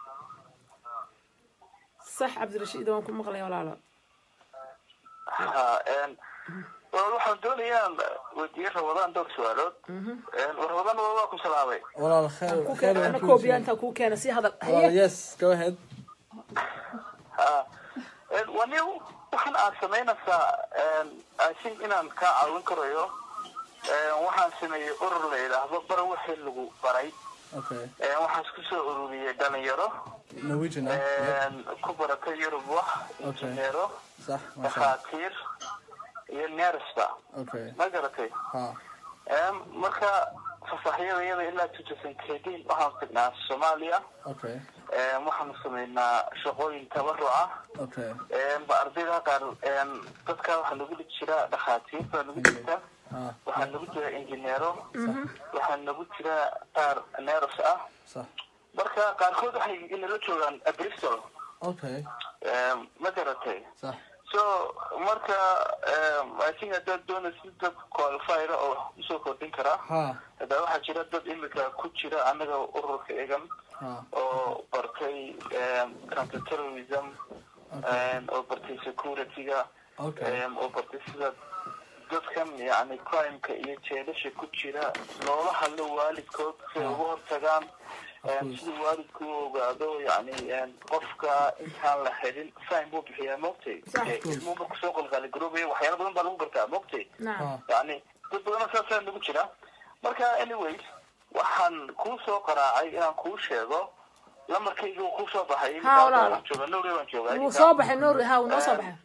sax cabdirashiid waan ku maqlaya walaalo ha, em, walaal waxaan doonayaa weydiiye rawadaan dhowr su-aalood Em, rawadaan waa waa ku salaamay walaal khayr ku khayran keena koobiya intaa kuu keena si hadal walaal haye yes go ahead ha Em, waa nin waxaan aad samaynaysaa em, I think inaan kaa caawin karayo Em, waxaan sameeyey urur la yidhaahdo bara wixii lagu baray okay Em, waxaan isku soo ururiyey dhalinyaro norwegian ah Yep. Em, ku baratay yurub wax Okay. injineero sax masha Allah. dhakhaatiir iyo nersba okay ma garatay ha Em, marka fasaxyada iyada ilaa two thousand thirteen waxaan tagnaa soomaaliya okay Em, waxaanu sameynaa shaqooyin tabaruc ah okay Em, ba ardayda qaar em, dadka waxaa nagu jira dhakhaatiir baa nagu jirta ha waxaa nagu jira injineero waxaa nagu jira qaar ners ah sax marka qaarkood waxay inala joogaan bristol okay Em, ma garatay sax so marka i think haddaad doonaysid dad qualifiera oo wax kusoo kordhin karaa ha hadaa waxaa jira dad imika ku jira anaga ururka egan ha oo bartay counter terrorism oo bartay security-ga okay oo bartay sida dadkan yani crimeka iyo jeelasha ku jira loola hadlo waalidkood si ay uga hortagaan course. sida waalidku u ogaado yani qofka intaan la xidhin fine buu bixiyaa mogtay Sax. ilmuhu marku soo qalqaali garoobaya waxyaala badan baa lagu gartaa mogtay nacam ha yani dad badana saasaa nagu jira marka anyways waxaan kuu soo qaraacay inaan kuu sheego lamarkayga uu kuu soo baxay Ha, walaal. jooga nowre baan joogaa wuu soo baxay noor ha wuu noo soo baxay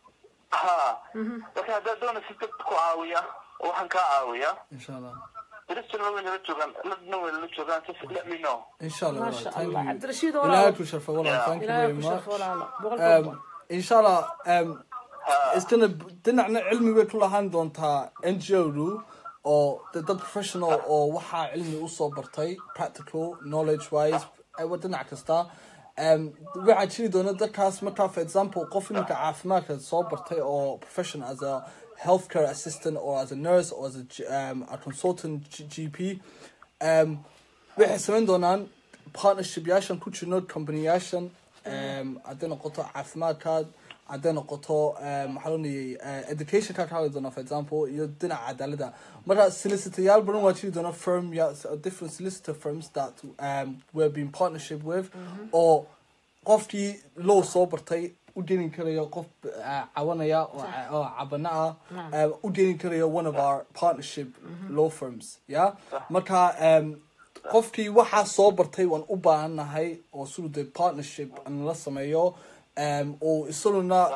ha marka haddaad doonaysid dad ku caawiya oo waxaan kaa caawiya insha allah bristol way nala joogaan ladna way nala joogaan just let me know insha allah ما شاء thank الله you عبد الرشيد ilaahay ولا ku sharfa walaal Yeah. thank you إلهي very ku much sharfo walaalo boqol um, kiiba inshallah um, ha iskana dhinacna cilmi bay ku lahaan doontaa n g o-du oo de dad professional oo waxaa cilmi usoo bartay practical knowledge wise aywa dhinac kasta um, waxaa jiri doona dadkaas markaa for example qof iminka caafimaadka soo bartay oo professional as a healthcare assistant or as a nurse or as a, G- um, a consultant G- GP um, waxay samayn doonaan partnership yaashan ku jirno company-yaashan um, hadday noqoto caafimaadkaad hadday noqoto um, maxaa loonayay uh, educationka ka hadli doona for example iyo dhinaca cadaalada marka solicitayaal badan waa jiri doona firm ya different solicitor firms that um, we're being partnership with oo qofkii low soo bartay u deni karayo qof uh, cawanaya oo ca- oo cabana ah um, u deni karayo one of our partnership law firms ya marka um, qofkii waxaa soo bartay waan u baahannahay oo siduu de partnership nala sameeyo um, oo isaguna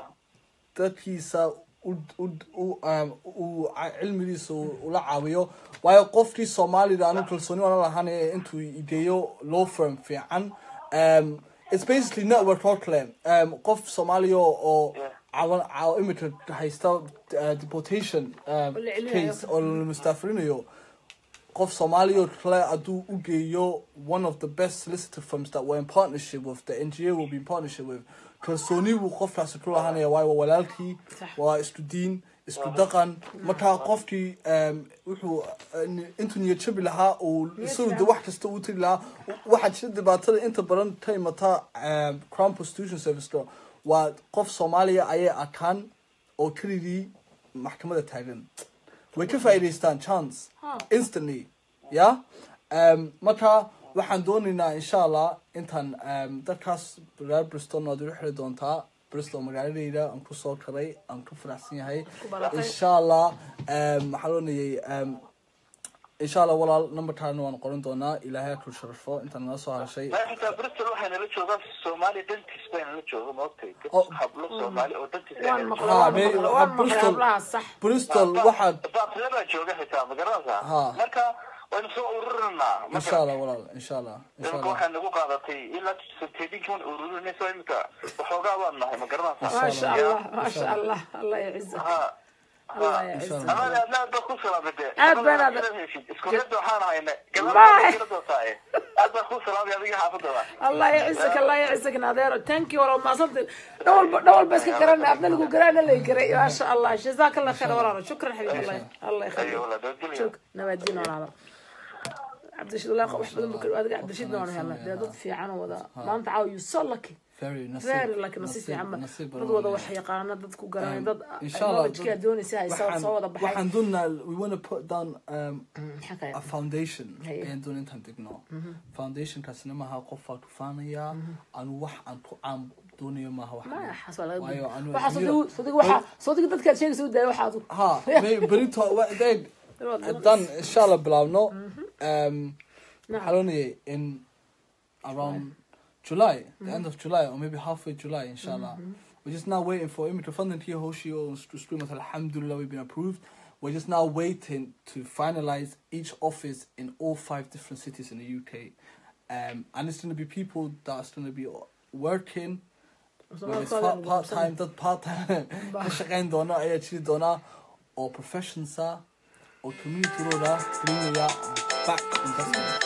dadkiisa u u u um, u ca- cilmigiisa u- ula caawiyo waayo qofkii soomaalida anu kalsooni waana lahaanaya intuu ideeyo law firm fiican um, it's basically network oo kale um, qof soomaaliya oo cawan caaw imika haysta uh, deportation um, la celinayo. case oo la mustaafirinayo qof Somali oo kale hadduu u geeyo one of the best solicitor firms that we're in partnership with the NGO will be in partnership with kalsooni buu qofkaasi ku lahaanaya waayo waa walaalkii Sax. waa isku diin isku dhaqan markaa qofkii um, wuxuu uh, intuu niyad jabi lahaa uu isagu de wax kasta uu tiri lahaa waxaa jira dhibaatada inta badan ka imata um, crown prostitution serviceka waa qof soomaaliya ayay arkaan oo keligii maxkamada taagan way ka faa'iidaystaan chance Ha. instantly ya um, marka waxaan doonaynaa insha allah intaan um, dadkaas reer bristol waad igu xiri doontaa bristol magaaladeyda aan kusoo karay aan ku faraxsan yahay baratay. insha allah um, maxaa loonayay um, insha allah walaal numberkaana waan qoran doonaa ilaahay ku sharfo intaan nala soo hadashay ma xitaa bristol waxay nala joogaan soomaaliya dantiis bay nala jooga maogtay dad Oh. hablo soomaali oo dantiis ay waan nala maqlay Ha, waan me- maqlay ha, waan maqlay Bristol. hablaha sax bristol waxaad baaqle baa jooga xitaa ma garanaysaa Ha. marka waynu soo ururinaa insha allah walaal insha allah insha imika allah waxay nagu qaadatay ilaa sentedinkiiwan ururinayso imika waxoogaa baan nahay ma garanaysaa ما شاء شاء الله. الله ما شاء الله الله يعزك ha الله إن شاء يعزك الله. amaad aadna aad baa ku salaamade Aad baan aad- iskuulada waxaan hayna Bye. gabadhaadootaay aad baa ku salaamay adiga xaafadooda الله يعزك الله يعزك نادير ثانك يو والله ما صدق دول دول بس كرنا ابنا لو قرانا اللي يقرا ما شاء الله جزاك الله خير ورانا شكرا حبيبي الله الله ayo يخليك wala doodilaya شكرا نبادين ولا عبد الرشيد الله wax badan buu adiga عبد الرشيد noona helna dee dad fiican oo wada maanta caaw you so lucky very very lucky nasiib fiican ma nasiib dad wada wax yaqaana dad ku garanay dad inshallah knowledge-ka doonaysa haysa soo wada baxay waxaan doonaa we want to put down um, maxaa kale a foundation Haye. ayaan doon intaan degno foundationkaasina maaha qofaa tufaanaya anu wax aan ku aan doonayo maaha wax ما حصل waayo anu waxa soo soo waxa soo dadka sheegaysa uu daayo waxa adu ha may berito wa- deg dan insha allah bilaabno um, waxaa loonayay in around July, the end of July, or maybe halfway July, inshallah. We're just now waiting for Imika Funding here, Hoshi, or Scream Alhamdulillah, we've been approved. We're just now waiting to finalize each office in all five different cities in the UK. Um, and it's going to be people that's going to be working, whether it's part, part-time, dad part-time, ka shaqayn doona, ayaa jiri doona, or professions ah, or community road ah, gelinaya back investment.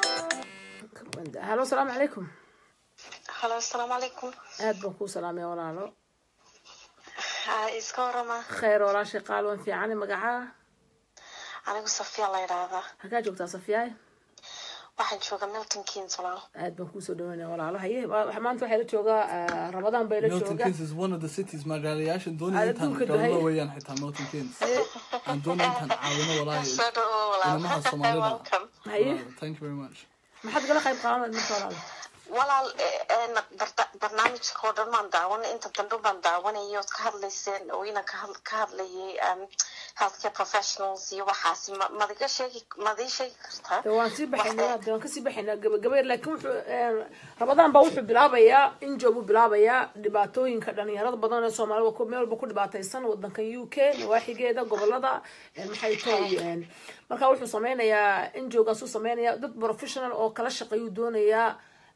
هلو السلام عليكم halo asalaamu calaykum aad baan kuu salaamaya walaalo ha iska warama khayr walaashay qaal waan fiicane magacaa anigu safiya la yidhaahdaa halkaa joogtaa safiyaay waxaan jooga milton keynes walaal aad baan kuusoo dhaweynaya walaalo haye wa- maanta waxaa la joogaa ah, ramadaan bay la milton jooga keynes is one of the cities magaalayaashan doonaya Aad intaan adduunka galno dahay. weeyaan xitaa milton keynes aan doonaya intaan caawino walaahi soo dhawo inamaha walaal soomaalida welcome haye thank you very much maxaad gala qayb qaadanad marka walaalo walaal eh, eh, barda- barnaamijka oo dhan baan daawanay inta dambe baan daawanayay ood ka hadlayseen oo inan ka had- ka hadlayay um, healthcare professionals iyo waxaasi ma- madiga sheegi madii sheegi kartaa de waan sii baxaynaa de waan kasii baxaynaa gabagaba laakiin wuxuu eh, ramadaan baa wuxuu bilaabayaa injo buu bilaabayaa dhibaatooyinka dhalinyarada badan ee soomaalida ku- meel walba ku dhibaataysan wadankan u k nawaaxigeeda gobolada eh, maxay tahay eh, marka wuxuu sameynayaa injogaasuu sameynayaa dad professional oo kala shaqeeyuu doonayaa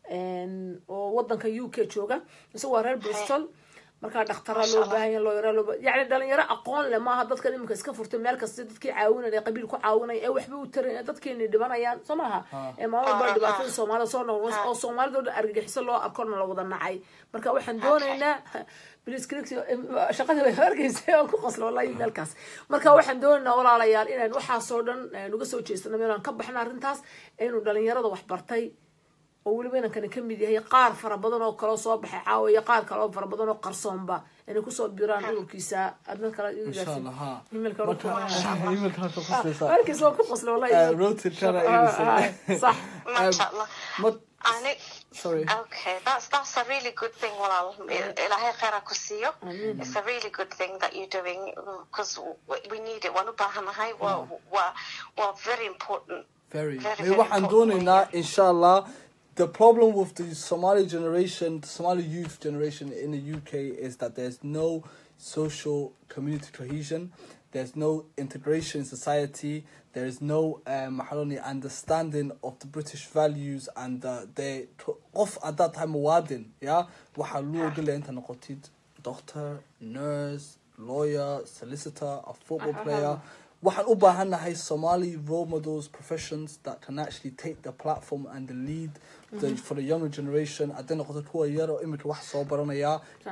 en, oo wadanka u k jooga isaga waa reer bristol markaa dhaktara loo baahanya looyara loo ba- yacni dhalinyaro aqoon leh maaha dadka iminka iska furtay meel kasta dadkii caawinaya qabiil ku caawinaya ee waxba u taray dadkeeni dhibanayaan soo maaha ee maalmo baa dhibaatada soomaalida soo noqon oo soomaalida oo dhan argagixiso loo arkona la wada nacay marka waxaan doonaynaa bilis cricsi shaqada way arkaysa oo ku qoslo wallahi meelkaas marka waxaan doonaynaa walaalayaal inaan waxaasoo dhan eh, nuga soo jeestano meelaan ka baxna arrintaas inuu dhalinyarada wax bartay oo weliba inankani ka mid yahay qaar fara badan oo kaloo soo baxay caawa iyo qaar kale oo fara badan oo qarsoonba inay kusoo biraan ururkiisa adna kale insha allah ha emailka marka emailka halka kusaysaa markiis waa ku qosla wallahi Uh, rotate kana iibisay. sax masha allah Ma- ani sorry Okay, that's that's a really good thing, walaal. Ilaahay khayr ha ku siiyo. It's a really good thing that you're doing because we need it. Waan u baahanahay. Waa waa waa very important. very Very, Hey, very waxaan important, doonaynaa yeah. inshallah the problem with the Somali generation the Somali youth generation in the UK is that there's no social community cohesion there's no integration in society there is no um, maxaa loo yidhi, understanding of the British values and uh, they qof at that time muwaadin yeah waxaa loo ogolaya inta noqotid doctor nurse lawyer solicitor a football player waxaan u baahannahay somali role models professions that can actually take the platform and the lead the, for the younger generation hadday noqoto kuwa yar oo imika wax soo baranaya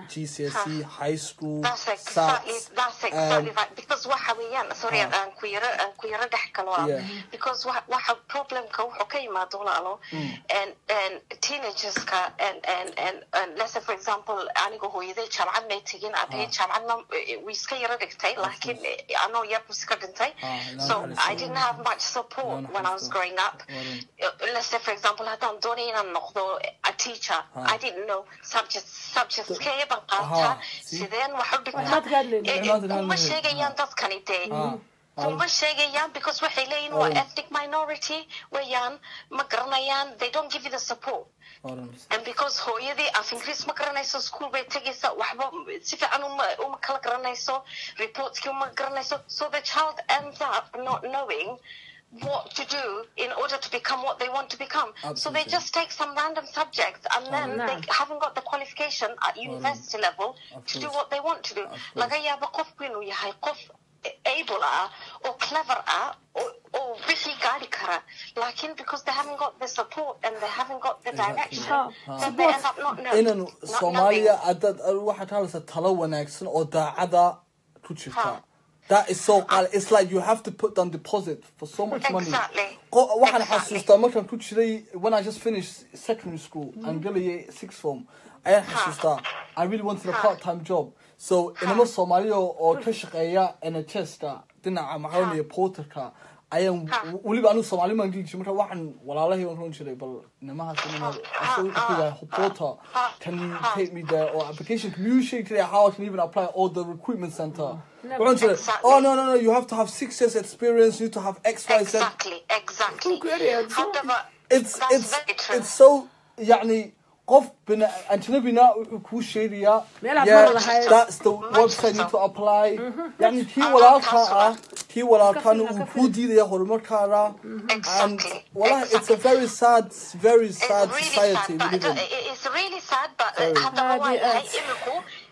gcse high school That's exactly SATs, that's exactly um, right. Because waxa weeyaan sorry Ha. aan ku yara aan ku yara dhex galo ah. Yeah. because waxa waxa problemka wuxuu ka yimaado walaalo and and teenagerska and and and and let's say for example aniga hooyaday jaamacad may tegin aabahey jaamacadna way iska yara dhigtay laakiin anoo yar buu iska dhintay Ah, ilaahay so naxariisto. I didn't have much support Ilaahay when I was naxariisto. growing up Waran. let's say for example haddaan doonay inaan noqdo a teacher I didn't know subjects subjects kee baan qaataa see? sideen wax u dhigtaa Waxaad ka hadlaynin. Eh, eh, Waxaad ka kuma hadlaynin. sheegayaan dadkani dee Ah, kuma sheegayaan because waxay leeyihin waa Oh. ethnic minority weeyaan ma garanayaan they don't give you the support Waran. and because hooyadii af ingiriis ma garanayso school bay tegaysa waxba si fiican uma uma kala garanayso reportskii uma garanayso so the child ends up not knowing what to do in order to become what they want to become so they Absolutely. just take some random subjects and then Oh, they no. haven't got the qualification at university level Of to do course. what they want to do Of course. laga yaabo qofku inuu yahay qof able ah or clever ah or, or wixii gaari kara lakin because they haven't got the support and they haven't got the Exactly. direction Ha. then they end up not knowing inaan not soomaaliya knowing. haddaad waxaad ka hadlaysaa talo wanaagsan oo daacada ku jirta Ha. that is so qal it's like you have to put down deposit for so much money Exactly. Qo- waxaan Exactly. xasuustaa markaan ku jiray when I just finished secondary school aan galayay sixth form ayaan xasuustaa I really wanted a part time job so inama soomaaliya oo ka shaqeeya nhs-ka dhinaca maxaa iyo porterka ayaan weliba anigu soomaali maan geli jiray marka waxaan walaalahii waan run jiray bal inamahaas inama asagoo ku yahay porter can you take me there or application can you shake today how I can even apply or the recruitment center waxaan jiray Exactly. oh no no no you have to have six years experience you need to have x y z exactly exactly Ku kariya, haddaba it's that's it's very true it's so يعني qof bina ajnabina wuxuu kuu sheegayaa Meelaad yeah, ma wadahay. that's the website you need to apply yani kii walaalkaa ah kii walaalkaana uu kuu diidaya horumarkaada and Exactly. wallahi it's a Exactly. very sad very It's sad really society sad, we but live in it- it's really sad, but Sorry. haddaba waa Aad iyo yahay aad. iminku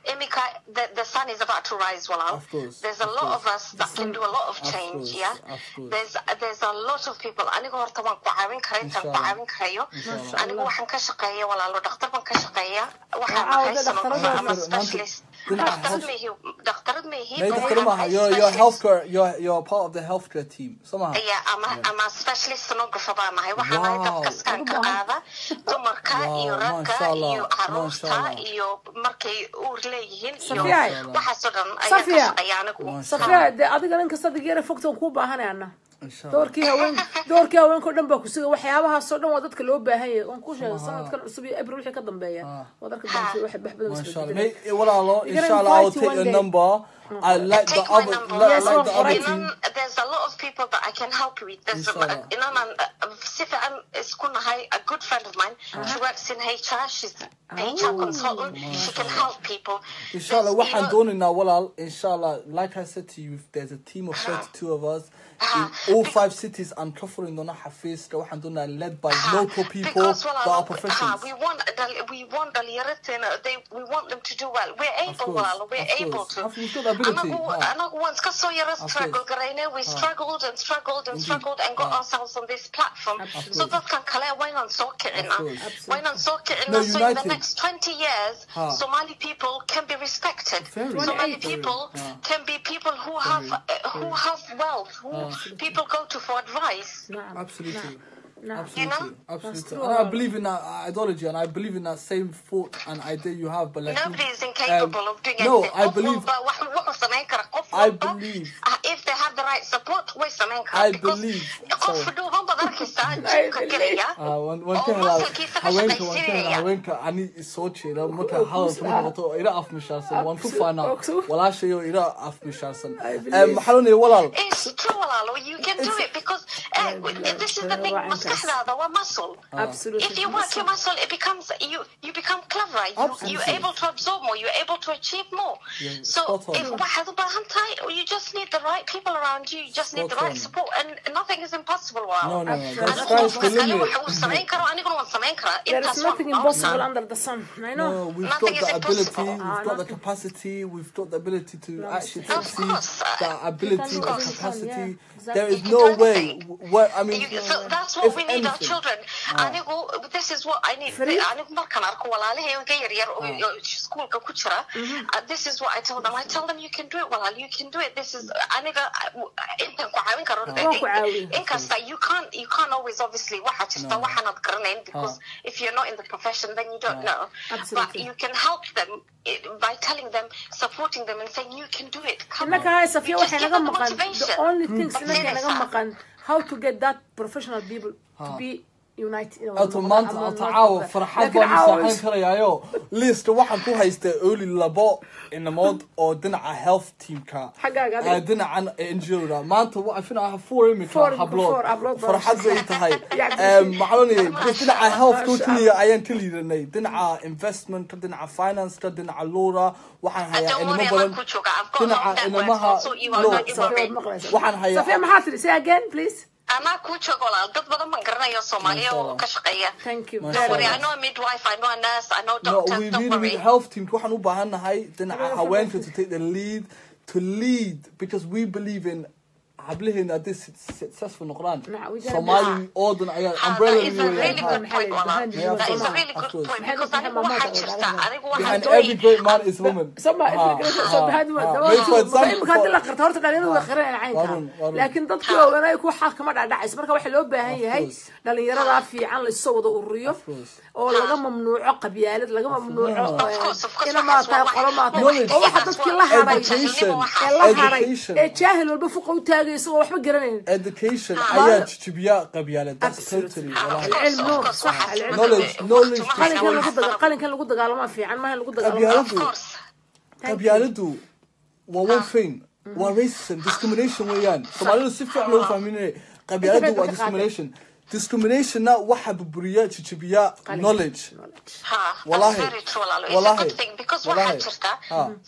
Emika, the, the sun is about to rise, Walal. Of course, There's a of lot course. of us that can do a lot of Of change, course, yeah? of course. There's there's a lot of people. Aniga horta waan ku caawin karaa intaan ku Inshallah. caawin karayo. Inshallah. Anigu waxaan ka shaqeeya walaalo dhakhtar baan ka shaqeeya. Waxaan Waa ahay caawda sonographer dhakhtarada ama maanta- specialist. dhinaca Dhakhtarad health- ma ihi dhakhtarad ma ihi. Nee, but doctor waxaan Maha, ahay you're, you're specialist. healthcare, you're, you're part of the healthcare team. Somehow. Yeah, I'm a, I'm a specialist sonographer baan ahay. Waxaan ahay Wow. dadka skanka qaada dumarka Wow, iyo ragga mashallah, iyo caruurta mashallah. iyo markay uur leeyihiin iyo Safiya. waxaasoo dhan ayaan ka Safiya. shaqeeya anigu. safiya dee adiga nin kasta digeera fogtan kuu baahanay anna Inshallah. doorkii haween doorkii haweenka o dhan baa ku suga waxyaabahaasoo dhan waa dadka loo baahan yahay waan ku sheegay sanadkan cusub iyo abril wixii ka dambeeya waa darka dambe wax wax badan Mashallah. isbeddelay May, well, Allah, You're gonna inshallah, I'll invite you take one your day. number. I like the Take my other, number. like, Yes, like the well, other right. team. Inan, there's a lot of people that I can help you with. There's Inshallah. Inan, si fiican isku nahay, a good friend of mine. She works in HR. She's HR consultant. She can help people. Inshallah, There's, waxaan you know, doonaynaa walaal inshallah like I said to you if there's a team of 32 of us in Uh-huh. all five cities I'm covering doona xafiiska waxaan doonayaa led by uh, local people because, well, that uh, are uh, professionals we want dal- we want dhalinyarada they we want them to do well. We're able, course, well, we're of able course. to. Of- we've got the ability, Anagu- huh. anagu waan iska soo yara course. struggle garayne. We struggled and struggled and struggled and got Huh. ourselves on this platform. So course. dadkan kale waynaan soo kicina. course. Waynaan soo kicina. No, So in the united. next 20 years, Huh. Somali people can be respected. Very. Somali Very. people Huh. can be people who have uh, who have wealth, who people go to for advice. نعم absolutely نعم Absolutely, You know? absolutely. true. And I believe in that ideology, and I believe in that same thought and idea you have. But like, Nobody is incapable of doing no, anything. I Qof believe. walba wax- wuxuu samayn karaa. Qof I walba, believe. uh, if they have the right support, way samayn karaa. I Because believe. qof Sorry. dhuuban baad arkaysaa jibka gelaya. Ah, waan waan oo ka helaa muscle-kiisa ka haweenka waan ka helaa shaqaysiinaya. haweenka ani isoo jeeda marka hadalka ma noqoto ila afmishaarsan waan ku faanaa Absu- walaashayo ila afmishaarsan I believe. maxaa loo leeyahay walaal It's true, walaalo. You can do it because uh, this is the thing. Waa intaas. Maskaxdaada waa muscle. absolutely If you work your muscle, it becomes you. You become clever. You, Absolutely. you're able to absorb more. You're able to achieve more. Yeah, so spot on. if waxaad u baahan tahay, you just need the right people around you. You just need the Spot right on. support, and nothing is impossible. Wow. no no no Anigu that's Anigu that's the qofka kale limit waxa uu samayn karo, aniguna waan samayn karaa. there is Intaas nothing waan impossible awesome. under the sun I know no we've Nothing got is the ability impossible. we've Ah, got the nothing. capacity we've got the ability to actually Of succeed course. the ability can the do it, capacity yeah, exactly. there is You can no do way anything. what I mean You, so that's what if we need our anything- children. Anigu, this is what I need. Free? Anigu markaan arko walaalahayga yaryar oo oo iskuulka ku jira, uh, this is what I tell them. I tell them you can do it, walaal. You can do it. This is aniga uh, intaan ku caawin karo. Waan ku caawiya. Inkasta you can't you can't always obviously waxa jirta No. waxaanad garanayn because if you're not in the profession then you don't know. But Absolutely. you can help them eh, by telling them, supporting them, and saying you can do it. Come innaka on. hay You safiya just waxay give naga them the maqan motivation. the only things But innaka naga seriously. maqan how to get that professional people to be united in Auto maanta auto caawa farxad baan isaaxayn karayaayo list waxaan ku haystaa oli labo inamood oo dhinaca health teamka Xaggaaga adiga. eh, dhinacan NGO-da maanta waxaan filayaa four imika Four, hablood four hablood baa farxad bay tahay Yeah, Em, maxaa loo leeyahay because dhinaca health Masha keliya ayaan ka liidanay dhinaca investment dhinaca finance dhinaca lura waxaan hayaa Don't inamo worry, badan I'm good, Sugar. I've got a lot dhinaca of networks. inamaha I'll sort you out. no Don't you worry. waxaan hayaa safiya maxaa tiri say again please anaa kuu joogo walaal dad badan baan garanaya soomaaliya oo ka shaqeeya thank you Masha don't worry Allah. I know a midwife I know a nurse I know No, doctors we don't really worry need health teams. waxaan u baahan nahay dhinaca haweenka to take the lead, to lead, because we believe in hablaheena haddii su- successful noqdaan Nah, we gotta Soomaali oo dhan ayaa Ah, umbrella that is a weeyaan. really Ha. good point walaal Yeah, that is a of really course. good point Maxay because tahay anigu mamaada waxaa oo jirta dhalada? anigu waxaan Behind doonay every great man is a woman. sama Ha, fikradda soo ha, baxaad ma ha. dawa Maybe for example, imika haddii la for- qarto horta dhalinyaradu way qiranayaan caynka Warun, warun. laakiin dadkii oganay ku xaq kama dhacdhacayso marka waxaa loo baahan yahay course. dhalinyarada fiican la isoo wada ururiyo Of course. oo laga mamnuuco qabyaalad laga mamnuuco Of course, of course, ina maa tahay waxaas waa qolo maa tahay Knowledge. oo waxa dadkii la haray Education. ee la haray Education. ee jaahil walba fuqa u taagay isagoo waxba garanayn Education Ah. ayaa jijibiya qabyaalad. That's Absolutely. totally Ah, of wallahi. course, العلم of نور، course, صح، waxaas العلم. Knowledge, waqti knowledge. ma qalinkan haysan lagu wax daga badan. qalinkan lagu dagaalama fiican maaha in lagu dagaalama Qabyaalad. of course qabyaaladu waa one thing waa racism discrimination weeyaan soomaalidu si fiican loo fahminay qabyaaladu Inta waa badan ka discrimination discriminationna waxa burburiya jijibiya knowledge ha Wallahi. that's very true walaalo it's a Wallahi. good thing because Wallahi. waxaa jirta Ha.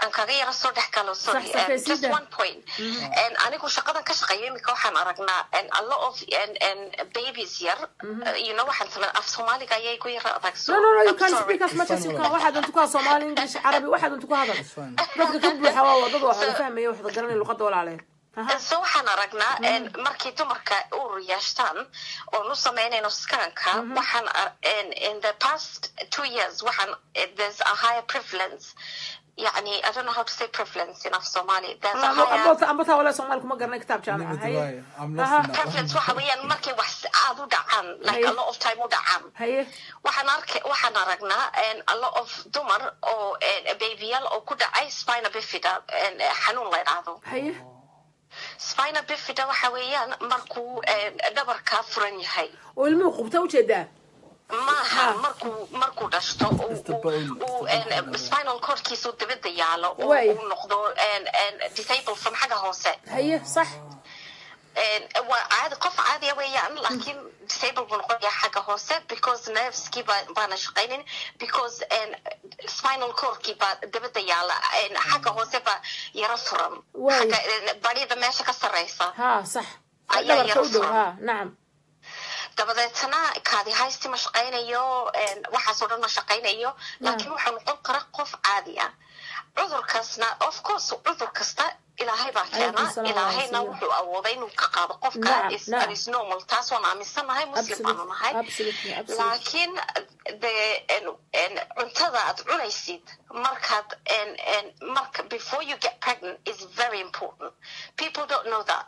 aan kaga yara soo dhex galo sorry Sax, sax, um, sii just daa. one point And anigu shaqadan ka shaqeeyo imika waxaan aragnaa and a lot of and, and babies yar uh, you know waxaan sameyn af soomaaliga ayay ku yara adag so no no no you I'm can sorry. speak as much as you can waxaad untu ku hadal soomaali english carabi waxaad untu ku hadal fine. dadka ka buuxa waa wadada wax wada fahmaya wax wada garanaya luqada walaaleed Aha. so waxaan aragnaa and markay dumarka uur yeeshtaan oon u sameynayno scanka waxaan ar- in in the past two years waxaan there's a higher prevalence يعني I don't know how to say prevalence in of Somali there's a higher ambota ambota wala soomaali kuma garanay kitaab jaamaca Neither do haye I. I'm lost Aha. in that prevalence one. waxa weeyaan markay wax aad u dhacaan like a Haye. lot of time u dhacaan haye waxaan arkay waxaan aragnaa and a lot of dumar oo and babyal oo ku dhacay spina bifida and xanuun la yidhaahdo haye spina bifida waxa weeyaan markuu and dhabarka furan yahay oo ilmuhu qubta ujeedaa maaha markuu markuu dhashto uu- It's the uu- bone. uu It's the and bone. spinal cordkiisu dibadda yaalo oo Way. uu noqdo and and disabled from xagga hoose haye sax And waa caadi qof caadiya weeyaan laakiin disable buu noqon yahay xagga hoose because nerveski baa baana shaqaynin because and spinal cordkii baa dabada yaala and xagga hoose baa yara furan Waay. xagga and barida meesha ka sareysa ha sax Ayaa dhabarka yara u dhow furan. ha nacam dabadeetana kaadi haysti ma shaqaynayo and waxaasoo dhan ma shaqaynayo laakiin wuxuu noqon kara qof caadi ah cudurkaasna of course cudur kasta ilaahay baa keena Alaykum salaam ilaahayna wa wuxuu awooday inuu ka qaado qofka Nacam, is nacam. is normal taas waan aaminsanahay muslim baanu nahay absolutely absolutely laakiin de en- en cuntada aad cunaysid markaad en- en marka before you get pregnant is very important people don't know that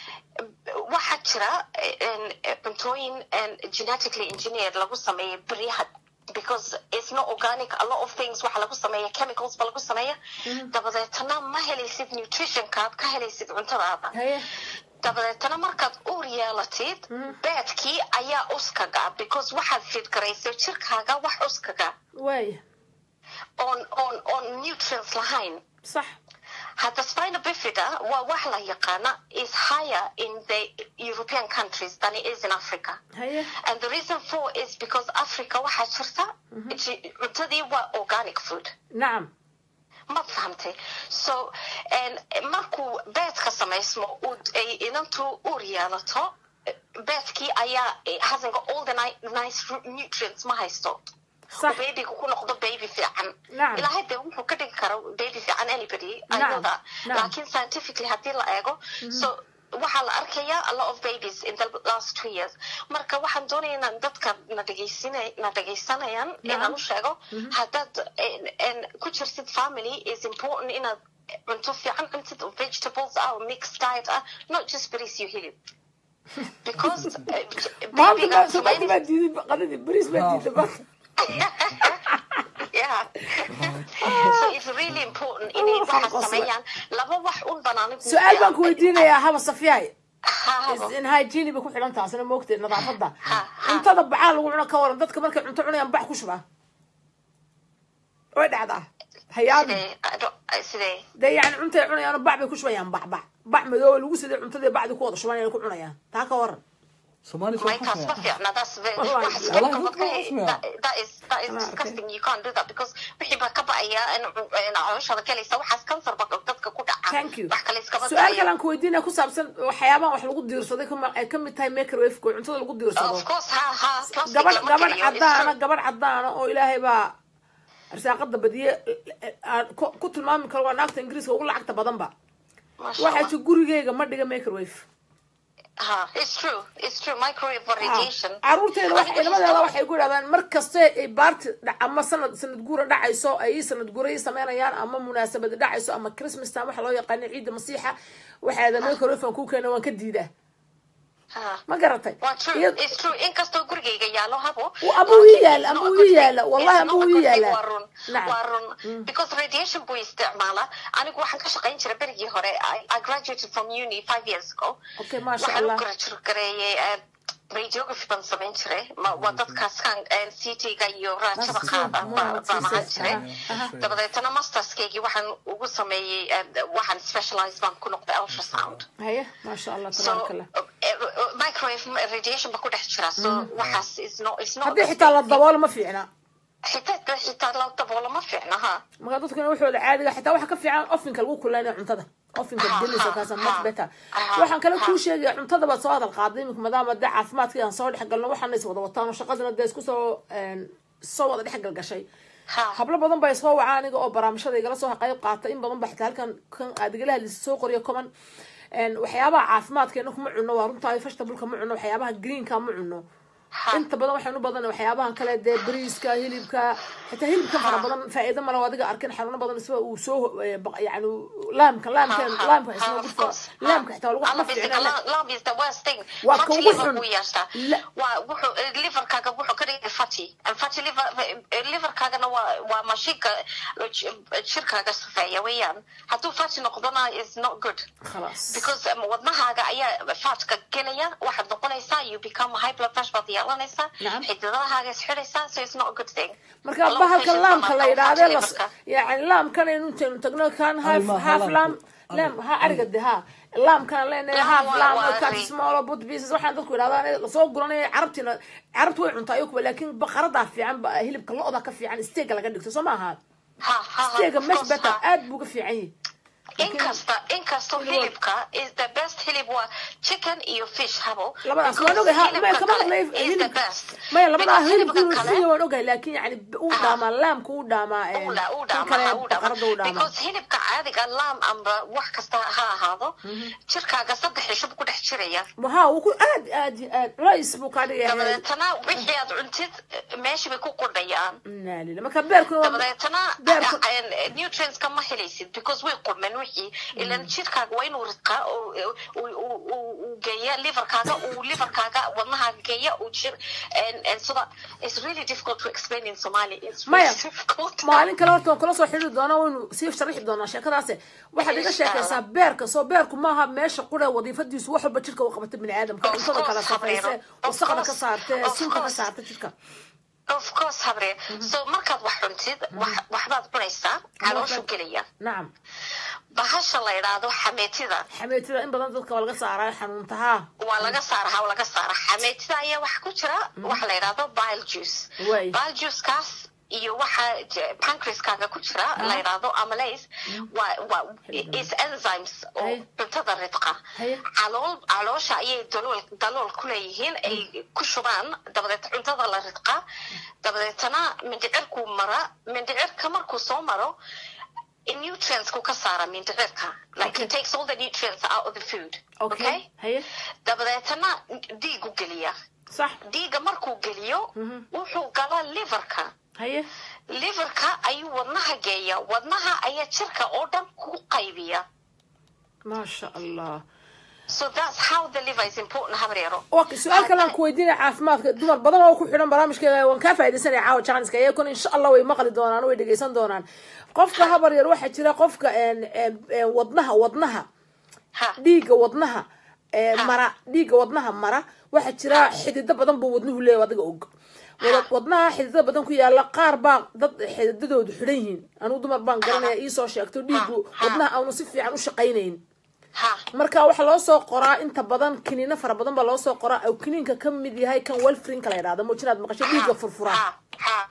waxaa jira en- cuntooyin en genetically engineered lagu sameeyay beryaha because it's not organic a lot of things waxa lagu sameeya chemicals ba lagu sameeya dabadeetana ma helaysid nutritionkaad ka helaysid cuntadaada haye dabadeetana markaad uur yeelatid beedkii ayaa uskaga because waxaad fidgarayso jirkaaga wax uskaga waaya oon oon oon nutrients lahayn sax hadda spina bifida waa wax la yaqaana is higher in the european countries than it is in africa haye and the reason for is because africa waxaa jirta ji- cuntadii waa organic food nacam ma fahamtay so and markuu beedka samaysmo uu ay inantu uur yeelato beedkii ayaa hasn't got all the ni- nice ru- nutrients ma haysto sax babyga ku noqdo baby fiican Nacam. ilaahay dee wuxuu ka dhigi kara baby fiican anybody I Nacam, know that nacam. laakiin scientifically haddii la eego so waxaa la arkayaa a lot of babies in the last two years marka waxaan doonaya inaan dadka na dhegaysina na dhegaysanayaan inaan u sheego haddaad en- en ku jirtid family is important inaad cunto fiican cuntid oo vegetables ah oo mixed diet ah not just bariis iyo hilib because eh, maanta babyga ma- maanta samaynaysa- baa diiday qadadii bariis baa diiday maanta yeah. so it's really important inay Oh, waxaan waxaad qosla. sameeyaan laba wax un banaan su-aal baan ku weydiinayaa haba safiyahay weydiinayaa in hygiene bay ku xidhan taasina moogtay nadaafada Ha, ha. cuntada bacaa lagu cuno ka waran dadka markay cunto cunayaan bac ku shubaa way dhacdaa hayaabi sidee dee yani cuntay cunayaan bac bay ku shubayaan bac bac bac madooba lagu siday cuntadii bacdi ku wada shubanayaan ku cunayaan taa ka waran Somali my soo taas ma xusmaya. fiicna that's very Wallahi. waxaas Wallahi, chemical dadka ka- xusmaya. that- that is that is Ah, okay. disgusting you can't do that because wixii baa ka ba'aya in in calooshaada galaysa waxaas cancer ba dadka ku dhaca thank you wax kale iskaba su-aal daayo. kalaan ku weydiinaya ku saabsan waxyaabahan wax lagu diirsaday kama- ay kamid tahay microwaveka oo cuntada lagu diirsado of course ha ha plastic gabadh lama gabadh kariyo, it's cadaana true. gabadh cadaana oo ilaahay baa arsaaqada badiye aan ku ku tilmaami karo waa naagta ingiriiska ugu lacagta badanba Masha waxay Allah. ti gurigeyga ma dhiga microwave ha it's true it's true microwave for radiation caruurteeda wax Anigu ilmadeeda just- waxay ku idhahdaan mar kaste ay baarti dhac- ama sanad sanad guura dhacayso ay sanad guuray sameynayaan ama munaasabad dhacayso ama christmas time waxa loo yaqaana ciidda masiixa waxay adan microwave aan ku keena waan ka diidaa ha ma garatay waa true Iyad- it's true inkastoo gurigayga yaalo habo Uu abuu ii laakiin yaala, it's abuu not a ii good yaala, thing. wallahi It's not abuu a ii good thing, yaala. waa run Nacam. waa run because radiation buu isticmaala anigu waxaan ka shaqayn jiray berigii hore I, I graduated from uni five years ago Okay, masha waxaan Allah. u graduategareeyay eh, radiography baan samayn jiray Ma- waa dadkaas kan ct-ga iyo raajada That's qaada true. baa- Wow, baan ahaan Jesus. jiray Aha, aha. dabadeetana masterskaygii waxaan ugu sameeyey eh, waxaan specialize baan ku noqday ultrasound haye maasha allah so tabaaraka allah uh, uh, microwave radiation ba ku dhex jira so waxaas is not it's not haddii a xitaa la safe daboolo ma fiicna xitaa xitaa la daboolo ma fiicna ha marka dadkuna waxooda caadiga xitaa waxa ka fiican ofinka lagu kulaynaya cuntada ofinka Ha, gelisa ha, kaasa ha, much better ha, waxaan kale ha. kuu sheegaya cuntada baad soo hadal qaaday imika maadaama dee caafimaadkii aan soo dhex galno waxaana is wada wataan oo shaqadina dee isku soo een, soo wada dhex galgashay ha hablo badan baa soo wacaa aniga oo barnaamijyada igala soo qayb qaata in badan ba xitaa halkan kan aad igala hadlisa soo qoriyo common een, waxyaabaha caafimaadkeena kuma cuno waa runtaa fashtabulka ma cuno waxyaabaha greenka ma cuno ha inta badan waxaan u badan waxyaabahan kale dee bariiska hilibka xitaa hilibka fara badan faa'iido male oo adiga arkin xanuuno badan isba uu soo eh, baq- yani laamka laamka Ha, ha, laamka ha, isna of gudfa course. laamka xitaa waa lagu Alla ma bisiga, fiicna la- lamb is the worst thing. Waa Fatty ka ugu liver xun. buu yeeshaa. La- Waa wuxuu- eh, liverkaaga wuxuu ka dhigay fatty. And fatty liver- eh, liverkaagana waa- waa mashiinka, eh, ji- jirkaaga safeeya weeyaan. Hadduu fatty noqdona is not good. khalaas Because, um, wadnahaaga ayaa fatka gelaya waxaad noqonaysaa you become high blood pressure baad yeelanaysaa Nacam. xididadahaaga is xidhaysaa so it's not a good thing marka Laba bahalka patient laamka baa la fatty yidhaahde las liverka. yani laamkan aynu intaynu tagno kan half ma- half laamku. lam lam ha ariga de ha laamkan leenahay Lam half waa- lam waa cut ri- small but pieces waxaan dadku yidhahdaan lasoo guranaya carabtina carabtu way cuntaa iyo kuwa laakiin baqaradaa fiican ba- hilibka lo-da ka fiican steega laga dhigto soo ma aha ha ha ha steega of mesh course, better ha. aad buu ga fiican yahay inkasta inkastoo hilibka is the best hilib waa chicken iyo fish habo labadaas Because waan ogahay ha hilibka maya kama kale hadlay is the hilibka best maya labadaa Because hilibka hilibka inuu kale fiya waan ogahay laakiin yani uu dhaamaa laamka uu dhaamaa een, uu dha- uu kan dhaama, kale ha, uu dhaama. baqarada uu dhaamaa because hilibka caadiga lam amba wax kasta ha ahaado jirkaaga saddex cisho buu ku dhex jiraya ha wuu ku aad aad iyo aad culays buu kaa dhigaya dabadeetana wixii aad cuntid meeshii bay ku qudhayaan inaa lila marka beerkuna dabadeetana beerku nutrientska ma helaysid because way qurmeen wixii ilan jirkaaga waa inuu ridqaa oo uu- uu uu- uu geeya liverkaaga uu liverkaaga wadnahaaga geeya uu jir and and so that it's really difficult to explain in Somali it's really maya difficult maalin kale horta waan kula soo xidhi doonaa waynu sii sharixi doonaa sheekadaase waxaad iga sheekaysaa beerka soo beerku maaha meesha qura wadiifadiisu wax walba jirka u qabata bini aadamka Of cuntada kala course, safayse Habeero. Of wasaqda ka course. saarte Of sunka ka course. saarta jirka of course habre so markaad wax cuntid wax- waxbaad cunaysaa calooshu gelaya nacam bahasha la yidhaahdo xameetida xameetida in badan dadka waa laga saaraa xanuuntaha waa laga saara ha laga saara xameetida ayaa waxa ku jira waxa la yidhaahdo bile juice Way. bile juicekaas iyo waxa j- pancreaskaaga ku jira la yidhaahdo amylase waa waa is enzymes oo Hay. cuntada ridqa Hay. calool caloosha ayay dalool dalool ku leeyihiin ay ku shubaan dabadeed cuntada la ridqa dabadeetana mindhicirkuu mara mindhicirka markuu soo maro nutrientsku ka saara mindhicirka like Okay. it takes all the nutrients out of the food okay haye dabadeetana dhiigu geliya sax dhiiga markuu geliyo wuxuu galaa liverka haye liverka ayuu wadnaha geeya wadnaha ayaa jirka oo dhan ku qaybiya maasha allah so that's how the liver is important habaryaro okay su-aal kale aan ku weydiinaya caafimaadka dumar badan oo ku xidhan barnaamijkeega waan kaa faaidaysanaya caawa janiska iyakuna insha allah way maqli doonaan way dhegeysan doonaan qofka habar yar waxaa jira qofka een, een, een, wadnaha wadnaha ha dhiigga wadnaha ee, mara dhiigga wadnaha mara waxaa jira xidido badan buu wadnuhu leeyahay adiga og Wada- wadnaha xididada badan ku yaala qaar baa dad xididadoodu xidhan yihiin anigu dumar baan garanaya iisoo sheegto dhiiggu ha. wadnaha aanu si fiican u shaqaynayn ha marka waxaa loo soo qoraa inta badan kiniino fara badan baa loo soo qoraa oo kiniinka ka mid yahay kan welfrinka la yidhahdo muujinaad maqasho dhiigga furfura ha ha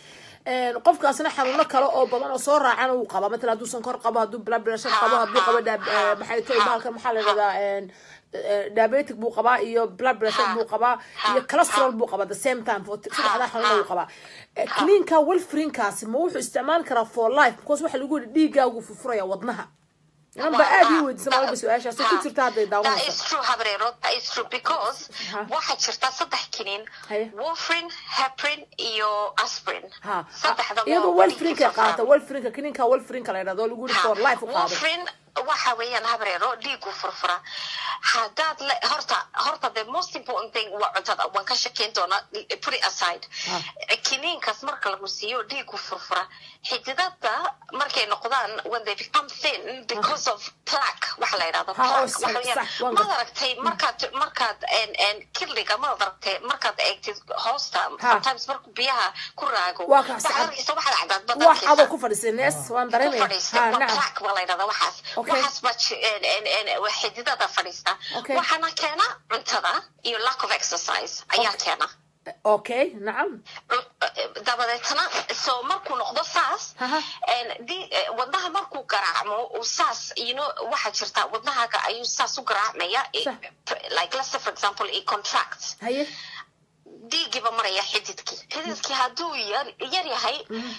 Een, qofkaasna xanuuno kale oo badan oo soo raacana wuu qabaa matalan hadduu sonkor qabo hadduu blood pressure qabo hadduu qabo daab- eh, maxay tahay bahalka maxaa la yidhahdaa een, eh, diabetic buu qabaa iyo blood pressure buu qabaa iyo cholesterol buu qabaa the same time for saddexdaa xanuuna wuu qabaa Eh, kiniinka welfrinkaasi ma wuxuu isticmaali karaa for life because waxa lagu yidhi dhiiggaagu furfuraya wadnaha inan ba aad ii weydiisa maalba su-aashaas oo ku jirta hadday That daawanaysa is true, Habrero. That is true because Ha. waxaa jirta saddex kiniin Haye. warfarin heparin iyo aspirin ha saddexda iyadoo waa welfrinka dhiigga qaata welfrinka kiniinka welfrinka la yidhahdo oo lagu yidhi for life u qaado warfarin waxa weeyaan habreero dhiigu furfura haddaad le horta horta the most important thing waa cuntada waan ka shakeyn doonaa put it aside kiniinkaas marka lagu siiyo dhiigu furfura xididada markay noqdaan when they become thin because of plaque waxa la yidhahdo Ha, oo plaque sax- waxa weeyaan sax, waan maad gartay. aragtay markaad markaad en- en kidliga maad aragtay markaad eegtid hoosta Ha. sometimes markuu biyaha ku raago Waa ka waxaad sax- arkaysa waxaad cadaad wax badankiisa adoo ku fadhiisay nees waan ku dareemaya fadhiista ha waa nacam plaque waa la yidhahdaa waxaas Okay. waxaas baa ji- en- en- en- waa xididada fadhiista Okay. waxaana keena cuntada iyo lack of exercise ayaa keena okay nacam dabadeetna so markuu noqdo saas Aha. en, di- eh, wadnaha markuu garaacmo uu saas you know waxaa jirta wadnahaaga ayuu saas u garaacmaya eh, Sax. like let's say for example it contracts haye dhiigiiba maraya xididkii xididkii hadduu yar yar yahay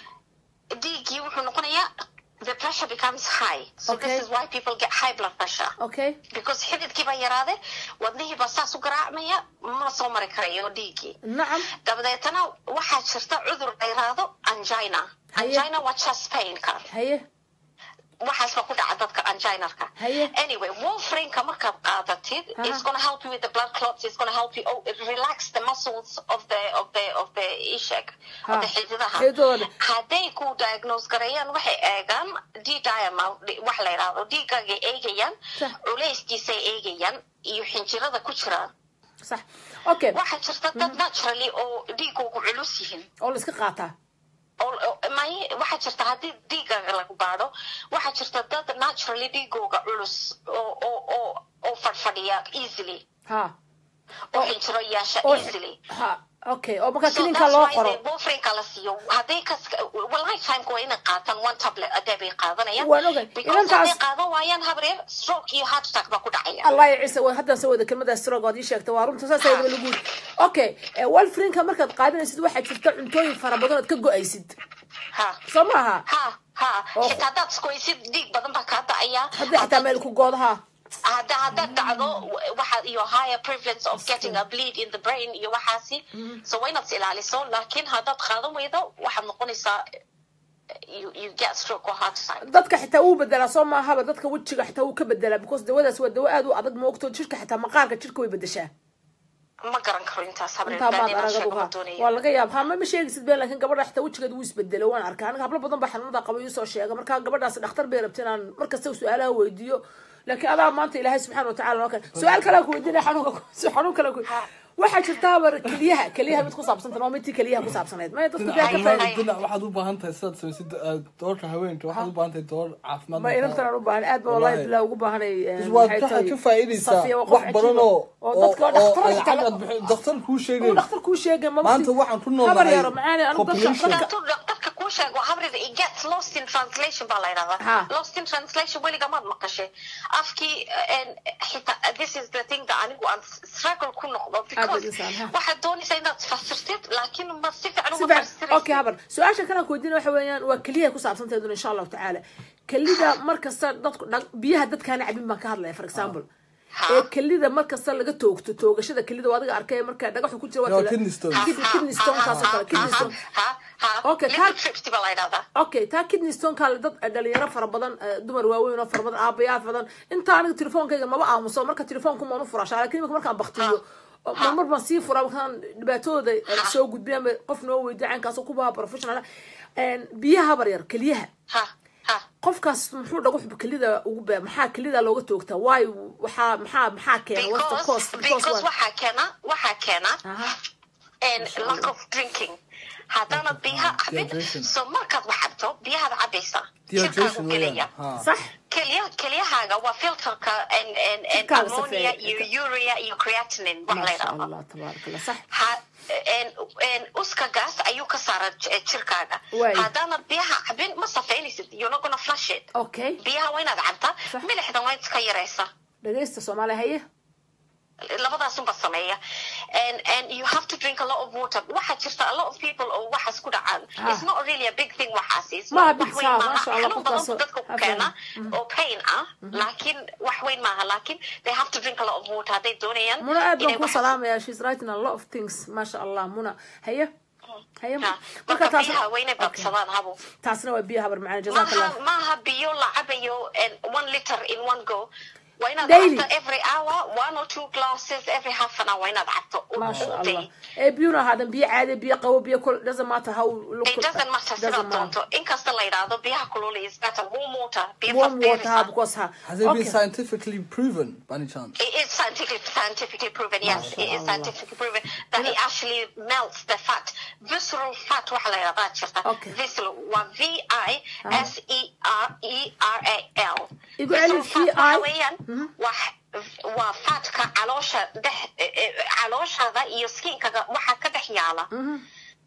dhiiggii wuxuu noqonayaa the pressure becomes high so Okay. this is why people get high blood pressure okay because xididkii baa yaraade wadnihiiba saas u garaacmaya ma soo mari karayo dhiiggii nacam dabadeetana waxaa jirta cudur la yiraahdo angina Haye. angina waa chest painka haye waxaas baa ku dhaca dadka anginarka Haye. anyway warfarinka markaad qaadatid Aha. it's gonna help you with the blood clots it's gonna help you oh, it relax the muscles of the of the of the ishak Ha. of the xididaha Xididooda. hadday ku diagnose gareeyaan waxay eegaan d diamond wax la yidhaahdo dhiigaagay eegayaan Sax. culeyskiisay eegayaan iyo xinjirada ku jiraan sax okay waxaa jirta dad naturally oo dhiigoogu culus yihiin oo la iska qaataa oo- oo- may waxaa jirta haddii dhiigaaga lagu baadho waxaa jirta dad naturally dhiigooga culus oo oo oo oo fadhfadhiya easily ha oo xinjiro yeesha oo easily ha okay oo marka So klininka that's loo why qoro they warfarinka la siiyo hadday kas well lifetimeka waa inay qaataan one tablet a day bay qaadanayaan Waan ogay. because Inantaas- hadday qaadan waayaan habreer stroke iyo heart attack baa ku dhacaya allah ya ciise waa haddaan soo wada kelmada stroke ood ii sheegtay waa runta saas ayadaba lagu yiri okay walfrinka markaad qaadanaysid waxaa jirta cuntooyin fara badan ood ka go-aysid ha soo maaha ha ha Oh. xitaa haddaad iskoysid dhiig badan baa kaa dacaya haddii xitaa meel ku goodaha hadda haddaad dhacdo waxa iyo higher prevalence of getting a bleed in the brain iyo waxaasi so waa inaad is ilaaliso laakiin haddaad qaadan weydo waxaad noqonaysaa you, you get stroke or heart attack dadka xitaa wuu bedelaa soo maahaba dadka wejiga xitaa wuu ka bedelaa because dawadaas waa dawo aad u adag moogto jirka xitaa maqaarka jirka way bedeshaa ma garan karo intaas habreer intaa maad baadina aragad sheego ma uha doonayo waa laga yaab ha ma ma sheegaysid been laakiin gabadha xitaa wejigeeda wuu isbedelo waan arkaa aniga hablo badan baa xanuunada qaba ii soo sheega marka gabadhaas dhakhtar bay rabta inaan markasta su-aalaha weydiiyo laakiin adaa maanta ilaahay subxaana watacaala noo kale su-aal kalea ku weydiinaya xanuunka xanuun kale ku waxaa jirta habar keliyaha keliyaha mid ku saabsanta waa midtii keliyaha ku saabsanayd maya dadku baa ka dhinaca faa'iid dhinac waxaad u baahan tahay sidaad samaysid eh, doorka haweenka waxaad u baahan tahay door caafimaad ma inantan aan u baahan aad ba wallahi bilaa ugu baahanay eh, waad maxay ka tahay, ka faa'iidaysaa Safiya waa qof wax badan cajiib ah. oo oo dadka oo dhakhtar ay xitaa cagad bixi- dhakhtar kuu sheegay uu dhakhtar kuu sheegay ma Maanta waxaan ku nool habar nahay yaro macaani anigu dadka population. dadka hadduu dhaqtarka kuu sheego habreer it gets lost in translation baa la Ha. yidhahdaa lost in translation weliga maad maqashay afkii en, xitaa this is the thing that anigu aan struggle ku noqdo because insaan, ha. waxaad doonaysaa inaad fasirtid laakiin ma si fiican si uma fiican fasiraysid okay habar su-aasha kale aan ku weydiina waxa weeyaan waa keliyaha ku saabsantayduna insha allahu tacaala kelida markasta dadku dha- biyaha dadkaana cabin baan ka hadlaya for example Ha. ee kelida markasta laga toogto toogashada kelida waa adiga arkay marka dhagaxu ku jira waa Waa tala- kidney stone. kidney- kidney stone kaasoo kale kidney stone Okay, okay ka- trips baa la yidhahdaa okay taa kidney stoneka dad dhalinyaro fara badan eh, dumar waaweyn oo fara badan aabayaad badan inta aniga telefoonkayga maba aamuso marka telefoonku maanu furaa laakiin imika markaan baktiyo oo marmar baan sii furaa markaan dhibaatadooda eh, soo gudbiyaan bay qof noo weydiya caynkaasoo kubaha professional biyaha habar yar keliyaha ha ha qofkaas muxuu dhagu kelida ugu baa maxaa kelida looga toogtaa waayo waxaa maxaa maxaa keena what's the because cause because what? waxaa keena waxaa keena Aha. and lack of drinking haddaanad biyaha cabin Dehydration. so markaad wax cabto biyahaad cabaysaa jirkaagu dehydration gelaya weeyaan ha sax kelya kelyahaaga waa filterka and and and Jirkaaga ammonia safeeya. iyo urea iyo creatinine wax la maasha yidhaahdo allah tabaaraka allah sax ha en en uskagaas ayuu ka saara j- jirkaaga Waay. haddaanad biyaha cabin ma safeynaysid you're not gonna flush it okay biyaha waa inaad cabtaa Sax. milixdan waa iska yaraysa dhagaysta soomaaliya haye labadaasunba sameeya and and you have to drink a lot of water waxaa jirta a lot of people oo waxaas ku dhacaan Ah. it's not really a big thing waxaasi It's Maaha not- big wax weyn saa, maaha. masha Allah, xanuun badan qofkaas buu dadka ku ha keena fahmin. oo pain ah laakiin wax weyn maaha laakiin they have to drink a lot of water hadday doonayaan muna aad baan inay ku waxaas- salaamaya she's writing a lot of things maasha allah muna haye haye Ha. marka biyaha waa inay badsadaan habo taasna waa biyaha habar macana jazaaka maaha allah maaha biyo la cabayo and one liter in one go waa inaad Daily. cabto every hour one or two glasses every half an hour waa inaad cabto u- maasha u day. allah ee biyuna ahaadan biyo caadi biyo qabo biyo kul doesn't matter how look It doesn't matter sidaad doonto inkasta la yidhaahdo biyaha kulul is better warm water biyo warm fast water ha beerisa. because ha has it been okay scientifically proven by any chance It is scientifically scientifically proven. Yes, it is Mashallah. scientifically proven that it actually melts the fat. Visceral fat waxa la yidhahdaa jirta. Okay. Visceral waa V I S E R E R A L. Igu celi Visceral fat waxa VI. weeyaan waa waa fatka caloosha dhex eh, eh, calooshaada iyo skinkaaga waxa ka dhex yaala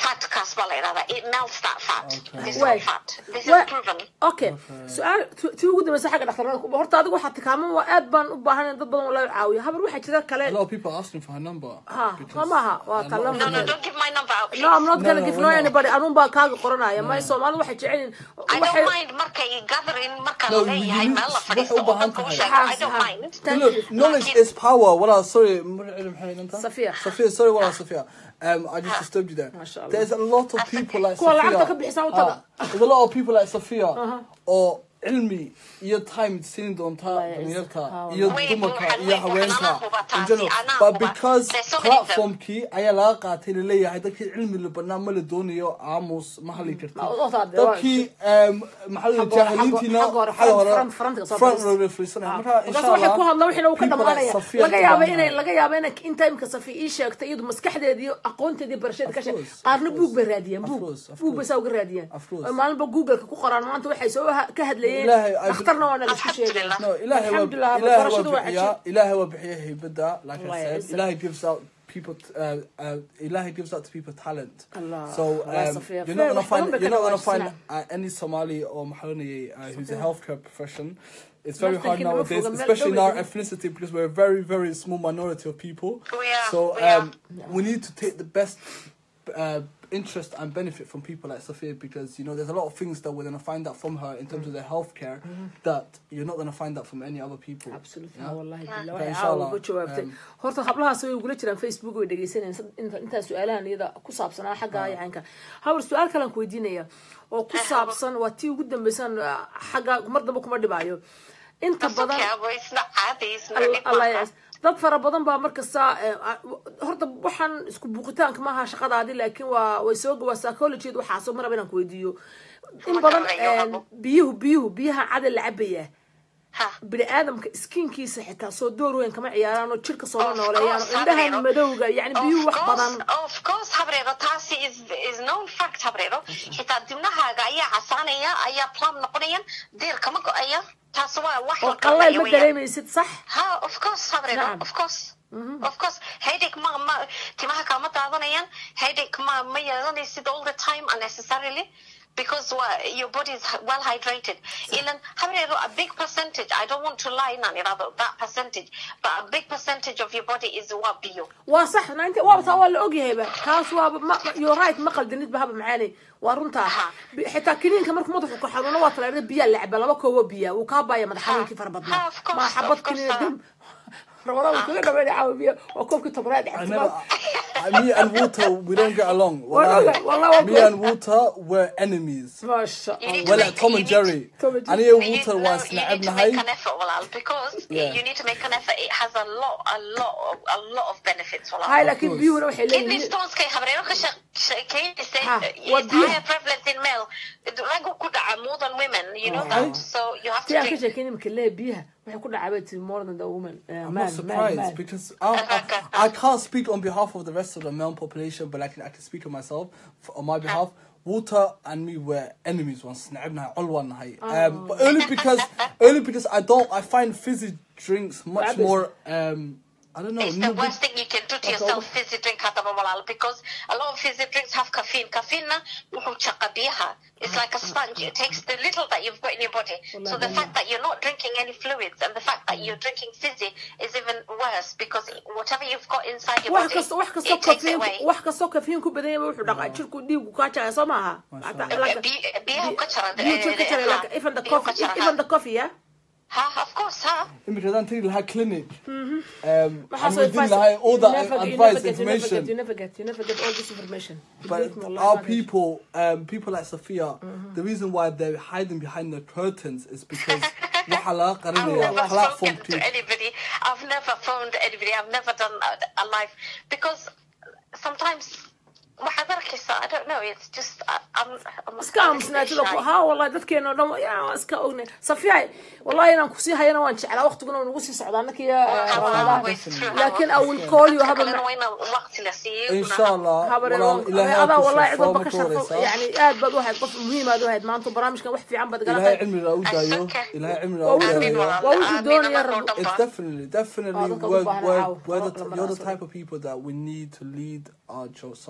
fatkaas baa la yidhahdaa it melts that fat Okay. this is Way. all fat this is Way. proven okay su-aal tu- tii ugu dambaysa xagga dhaktarada ku- horta adigu waxaa tikaaman waa aad baan u baahan in dad badan laga caawiyo habar waxaa jira A kale lot of people are asking for her number. Ha, because maaha, waa a lot kala of no no people- don't give my number out please. no I'm not No, gonna no, give we're no not. anybody anun baa kaaga qoranaya may soomaalidu waxay jecelin I don't mind markay gathering marka No, la you leeyahay need- meel la wax fadhiisto u oo baahan dadka u tahay. sheego I don't Ha, ha. mind Thank Look, you. knowledge Laakiin- is power. What I sorry, Sophia. Sophia. Sophia, sorry, what I Sophia. Um, I just disturbed you there. Mashallah. There's a lot of people like Kuwa Sophia. lacagta ka bixisa u taga. Ah, there's a lot of people like Sophia. Or cilmi iyo time siin doontaa Wallahi, dhalinyarta it's- iyo Way dumarka buuxan, iyo way buuxan. haweenka Anaa huba in taasi, general anaa but huba. because There's so many of them. platformkii ayaa laga qaatay laleeyahay dadkii cilmi la banaa ma la doonayo aamus ma hadli karti Ma- oo taade, waa- dadkii um, maxaa la Xagga hore- jaahiliintiina xagga hore, xagga hore front- frontka soo front fadhiis. row fadhiisanaya marka markaas insha waxay ku Allah hadla wixina uu ka people like dhamaanaya Sophia laga yaaba Jahan- inay laga yaaba inay inta imka safi ii sheegtay iyadu maskaxdeeda iyo aqoonteeda iyo barasheeda ka sheeg course, qaarna of buug bay course. raadiyeen Of buug course, of buug bay course. saa uga raadiyeen Of course. oo maalinba googleka ku qoraan maanta waxay soo ha- ka hadlayeen Ilaahay, I- dhakhtarna waana laisku sheegay Alhamdulillah. No, ilaahay waa Alhamdulillah, ilaahay waa barashadu waa bixiyaa cajiib. ilaahay waa bixiyaa haybada like I Wallahi, said it's- ilaahay gives out people uh, uh, ilaahay gives out to people talent Allah. so Wallahi, um, Sophia, you're not fair, gonna wax badan find bay you're ka not gonna dhawaajisnaa. find uh, any Somali or Mahalani uh, who's a healthcare profession it's very Naftan hard kina nowadays mafuga, meel especially in our dhow ethnicity because we're a very very small minority of people We are, so we are. um, we need to take the best uh, interest and benefit from people like Sophia because you know there's a lot of things that we're gonna find out from her in terms of their healthcare that you're not gonna find out from any other people. absolutely Yeah? wallahi billah Okay, waxay inshallah, caawa uga jawaabtay um, horta hablahaas way ugula jiraan facebook way dhegeysanayaan sad- inta intaa su-aalahan iyada ku saabsanaa xagga yacanka habar su-aal kalan ku weydiinaya oo ku saabsan waa tii ugu dambaysan ah, xagga mar dambe kuma dhibaayo inta That's okay, badan Abo, it's not caadi, it's not Al- dhib Allah maaha. yaas. dad fara badan baa markasta eh, ah, horta waxaan isku buuqitaanka maaha shaqadaadi laakiin waa way soo waa psychology waxaasoo maraba inaan ku weydiiyo in Ma badan garanayo, eh, Abo. biyuhu biyuhu biyaha cada la cabaya Ha. bini aadamka skinkiisa xitaa soo door weyn kama ciyaaraan oo jirka sooma Of nooleeyaan course, oo indhahan Habrero. madowga yani biyuhu Of wax course, badan of course, Habrero, taasi is, is known fact, Habrero. Xitaa dibnahaaga ayaa casaanaya, ayaa plum noqonayaan, diir kama go-aya. Taas waa wax oo la qallayl garanayo ma weeyaan. dareemaysid sax Ha, of course, Habrero, Nacam. of course. Of course, headache ma, ma, timaha kama daadanayaan, headache ma, ma yeelanaysid all the time unnecessarily. Because wa- your body is h- well hydrated. Ilan, Habrero, a big percentage, I don't want to lie, Nani, rather, that percentage, but a big percentage of your body is what bio. waa sax nainta waaba taa waa la ogyahayba kaas waaba ma you're right ma qaldanid ba haba macaanay waa runtaa Aha. Bi- xitaa kiniinka markuu madaxu ku xanuuno waa talaada biyaa la caba laba koobo biya wuu kaa baaya madax xanuunkii fara Ha, badnaa of course, ma xabad of course, kiniin ha. dam ramadaan wuu kaga dhameynaya caawa biya waa koobkii tobnaad I dhex never, I, me and Walter, we don't get along. Wallahi, Wallahi. wallahi, me wallahi. and Walter were enemies. maasha You need allah Well, to like make- Tom you and need- Jerry. Tom and And Jerry. here You need, Walter no, was you need to make an نعبنا effort, Walal, because Yeah. you need to make an effort. It has a lot, a lot, of, a lot of benefits, Walal. hay laakiin course. biyuhuna waxay Kidney leeyihiin stones kay habrero ka shaq- shaqeynaysa, Ha, it's waa biyaha. higher prevalence in male. Raggu ku dhaca more than women, you know Okay. that. So you have tii to aan ka drink. sheekeyn imika lee biyaha waxay ku dhacaa bay tiri more than the woman uh, I'm man, not surprised man, man. because I, I, I can't speak on behalf of the rest of the male population, but I can I can speak on myself f on my behalf. Walter and me were enemies once. نعبنا all one night. Um, but only because only because I don't I find fizzy drinks much Rubbish. more um I don't know. It's the no worst good- thing you can do to That's yourself, all. fizzy drink hata Walal, because a lot of fizzy drinks have caffeine. Caffeine na wuxuu chaqa biyaha. It's like a sponge. It takes the little that you've got in your body. So the fact that you're not drinking any fluids and the fact that you're drinking fizzy is even worse because whatever you've got inside your wax body, kasta wax kastoo it takes it kafiin away. wax kastoo kafiin ku badan yahay wuxuu dhaqaa jirku dhiigu kaa jacaya soo maaha Hataa- like- Bi- biyaha ka jara- biyuhu jirka eh, jara ha. like even the Biyaha coffee ka jara, even ha. the coffee yeah Ha, of course, ha. Because I think like clinic. Um, Waxaa and soo we didn't advice- like all you that never- you advice never get- you never get- information. you never get you never get all this information But Believe me, wallahi, our manage. people, um, people like Sophia, the reason why they're hiding behind the curtains is because wahala I've qarinaya, never wahala spoken phoned to anybody. I've never phoned anybody. I've never done a, a live because sometimes waxaad arkaysaa, I don't know. It's just I, I'm. I'm iska I'm a bit aamusnaatida shy. haa wallahi dadkeena oo dhan wa- yaa, waa iska ognay safiya wallahi inaan kusii hayana waan jeclaa waqtiguna nagu sii socdaa annakiyo Have a ramadaan way through, have laakiin a- I will call you Dadka haba kalena waa in waqti la siiyo. Inshallah, habareen walaal ilaahay adaa ha ku wallahi cid sharfo walba ka marka sharfo horeysa. yani aad baad u ahayd qof muhiim aad u ahayd maanta barnaamijkan wax fiican baad gala ilaahay qayb cimriga u daayo Okay. ilaahay cimriga Waa u wuxuu- Amiin daayo walaal. waa wuxuu Amiin doonaya anagoo rabo. dhan It's ba. definitely, definitely, Oh, dadka we're, u baahan we're, caaw. we're, the, Lama you're the raadsado. type of people that we need to lead our Jo- Somali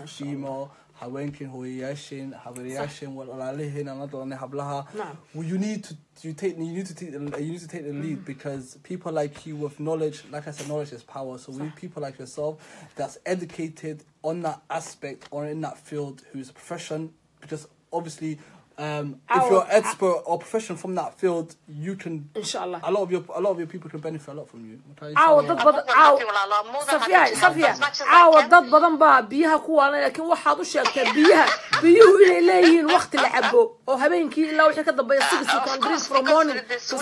female haweenkin hooyayaasheen habaryyaasheen walaalahiin aan la dhalanay hablaha Nacam. well, you need to you take you need to take the- you need to take the lead because people like you with knowledge like I said knowledge is power so we need people like yourself that's educated on that aspect or in that field who's a profession because obviously um, if Our- you're expert or profession from that field you can insha allah a lot of your a lot of your people can benefit a lot from you caawa dad badan caaw safiya safiya caawa dad badan baa biyaha ku waalan laakiin waxaad u sheegtaa biyaha biyuhu inay leeyihiin wakti la cabo oo habeenkii ilaa wixii ka dambeeya six you can drink from morning to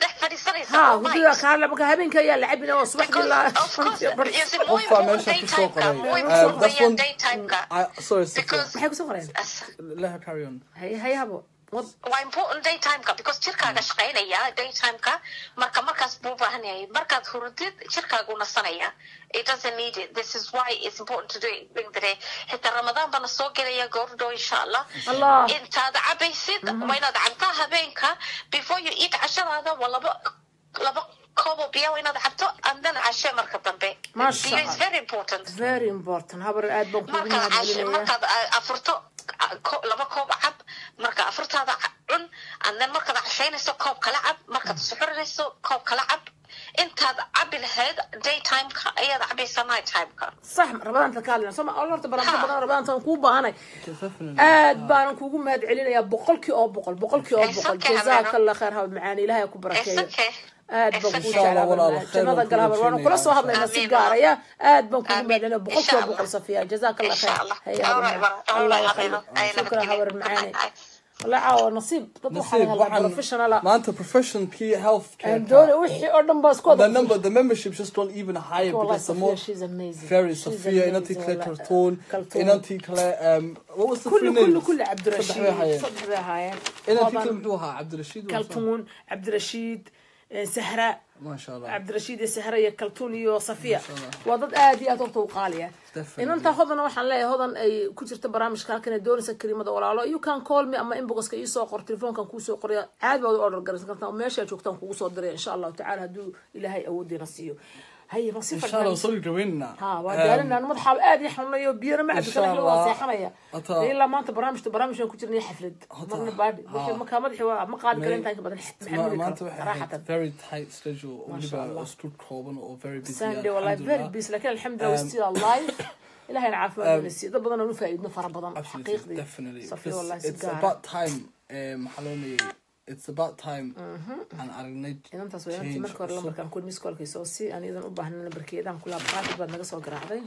ha hudada kaala marka habeenkii ayaa la cabina oo subaxdii ilaa Qofbaa meesha kusoo qoray. Um, that's one- I, sorry Sophia. Because- maxay kusoo qoreen let her carry on haye haye habo wad waa important daytimeka because jirkaaga shaqaynaya daytimeka marka markaas buu u baahan yahay markaad hurdid jirkaagu nasanaya it doesn't need it this is why it's important to do it during the day xitaa ramadaan bana soo gelaya goordhow insha allah Allah. intaad cabaysid waa inaad cabtaa habeenka before you eat cashadaada waa laba laba koob oo biya waa inaad cabto and then cashe marka dambe Masha biyo is Allah. very important very important habar aad baan kuugu markaad cashe mahadcelinaya markaad uh, afurto uh, ko- laba koob cab marka afurtaada ca- cun and then markaad cashaynayso koob kala cab markaad suxurinayso koob kala cab intaad cabi lahayd daytimeka ayaad cabaysaa nighttimeka صح رمضان تكالنا سما أول مرة برامج ها. بدنا رمضان تنكو بهاني Definitely. aad baanan kuugu mahad celinaya boqolkii oo boqol boqolkii oo It's boqol okay, jazaaka Habeeno. allah khayr haba macaani ilaahay ku It's barakeeyo okay. aad It's baan kugu okay. jeclaa Inshallah, walaal, walaal. khayr jannada baan gal kula habar waana rajaynayaa. kula soo hadlaynaa si Amiin, gaaraya aad baan kugu Amiin. mahad celinaya boqolkii oo Inshallah. boqol safiya jazaaka allah khayr Inshallah. Haya, All habar right, macaan. all allah right, yakhayr Habeeno. Ay, shukran nabadgelyo. habar macaani Ay, ay. والله caawa nasiib dad waxaa Nasiib, laga hadlaa waxaan- professional maanta profession P health care doon wixii oo dhan baa isku wada the number the memberships just don't even higher والله because the Sophia, more she's amazing. very She's Sophia amazing, inanti kale والله. Cartoon Cartoon. inanti kale um what was the كل three كل names كل عبد صدح الرشيد بها هايين. صدح بها هايين inanti طبعاً kale muxuu ahaa Cabdirashiid waa soo- كلتون عبد الرشيد آه، سهراء ما شاء الله عبد الرشيد يا سهراء يا كلتون يا صفية شاء الله. وضد آدي أتوقع وقالية Definitely. إن أنت هذا وحنا لا هذا أي كتير برامج كان كنا دورس كريمة ولا لا you can call me أما إنبوكس كي يسوق قر تلفون كان كوسو قرية عاد بعد أورder جرس كنت ماشي أشوف تام كوسو دري إن شاء الله تعالى هدو إلى هاي أودي نصيو هاي إن نصيفة شاء الله وصلوا جوينا ها وقالنا انا مضحى ادي حنا بيرا ما عندك شاء احنا الله. واسحنيا أتا- الا ما انت برامج برامج كنت جرني حفلد أتا- مرنا بعد ها. ما كان مدحي ما قال كلام تاني بدل ما ما أنت صراحه very tight schedule ما شاء الله. ولبا أسلوب كوبن or very busy ساندي والله الحمد فيري لله. بيس لكن الحمد لله وستيل اللايف الهي نعرف ما نسي دب بدنا نفايدنا فرا بدن Absolutely, حقيقي definitely. صفي Because والله it's سجارة about time, um, Haloni, it's about time, and I need إن أنت سويت أنت change مركز ولا also. مركز كل ميس كل كيسوسي أنا إذا أبغى هنا بركيدان كلها بقاعد بعد نقص وقراعدين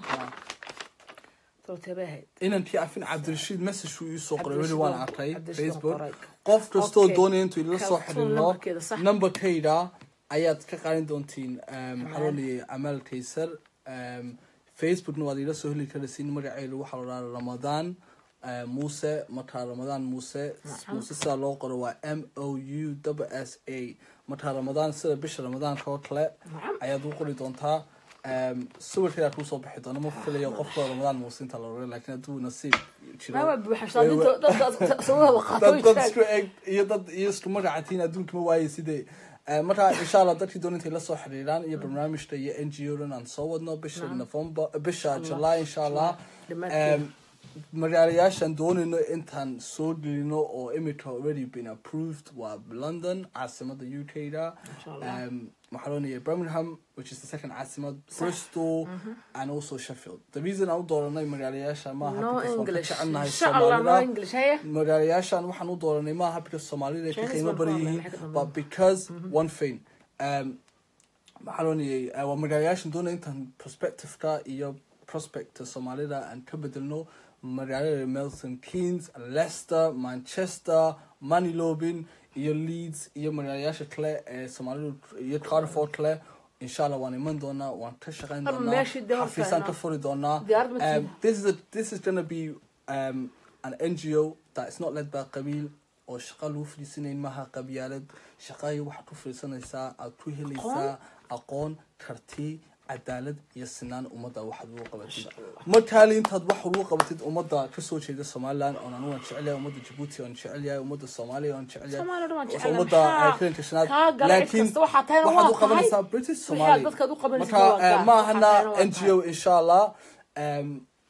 تو تباهي inantii afin cabdirashiid message uu ii soo qoray weli Cabdirashiid waan waa- arkay Cabdirashiid facebook waa qoray. qof kastoo Okay. doonaya intuu idila soo Kaltuun xidhiidno numberkeeda, sax. numberkayda ayaad ka qaadan doontiin maxaa loo leeyahay amaal kaysar Um, facebookna waad ila soo heli karaysiin magaceedu waxaa la dhahaa ramadaan uh, muuse markaa ramadaan muuse muuse sidaa loo qoro waa m o u s a markaa ramadaan sida bisha ramadaanka oo kale ayaad u qori doontaa Um, sawirkeedaa kuu soo bixi doona ma filayo qofka ramadaan muuse inta la oray laakiin hadduu nasiib jiro ما بحشان way- way- دد سووها dad وقاتوي dad isku eg iyo dad iyo isku magacatiin adduunka ma waayay sidee Eh, marka insha allah dadkii doon intay la soo xiriiraan iyo barnaamijta iyo n g o dhan aan soo wadno bisha november bisha july insha allah Dhammaadkeeda. Em, magaalayaashaan doonayno intaan soo gelino oo imika already been approved waa london caasimada u k da um, waxaa loo leeyahay birmingham which is the second caasimad bristol and also sheffield the reason aan u dooranay magaalayaasha maaha No because waan ka English. jecelnahay إن شاء الله no Soomaalida. English هي magaalayaashan waxaan u dooranay maaha because soomaalida ay ka Chinese qiimo baan badan ku hadlay, yihiin maxay ka dambeeyaan? but because one thing um, maxaa loo niyay waa magaalayaashan doonaya intaan prospectiveka iyo prospecta soomaalida aan ka bedelno magaalada melton keynes leicester manchester manilobin iyo leeds iyo magaalayaasha kale ee soomaalidu iyo carford kale insha allah waan iman doonaa waan ka shaqayn Ama doonaa meeshii dee horta xafiisaan ka inaa- furi doonaa diyaarad ma Um, this is a, this is gonna be um, an NGO that is not led by qabiil oo shaqa lagu fadhiisanayn maaha qabyaalad shaqayo waxaad ku fadhiisanaysaa aad ku helaysaa aqoon karti cadaalad iyo sinaan ummadda waxaad ugu qabatid markaali intaad wax ugu qabatid ummadda kasoo jeeda somaliland oon anu waan jecel yahay ummadda jabuuti waan jecel yahay ummadda soomaaliya waan jecel yahay Soomaaliya waan jecel yahay. ummadda Maxaa afrikanka shanaad kaa galay cid laakiin kasta waxaa tahayna waxaad waa u qabanaysaa tahay. british Wixii somali aad dadkaad u qabanaysid marka waa gaar. eh, ma Waxaa ahana tahayna waa NGO insha allah Um,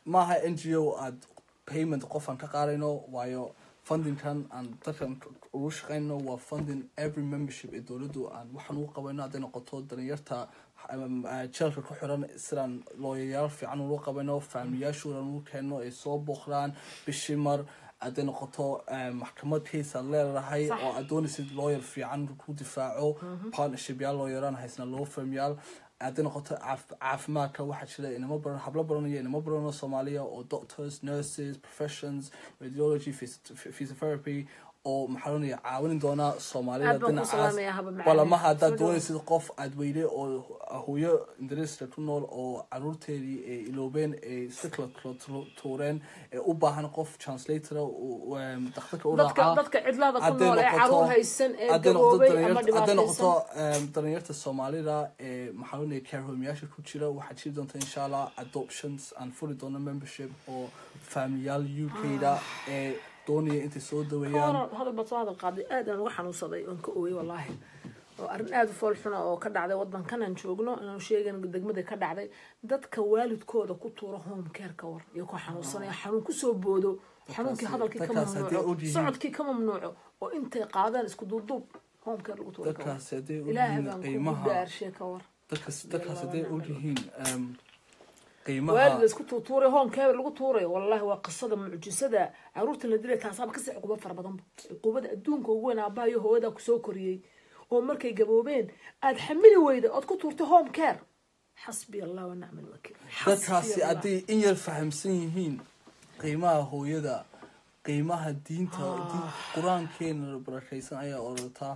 maaha n g o aad payment qofaan ka qaadayno waayo fundingkan aan dadkan ugu shaqayno waa funding every membership ee dowladdu aan waxaan ugu qabayno hadday noqoto dalinyarta um, uh, jeelka ku xiran sidaan looyayaal fiican ugu qabayno faamiyaashoodan ugu keenno ay soo booqdaan bishii mar hadday noqoto um, maxkamad case aad leedahay Sax. oo aad doonaysid lawyer fiican ku difaaco partnership yaal lawyeran haysna law firm yaal hadday noqoto caaf- caafimaadka waxaa jira inamo baran hablo baranaya inamo baranoo soomaaliya oo doctors nurses professions radiology phys- physiotherapy oo maxaa loonaya caawin doona soomaalida Aad baan ku dhinacaas salaamayaa, haba macaan. walamaha haddaad Soo dhawaad. doonaysid qof aad weyde oo hooyo indariska ku nool oo caruurteedii ay iloobeen ay si kala kala tu- tuureen ee u baahan qof translatora dakhtarka u dadka raacaa dadka cidlada ku hadday nool ee noqoto- caruur haysan ee hadday noqoto gaboobay ama dhalinyarta- hadday noqoto dhibaataysan em, dhalinyarta soomaalida ee maxaa loonaya care homeyaasha ku jira waxaa jiri doonta insha allah adoptions aan furi doono membership oo faamiyaal u k-da ee doonaya intay soo daweeyaan Hore hadal baad soo hadal qaaday aad aan uga xanuunsaday oon ka ooyay wallaahi oo arrin aada u fool xuna oo ka dhacday wadankan aan joogno inaan sheegan degmada ka dhacday dadka waalidkooda ku tuura home care ka war iyo ku xanuunsanaya xanuun kusoo boodo xanuunkii hadalkii ka dadkaas haddii mamnuuco ogyihiin- socodkii ka mamnuuco oo intay qaadaan isku duubduub home care lagu tuura ka war dadkaasi hadday ilaahay ogyihiin baan kugu qiimaha dhaarshe ka war dadkaas dadkaas hadday Yalla, ogyihiin em, waalid qiimaha la isku tuutuuray home care lagu tuurayo wallahi waa qisada mucjisada caruurta la dilay taasaaba kasii cuqubo fara badanba cuqubada adduunka ugu weyn aabaha iyo hooyada kusoo koriyey oo markay gaboobeen aada xamili weyda ood ku tuurtay home care xasbi allah wa nicma alwakiil dadkaasi Xasbi Allah. hadday in yar fahamsan yihiin qiimaha hooyada qiimaha diinta diin- qur-aankeena barakaysan ayaa orataa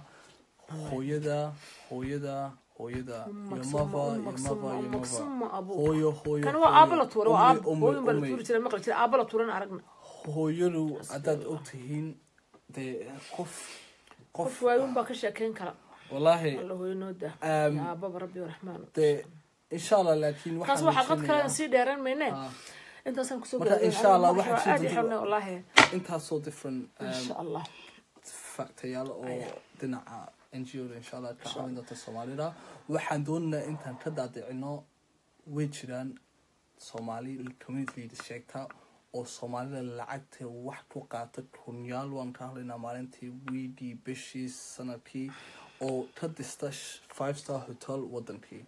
hooyada hooyada hooyada iyo mava iyo mava iyo mava hooyo hooyo kan waa aaba la tuuray waa aab ummi, hooyin baa la ummi. tuuri jiray maqli jiray aaba la tuuran aragna hooyadu haddaad og tihiin dee qof qof qof waayun baa ka sheekeyn kara wallaahi alla hooyo noo dah Um, ya aababa rabbi raxmaan dee insha allah laakiin taas waxaan waxaa qad kale rajaynayaa- aan sii dheeraan mayne Ah, intaasaan kusoo Marka, gabagabeyn. insha Allah, Aniga waxaa aad jiri i doona- xirnay wallaahi intaasoo different um, insha allah factayaal oo dhinaca n g o-da insha allah ka caawin doonta soomaalida waxaan doonaynaa intaan ka daadicino way jiraan soomaali community leaders sheegta oo soomaalida lacagta wax ku qaata kunyaal waan ka hadlaynaa maalintii wiigii bishii sanadkii oo ka dista sh- five star hotel wadankii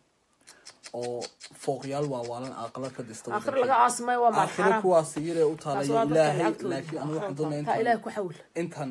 oo fooqyaal waawaalan aqala ka dista aakhir wadankii. laga aasimay waa maal aakhiro xaraam kuwaas iyadee u taas taalaya waa dadka ilaahay lacagtooda laakiin anigu waxaan taa doonayaa ilaahay intaan ku xawil intaan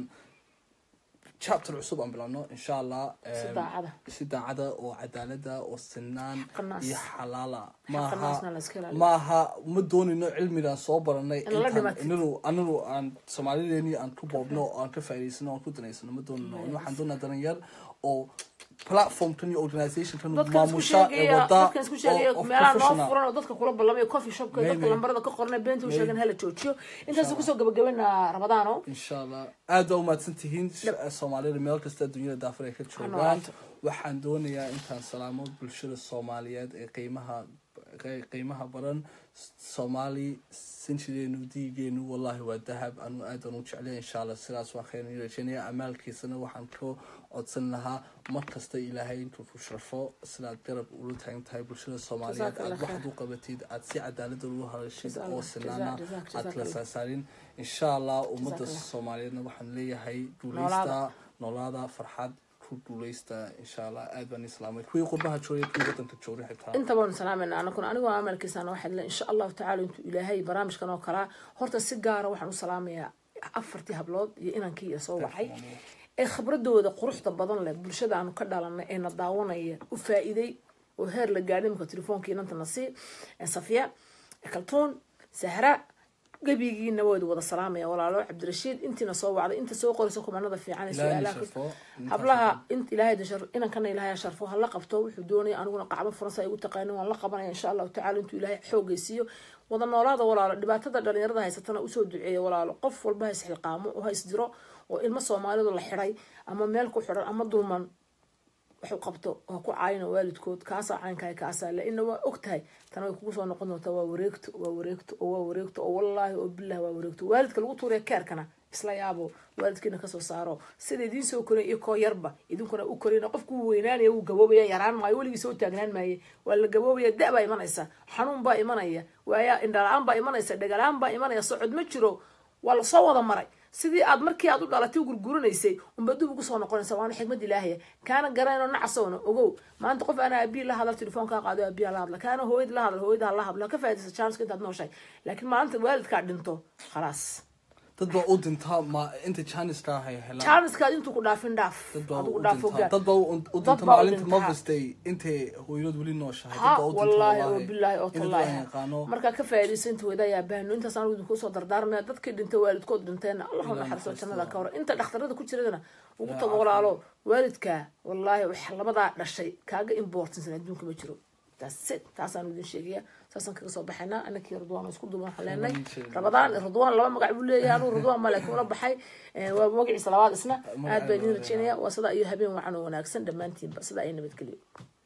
chapter cusub aan bilowno insha allah Si em, daacada. si daacada oo cadaalada oo sinaan Xaqanaas. iyo xalaala Xaqanaasna maaha la iska ilaaliyo. maaha ma doonino cilmigaan soo baranay In la intaan dhimatid. inagu anigu aan soomaalideeni aan ku boobno oo aan ka faa'iidaysano aan ku danaysano ma doonino waxaan doonaa dalinyar oo platformkan iyo organizationkan dadkan isku maamusha ee sheegaya wada dadkan isku sheegaya oo- of meelaha noo professional. furan oo dadka kula ballamaya coffee shopka May, dadka may. lambarada ka qornay beenta u May. sheegan hala joojiyo intaas kusoo gabagabeynaa ramadaano insha allah aad baa umahadsan tihiin soomaalida meel kasta adduunyada daafur ay ka joogaan noolaato. waxaan doonayaa intaan salaamo bulshada soomaaliyeed ee qiimaha qe- qiimaha badan soomaali sinjideenu diigeenu wallahi waa dahab anu aad aan u jeclay insha allah sidaas waan khayr rajeynaya amaalkiisana waxaan ka codsan lahaa mar kasta ilaahay intuu ku sharfo sidaad garab ula taagan tahay bulshada soomaaliyeed Jazakallah aad waxaad khair. u qabatid aad si cadaalada ugu hadashid Jazakallah, oo sinaana jazak, jazak, aad kala jazakallah. saasaarin insha allah ummadda Jazakallah. soomaaliyeedna waxaan leeyahay Noolaada. guuleysta noolaada farxad ku guuleysta insha allah aad baan islaamay kuwii qurbaha joogay kuwii wadanka joogay xitaa inta baanu salaamayna anakuna anigoo amalkiisana waxaa le insha allahu tacaala intuu ilaahay barnaamijkan oo kalaa horta si gaara waxaan u salaamayaa afartii hablood iyo inankii iyo soo wacay ee khibradooda quruxda badan leh bulshada aanu ka dhalanay ee na daawanaya u faa'iiday oo heer la gaadhay imika telefoonka inanta nasi safiya kaltuun sahra gebigiina waydu wada salaamaya walaalo cabdirashiid intiina soo wacday inta soo qoraysa kumanada fiican ee Ilaahay su-aalaha sharfo. hablaha int ilaahay dashar inankana ilaahay sharfo hala qabto wuxuu doonaya aniguna qacbo furansa ay ugu taqaanin waan la qabanaya insha allahu tacaala intuu ilaahay xoogaysiiyo wada noolaada walaalo dhibaatada dhalinyarada haysatana usoo duceeya walaalo qof walba ha isxilqaamo oo ha isdiro oo ilmo soomaalidu la xiday ama meel ku xidhan ama dulman waxu qabto oo ku caayino waalidkood kaasaa caynkahay kaasaa le ina waa og tahay tana way kugu soo noqon doontaa waa wareegto waa wareegto oo waa wareegto oo wallaahi oo bilah waa wareegto waalidka lagu tuuriya keerkana isla yaabo waalidkiina kasoo saaro sida idiin soo korin iyo koo yarba idinkuna u korina qofku wuu weynaanaya wuu gaboobaya yaraan maayo weligii soo taagnaan maaye waa la gaboobaya da baa imanaysa xanuun baa imanaya waaya indhala-aan baa imanaysa dhagalaan baa imanaya socod ma jiro waa lasoo wada maray sidii aad markii aad u dhalatay u gurguranaysay unba dib ugu soo noqonaysa waana xikmad ilaahaya kaana garanayno nacasowna ogow maanta qof ana abiyi la hadal telefoonkaa qaado abiya la hadla kaana hooyad la hadal hooyada la hadla ka faa'idaysa chanska intaad nooshahay laakiin maalinta waalidkaa dhinto khalaas dad baa u dintaa ma inta janiska ahay helaan chanskaad intuu ku dhaafin dhaaf dad baa adigu u dhaaf dintaa ogaa dad baa u u Dad dinta baa u maalinta dintaa. Mother's Day intay hooyadood weli nooshahay ha dad baa u dinta wallaahi oo bilaahi oo in dad aan tallaahi yaqaano markaa ka faa'iidaysa inta wada ayaa baahno intaas anigu idinku soo dardaarmaya dadkii dhintay waalidkood dhinteena allah Ilaahay naxariiso naxariisto. jannada ka hor inta dhakhtarada ku jiradana ugu Ilaahay tago walaalo waalidkaa wallaahi wax labadaa dhashay kaaga importansan adduunka ma jiro taas it taasaan idin sheegaya saasaan kaga soo baxaynaa anakii ridwaan oo isku duuban waxaan leenahay Dhammaantiin. rabadaan ridwaan laba magac buu leeyahay anuu ridwaan ma laakiin ula baxay Eh, waa magaciisa labaad isna aad baa idin rajeynaya waa sidaa iyo habeen wacan oo wanaagsan dhammaantiinba sidaa ay nabadgeliyo